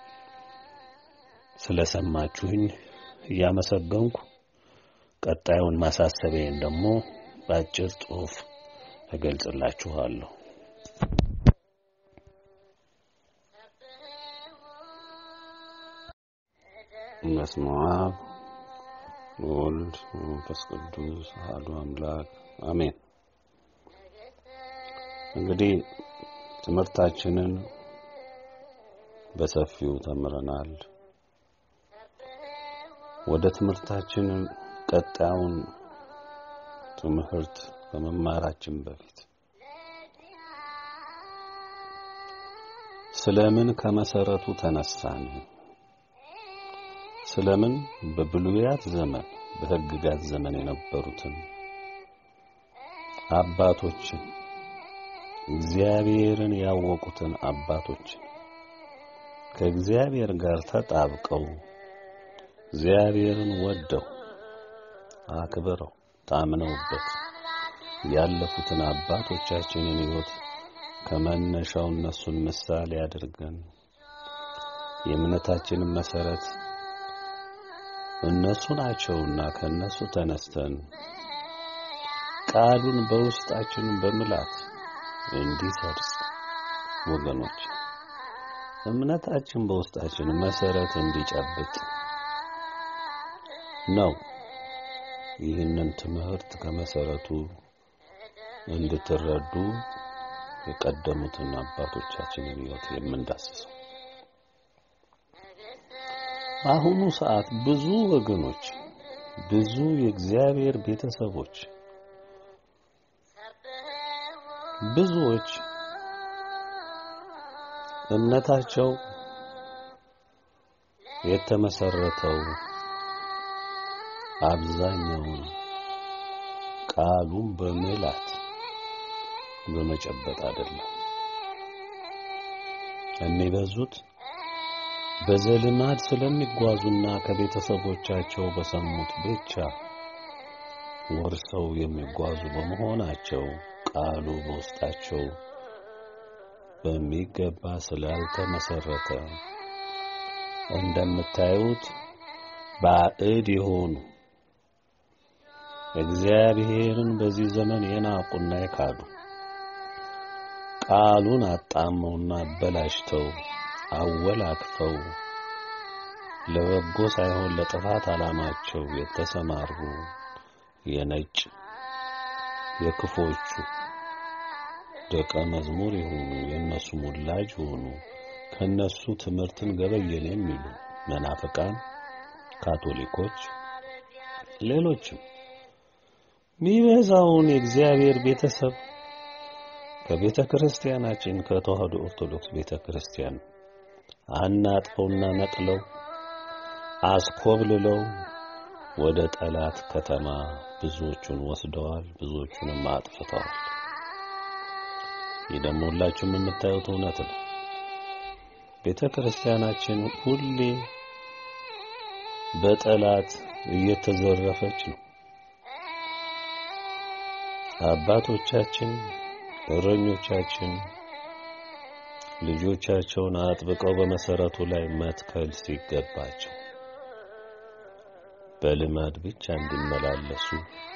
ስለሰማችሁኝ እያመሰገንኩ ቀጣዩን ማሳሰቢያን ደግሞ በአጭር ጽሑፍ እገልጽላችኋለሁ። በስመ አብ ወልድ መንፈስ ቅዱስ አሐዱ አምላክ አሜን። እንግዲህ ትምህርታችንን በሰፊው ተምረናል። ወደ ትምህርታችን ቀጣዩን ትምህርት ከመማራችን በፊት ስለምን ከመሰረቱ ተነሳን? ስለምን በብሉያት ዘመን በሕግጋት ዘመን የነበሩትን አባቶችን እግዚአብሔርን ያወቁትን አባቶችን ከእግዚአብሔር ጋር ተጣብቀው እግዚአብሔርን ወደው አክብረው ታምነውበት ያለፉትን አባቶቻችንን ሕይወት ከመነሻው እነሱን ምሳሌ አድርገን የእምነታችንን መሰረት እነሱ ናቸውና ከነሱ ተነስተን ቃሉን በውስጣችን በምላት እንዲሰርጽ ወገኖች እምነታችን በውስጣችን መሰረት እንዲጨብጥ ነው። ይህንን ትምህርት ከመሰረቱ እንድትረዱ የቀደሙትን አባቶቻችንን ሕይወት የምንዳስሰው በአሁኑ ሰዓት ብዙ ወገኖች ብዙ የእግዚአብሔር ቤተሰቦች ብዙዎች እምነታቸው የተመሰረተው አብዛኛውን ቃሉን በመላት በመጨበጥ አይደለም። የሚበዙት በዘልማድ ስለሚጓዙና ከቤተሰቦቻቸው በሰሙት ብቻ ወርሰው የሚጓዙ በመሆናቸው ቃሉ በውስጣቸው በሚገባ ስላልተመሰረተ እንደምታዩት ባዕድ የሆኑ እግዚአብሔርን በዚህ ዘመን የናቁና የካዱ ቃሉን አጣመውና አበላሽተው አወላክፈው ለበጎ ሳይሆን ለጥፋት ዓላማቸው የተሰማሩ የነጭ የክፎቹ ደቀ መዝሙር የሆኑ የነሱ ሙላጅ የሆኑ ከነሱ ትምህርትን ገበየን የሚሉ መናፍቃን፣ ካቶሊኮች፣ ሌሎችም ሚበዛውን የእግዚአብሔር ቤተሰብ ከቤተ ክርስቲያናችን ከተዋህዶ ኦርቶዶክስ ቤተ ክርስቲያን አናጥፈውና ነቅለው አስኮብልለው ወደ ጠላት ከተማ ብዙዎቹን ወስደዋል፣ ብዙዎቹንም አጥፍተዋል። ይህ ደግሞ ሁላችሁም የምታዩት እውነት ነው። ቤተ ክርስቲያናችን ሁሌ በጠላት እየተዘረፈች ነው። አባቶቻችን እረኞቻችን ልጆቻቸውን አጥብቀው በመሰረቱ ላይ መትከል ሲገባቸው በልማድ ብቻ እንዲመላለሱ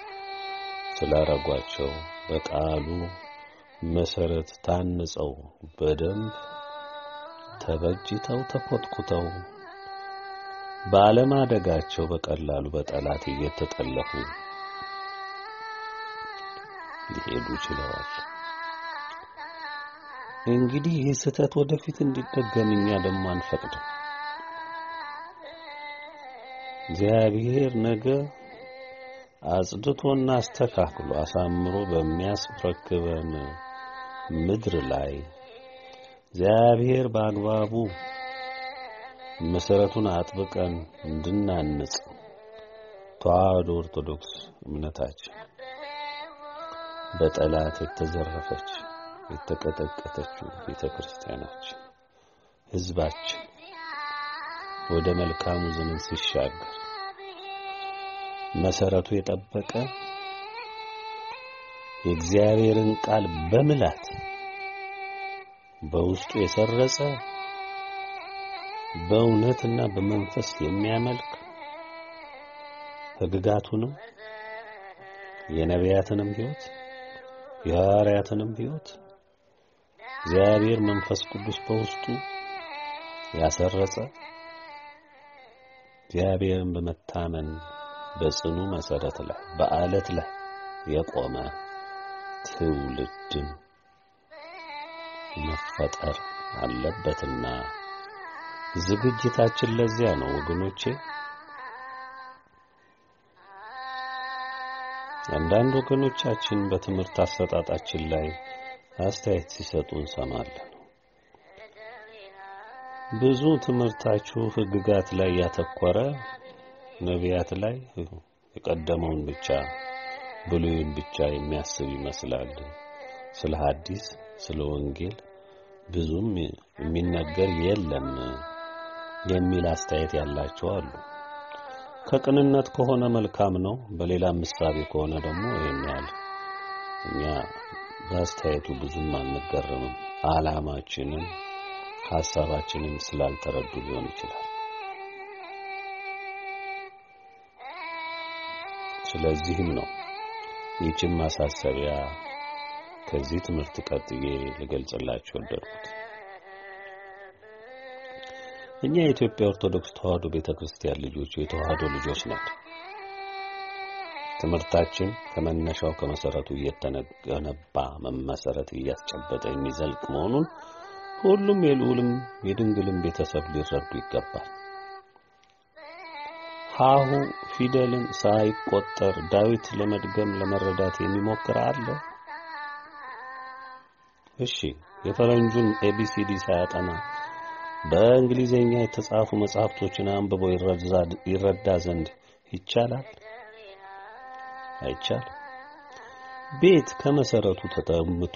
ስላረጓቸው በቃሉ መሰረት ታንጸው በደንብ ተበጅተው ተኮትኩተው ባለማደጋቸው በቀላሉ በጠላት እየተጠለፉ ሊሄዱ ችለዋል። እንግዲህ ይህ ስህተት ወደፊት እንዲደገም እኛ ደግሞ አንፈቅድም። እግዚአብሔር ነገ አጽድቶና አስተካክሎ አሳምሮ በሚያስረክበን ምድር ላይ እግዚአብሔር በአግባቡ መሰረቱን አጥብቀን እንድናንጽ ተዋህዶ ኦርቶዶክስ እምነታችን በጠላት የተዘረፈች የተቀጠቀጠችው ቤተ ክርስቲያናችን ሕዝባችን ወደ መልካሙ ዘመን ሲሻገር መሰረቱ የጠበቀ የእግዚአብሔርን ቃል በምላት በውስጡ የሰረጸ በእውነትና በመንፈስ የሚያመልክ ሕግጋቱንም የነቢያትንም ሕይወት የሐዋርያትንም ሕይወት እግዚአብሔር መንፈስ ቅዱስ በውስጡ ያሰረጸ እግዚአብሔርን በመታመን በጽኑ መሰረት ላይ በአለት ላይ የቆመ ትውልድን መፈጠር አለበትና ዝግጅታችን ለዚያ ነው ወገኖቼ። አንዳንድ ወገኖቻችን በትምህርት አሰጣጣችን ላይ አስተያየት ሲሰጡ እንሰማለን። ብዙ ትምህርታችሁ ሕግጋት ላይ ያተኮረ ነቢያት ላይ የቀደመውን ብቻ ብሉይን ብቻ የሚያስብ ይመስላል። ስለ ሐዲስ ስለ ወንጌል ብዙም የሚነገር የለም የሚል አስተያየት ያላቸው አሉ። ከቅንነት ከሆነ መልካም ነው። በሌላ ምሳሌ ከሆነ ደግሞ ይሄን ያህል እኛ በአስተያየቱ ብዙም አንገረምም። ዓላማችንን ሐሳባችንን ስላልተረዱ ሊሆን ይችላል። ስለዚህም ነው ይህችን ማሳሰቢያ ከዚህ ትምህርት ቀጥዬ ልገልጽላችሁ ወደድኩት። እኛ የኢትዮጵያ ኦርቶዶክስ ተዋህዶ ቤተክርስቲያን ልጆች የተዋህዶ ልጆች ነን። ትምህርታችን ከመነሻው ከመሰረቱ እየተገነባ መመሰረት እያስጨበጠ የሚዘልቅ መሆኑን ሁሉም የልዑልም የድንግልም ቤተሰብ ሊረዱ ይገባል። ሀሁ ፊደልን ሳይቆጠር ዳዊት ለመድገም ለመረዳት የሚሞክር አለ? እሺ፣ የፈረንጁን ኤቢሲዲ ሳያጠና በእንግሊዘኛ የተጻፉ መጽሐፍቶችን አንብቦ ይረዳ ዘንድ ይቻላል? አይቻልም። ቤት ከመሰረቱ ተጠምቶ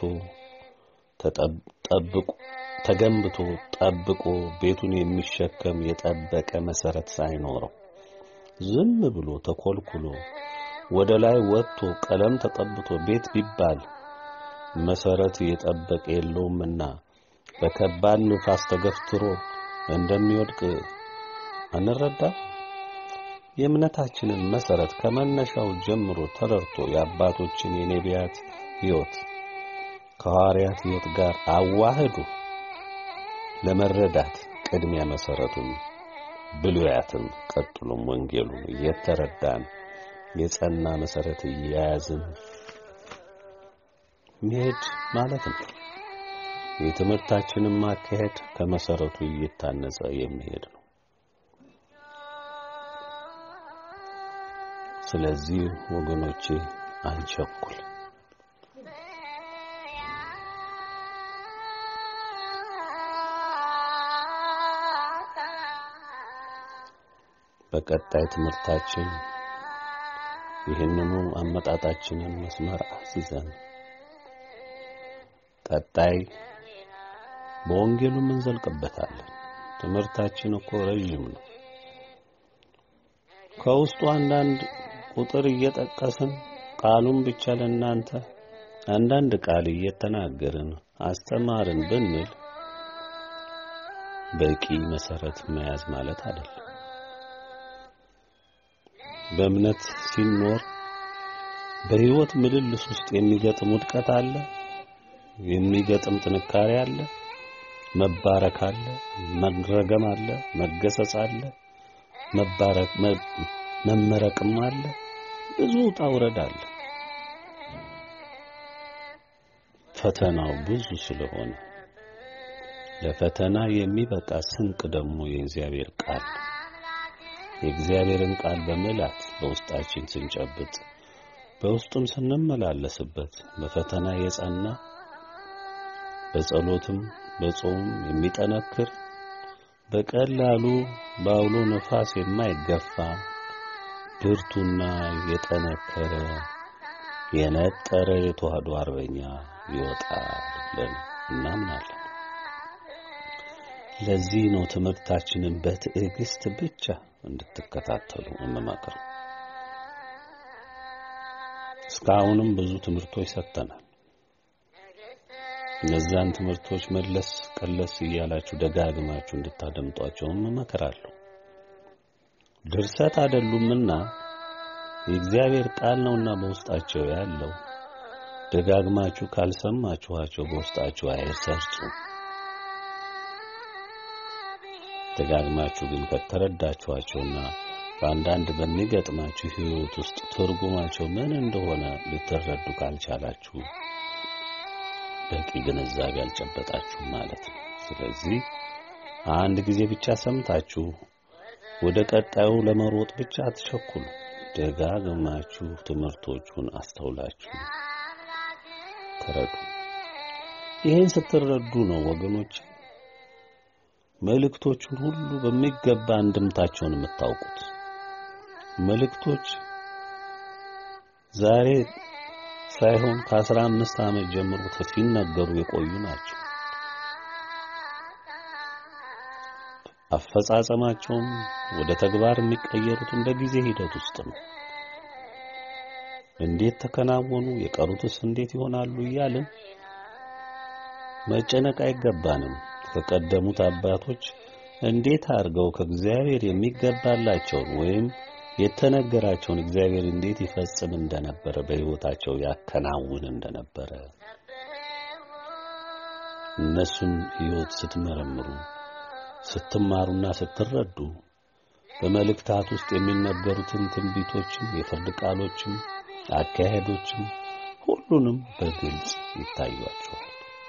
ተጠብቆ ተገንብቶ ጠብቆ ቤቱን የሚሸከም የጠበቀ መሰረት ሳይኖረው ዝም ብሎ ተኮልኩሎ ወደ ላይ ወጥቶ ቀለም ተቀብቶ ቤት ቢባል መሰረት የጠበቀ የለውምና በከባድ ንፋስ ተገፍትሮ እንደሚወድቅ አንረዳ። የእምነታችንን መሰረት ከመነሻው ጀምሮ ተረድቶ የአባቶችን የነቢያት ሕይወት ከሐዋርያት ሕይወት ጋር አዋህዶ ለመረዳት ቅድሚያ መሰረቱን ብሉያትን ቀጥሎም ወንጌሉን እየተረዳን የጸና መሰረት እየያዝን መሄድ ማለት ነው። የትምህርታችንን ማካሄድ ከመሰረቱ እየታነጸ የሚሄድ ነው። ስለዚህ ወገኖቼ አንቸኩል። በቀጣይ ትምህርታችን ይህንኑ አመጣጣችንን መስመር አስይዘን ቀጣይ በወንጌሉም እንዘልቅበታለን። ትምህርታችን እኮ ረዥም ነው። ከውስጡ አንዳንድ ቁጥር እየጠቀስን ቃሉን ብቻ ለእናንተ አንዳንድ ቃል እየተናገርን አስተማርን ብንል በቂ መሰረት መያዝ ማለት አይደለም። በእምነት ሲኖር በሕይወት ምልልስ ውስጥ የሚገጥም ውድቀት አለ፣ የሚገጥም ጥንካሬ አለ፣ መባረክ አለ፣ መረገም አለ፣ መገሰጽ አለ፣ መባረክ መመረቅም አለ። ብዙ ውጣ ውረድ አለ። ፈተናው ብዙ ስለሆነ ለፈተና የሚበቃ ስንቅ ደግሞ የእግዚአብሔር ቃል የእግዚአብሔርን ቃል በመላት በውስጣችን ስንጨብጥ በውስጡም ስንመላለስበት በፈተና የጸና በጸሎትም በጾም የሚጠነክር በቀላሉ በአውሎ ነፋስ የማይገፋ ብርቱና የጠነከረ የነጠረ የተዋህዶ አርበኛ ይወጣል ብለን እናምናለን። ለዚህ ነው ትምህርታችንን በትዕግስት ብቻ እንድትከታተሉ እንመክር። እስካሁንም ብዙ ትምህርቶች ሰጥተናል። እነዛን ትምህርቶች መለስ ቀለስ እያላችሁ ደጋግማችሁ እንድታደምጧቸው እመክራለሁ። ድርሰት አይደሉምና የእግዚአብሔር ቃል ነውና በውስጣቸው ያለው ደጋግማችሁ ካልሰማችኋቸው በውስጣችሁ አይሰርጹም። ደጋግማችሁ ግን ከተረዳችኋቸውና በአንዳንድ በሚገጥማችሁ ሕይወት ውስጥ ትርጉማቸው ምን እንደሆነ ልትረዱ ካልቻላችሁ በቂ ግንዛቤ አልጨበጣችሁም ማለት ነው። ስለዚህ አንድ ጊዜ ብቻ ሰምታችሁ ወደ ቀጣዩ ለመሮጥ ብቻ አትቸኩሉ። ደጋግማችሁ ትምህርቶቹን አስተውላችሁ ተረዱ። ይህን ስትረዱ ነው ወገኖች መልእክቶቹን ሁሉ በሚገባ አንድምታቸውን የምታውቁት። መልእክቶች ዛሬ ሳይሆን ከአስራ አምስት ዓመት ጀምሮ ሲነገሩ የቆዩ ናቸው። አፈጻጸማቸውም ወደ ተግባር የሚቀየሩትም በጊዜ ሂደት ውስጥ ነው። እንዴት ተከናወኑ፣ የቀሩትስ እንዴት ይሆናሉ እያልን መጨነቅ አይገባንም። ከቀደሙት አባቶች እንዴት አድርገው ከእግዚአብሔር የሚገባላቸውን ወይም የተነገራቸውን እግዚአብሔር እንዴት ይፈጽም እንደነበረ በሕይወታቸው ያከናውን እንደነበረ እነሱን ሕይወት ስትመረምሩ ስትማሩና ስትረዱ በመልእክታት ውስጥ የሚነገሩትን ትንቢቶችም፣ የፍርድ ቃሎችም፣ አካሄዶችም ሁሉንም በግልጽ ይታያቸዋል።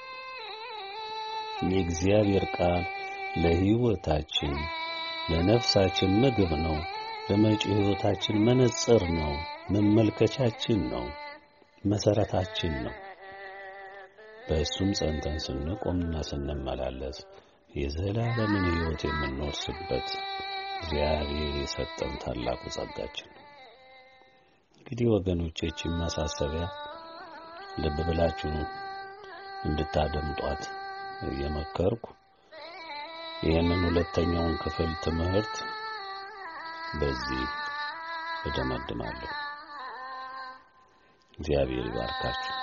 የእግዚአብሔር ቃል ለሕይወታችን ለነፍሳችን ምግብ ነው። ለመጪው ሕይወታችን መነጽር ነው። መመልከቻችን ነው። መሰረታችን ነው። በእሱም ጸንተን ስንቆምና ስንመላለስ የዘላለምን ሕይወት የምንወርስበት እግዚአብሔር የሰጠን ታላቁ ጸጋችን ነው። እንግዲህ ወገኖቼ ይህችን ማሳሰቢያ ልብ ብላችሁ እንድታደምጧት እየመከርኩ ይህንን ሁለተኛውን ክፍል ትምህርት በዚህ እደመድማለሁ። እግዚአብሔር ይባርካችሁ።